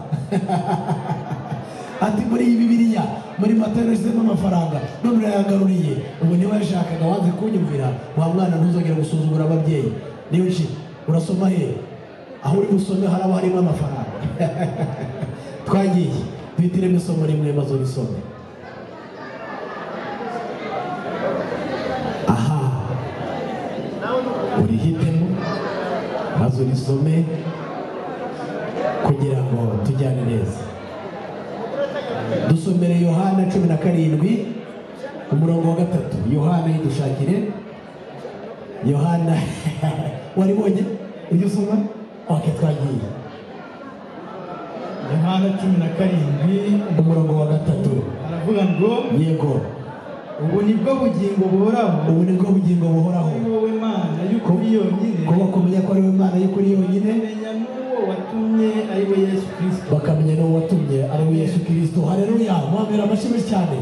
ati muri iyi bibiliya muri matayo yashyizemo amafaranga none urayagaruriye ubu niba yashakaga wanze kunyumvira wa mwana ntuzongere gusuzugura ababyeyi niyo nshi urasoma he aho uri busome haraba harimo amafaranga twagiye duhitiremo isomo rimwe maze ubisome aha urihitemo maze urisome kugira ngo tujyane neza dusomere yohana cumi na karindwi umurongo wa gatatu yohana yidushakire yohana wari wonye ibyo usoma oke twagiye yohana cumi na karindwi umurongo wa gatatu aravuga ngo yego ubu ni bwo bugingo buhoraho ubu ni bwo bugingo buhoraho kuri wowe mana y'ukuri yonyine kuba kumenya ko ari we mana y'ukuri yonyine kumenya n'uwo watumye ari we yesu kirisito bakamenya n'uwo watumye ari we yesu kirisito hareruya mwamera amashimwe cyane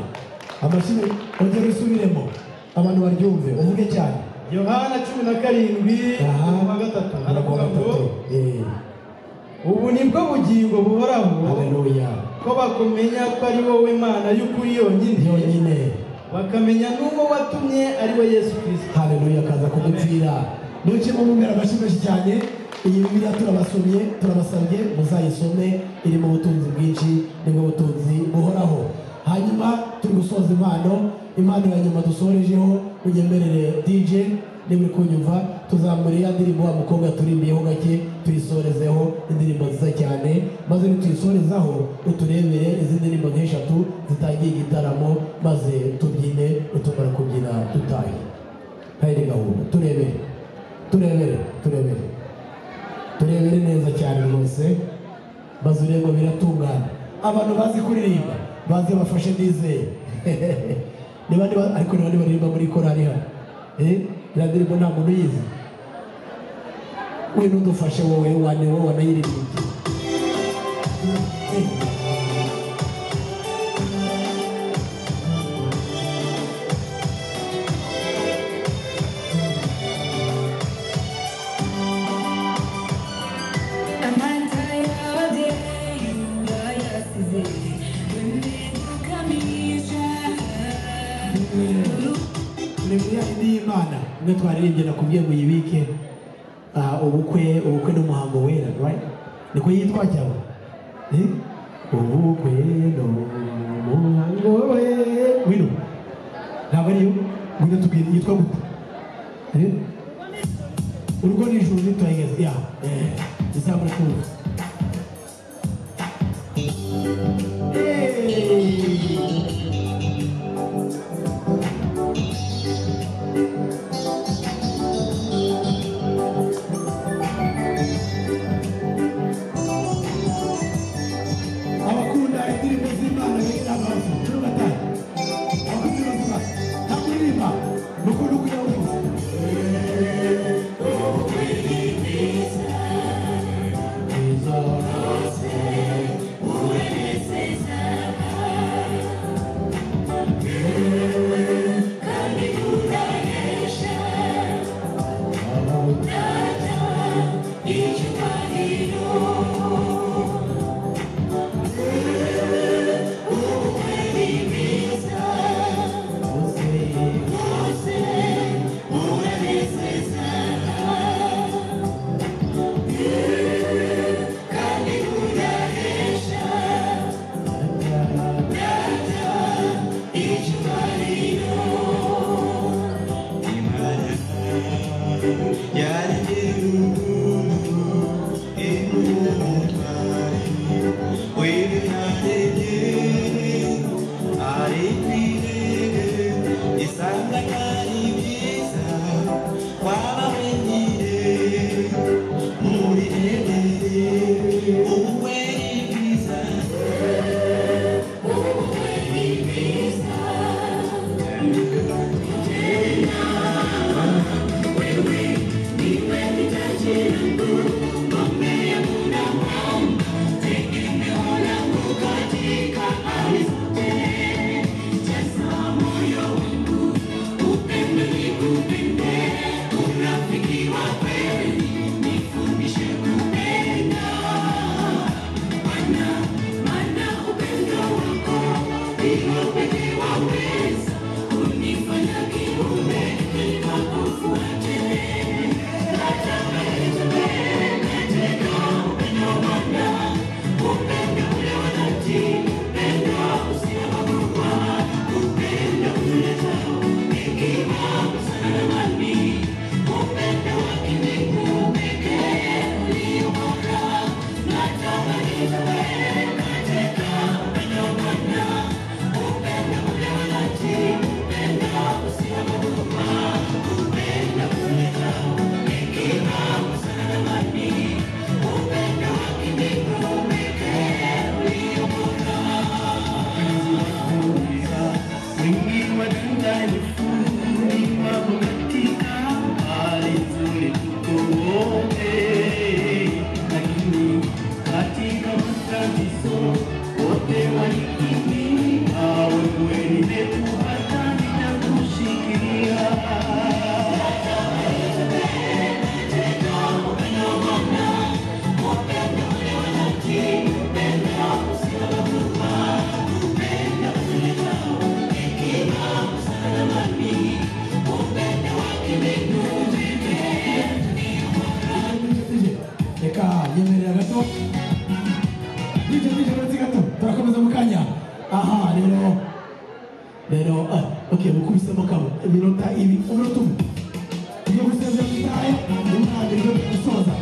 amashimwe ongera usubiremo abantu baryumve uvuge cyane yohana cumi na karindwi umurongo wa gatatu aravuga ngo ubu ni bwo bugingo buhoraho hareruya ko bakumenya ko ari wowe mana y'ukuri yonyine yonyine bakamenya n'uwo watumye ari we yesu kirisito hareruya akaza kudupfira ntuke mumubera amashyi menshi cyane iyi bibiliya turabasomye turabasabye muzayisome irimo ubutunzi bwinshi nibwo butunzi buhoraho hanyuma turi gusoza impano impano ya nyuma dusorejeho unyemerere dj niba uri kunyumva tuzamure ya ndirimbo wa mukobwa turimbiyeho gake tuyisorezeho indirimbo nziza cyane maze nituyisorezaho uturebere izi ndirimbo nk'eshatu zitangiye igitaramo maze tubyine utumara kubyina dutahe hari gahunda turebere turebere turebere turebere neza cyane rwose maze urebe biratungana abantu bazi kuririmba baze bafashe ndizeye niba niba ariko niba niba baririmba muri korari hano eh iriya ndirimbo nta muntu uyizi we n'udufashe wowe wane wowe wanayiririmbye Eh. Bibiliya ni iy'Imana imwe twaririmbye nakubwiye ngo uyibike ah, ubukwe ubukwe n'umuhango wera right niko yitwa cyangwa Eh? ubukwe n'umuhango wera wino ntabwo ariyo ngwino tubwire yitwa gute Eh? urugo n'ijuru nitwayigeze ya eh, izabura kuza abakunda indirimbo z'imana bera abantu cumi na gatanu abakunda ubuzima nta kuririmba ni ukunda kugira ngo ubuze reka nyemerera gato bityo bityo uretse gato turakomeza mu kanya aha rero rero ah, ok mukubisemo kabo iminota ibi umunota umwe ibyo gusebya bitaye ntimurangira ibyo gusoza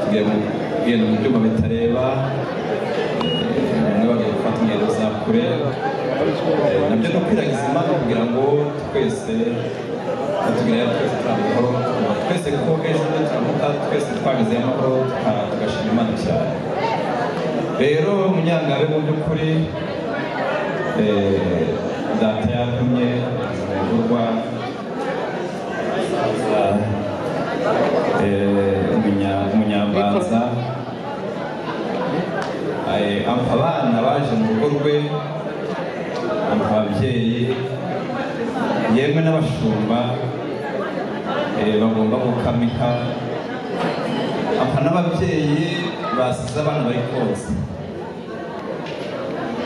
tugiye mu- tugenda mu byuma bitareba eh, n'abantu gufata ingendo za kure Eh, nabyo ni ukwirangiza imana kugira ngo twese batubwira twese turamukoro twese kuko ejo bundi turamuka twese twabizeye amahoro tuka- tugashima imana cyane rero munyangabe mu by'ukuri eh, data yatumye ibikorwa umunyabanza abana baje mu rugo rwe ampa ababyeyi yemwe n'abashumba eh, bagomba gukama inka ampa n'ababyeyi basize abana bari konsa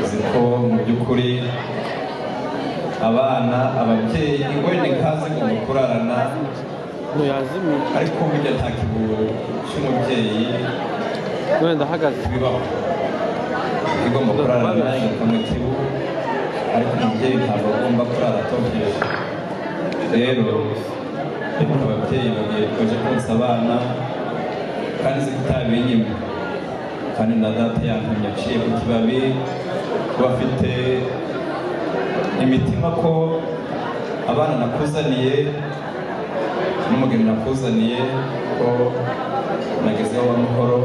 uzi ko mu by'ukuri abana ababyeyi wenda inka zigomba kurarana ariko burya nta kiguru cy'umubyeyi wenda ahagaze bibaho igomba kurarana igakora mu kibu ariko umubyeyi ntabwo agomba kurara atogeza rero ariko ababyeyi bagiye baje konsa abana kandi nzi ko utabinyima kandi na data yantumye aciye ku kibabi kuba afite imitima ko abana nakuzaniye n'umugeni nakuzaniye ko nagezeho amahoro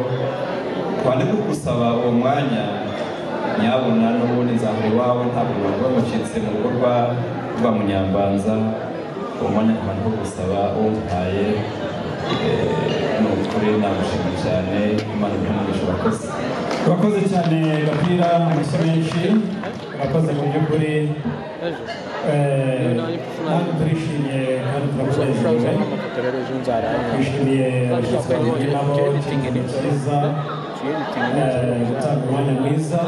twande ko gusaba uwo mwanya nyabona n'ubundi nzahora iwawe ntabwo nabwo bamucitse mu rugo rwa kuva mu nyambanza uwo mwanya ku bantu wo gusaba uwo mpaye ni ukuri namushima cyane imana imuhumurisha abakozi urakoze cyane gapira amashyi menshi urakoze mu by'ukuri eh, natwe turishimye kandi turakunezerewe twishimiye abashyitsi bahuye nabo ikintu cyiza eh, gutanga umwanya mwiza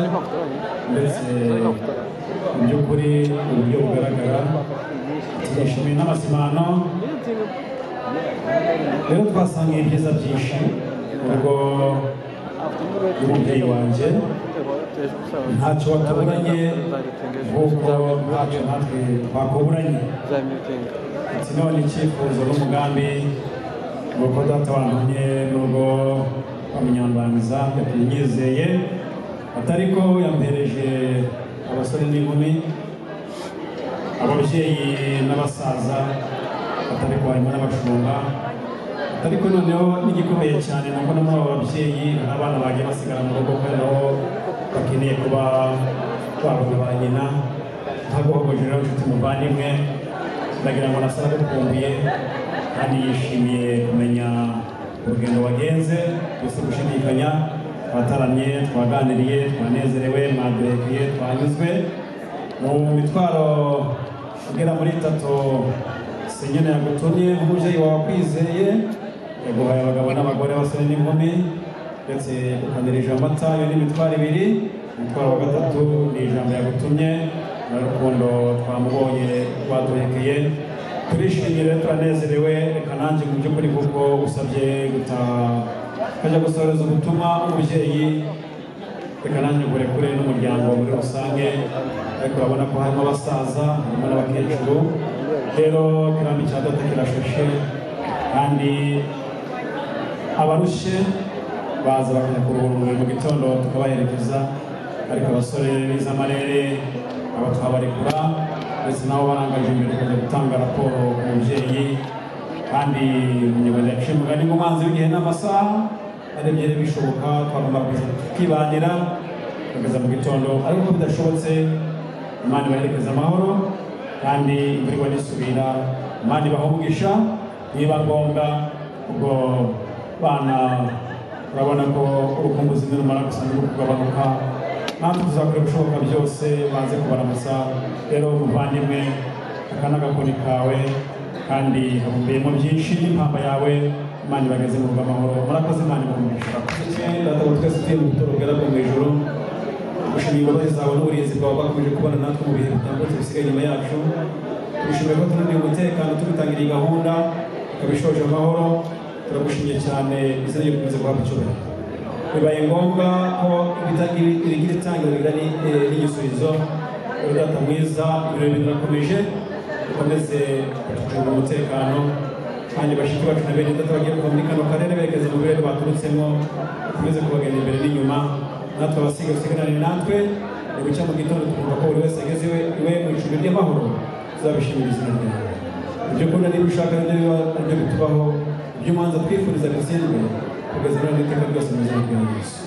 ndetse mu by'ukuri uburyo bugaragara turishimiye n'amasimano rero twasangiye ibyiza byinshi ubwo umubyeyi wanjye ntacyo watuburanye nk'uko ntacyo natwe twakuburanye ati none icyifuzo n'umugambi ni uko data wantumye n'ubwo bamunyambanza yatumyizeye atari ko yampereje abasore n'inkumi ababyeyi n'abasaza atari ko harimo n'abashumba ariko noneho n'igikomeye cyane ni uko na muri abo babyeyi hari abana bagiye basigara mu rugo kubera ko bakeneye kuba babona ba nyina ntagohogoje rero inshuti muvandimwe ndagira ngo nasara agukumbuye kandi yishimiye kumenya urugendo wagenze gusa gushidikanya twataramye twaganiriye twanezerewe mwaduhekuye twanyuzwe mu mitwaro igera muri itatu senyene yagutumye nk'umubyeyi wawe akwizeye yaguhaye abagabo n'abagore basore n'inkumi ndetse yagukanirije amata yo n'imitwaro ibiri umutwaro wa gatatu ni ijambo yagutumye n'urukundo twamubonye rwaduhekeye turishimye rero turanezerewe reka nanjye mu by'ukuri kuko usabye gutaha ukajya gusohoreza ubutumwa umubyeyi reka nanjye kurekure n'umuryango muri rusange ariko urabona ko harimo abasaza harimo n'abakecuru rero kirambi cya data kirashushe kandi abarushe baza bakajya kuruhura umubiri mu gitondo tukabaherekeza ariko abasore bize amarere aba twabarekura ndetse nabo barangaje imbere kujya gutanga raporo ku mubyeyi kandi umunyarwanda yaciye umugani ngo umwanzi w'igihe n'amasaha arebye rero bishoboka twagomba kuza tukibanira kugeza mu gitondo ariko ko bidashobotse imana ibaherekeza amahoro kandi imvura igwa nisubira imana ibahungisha niba ngombwa ubwo bana urabona ko urukumbuzi nirumara gusanga ruri kugabanuka natwe tuzakora ibishoboka byose baze kubaramutsa rero umuvandimwe aka ni agakoni kawe kandi habumbiyemo byinshi n'impamba yawe imana ibageze mu rugo amahoro murakoze imana ibahungisha data twese tuye mu buturo bwera bwo mu ijuru dushimiye imbabazi zawe n'uburinzi bwawe bakomeje kubana natwe mu bihe bitambutse bisigaye inyuma yacu dushimiye ko tunaniye umutekano tubitangira iyi gahunda ikaba ishoje amahoro turagushimiye cyane izina ryo gukomeza guhabwa icyubahiro bibaye ngombwa ko irigira itangiro rigari n'igisubizo udata mwiza ibirori birakomeje dukomeze gucunga umutekano kandi bashiki bacu na bene data bagiye kuva muri kano karere berekeza mu birere baturutsemo dukomeze kubagenda imbere n'inyuma natwe abasiga usigarane natwe ni gucya mu gitondo tukumva ko buri wese ageze iwe iwe mu icumbi ry'amahoro tuzabishimira izina ryawe ibyo ukunda niba ushaka nibyo biba nibyo bitubaho ibyo umanza twifuriza bitsindwe kugeza none iteka ryose mu izina rya yesu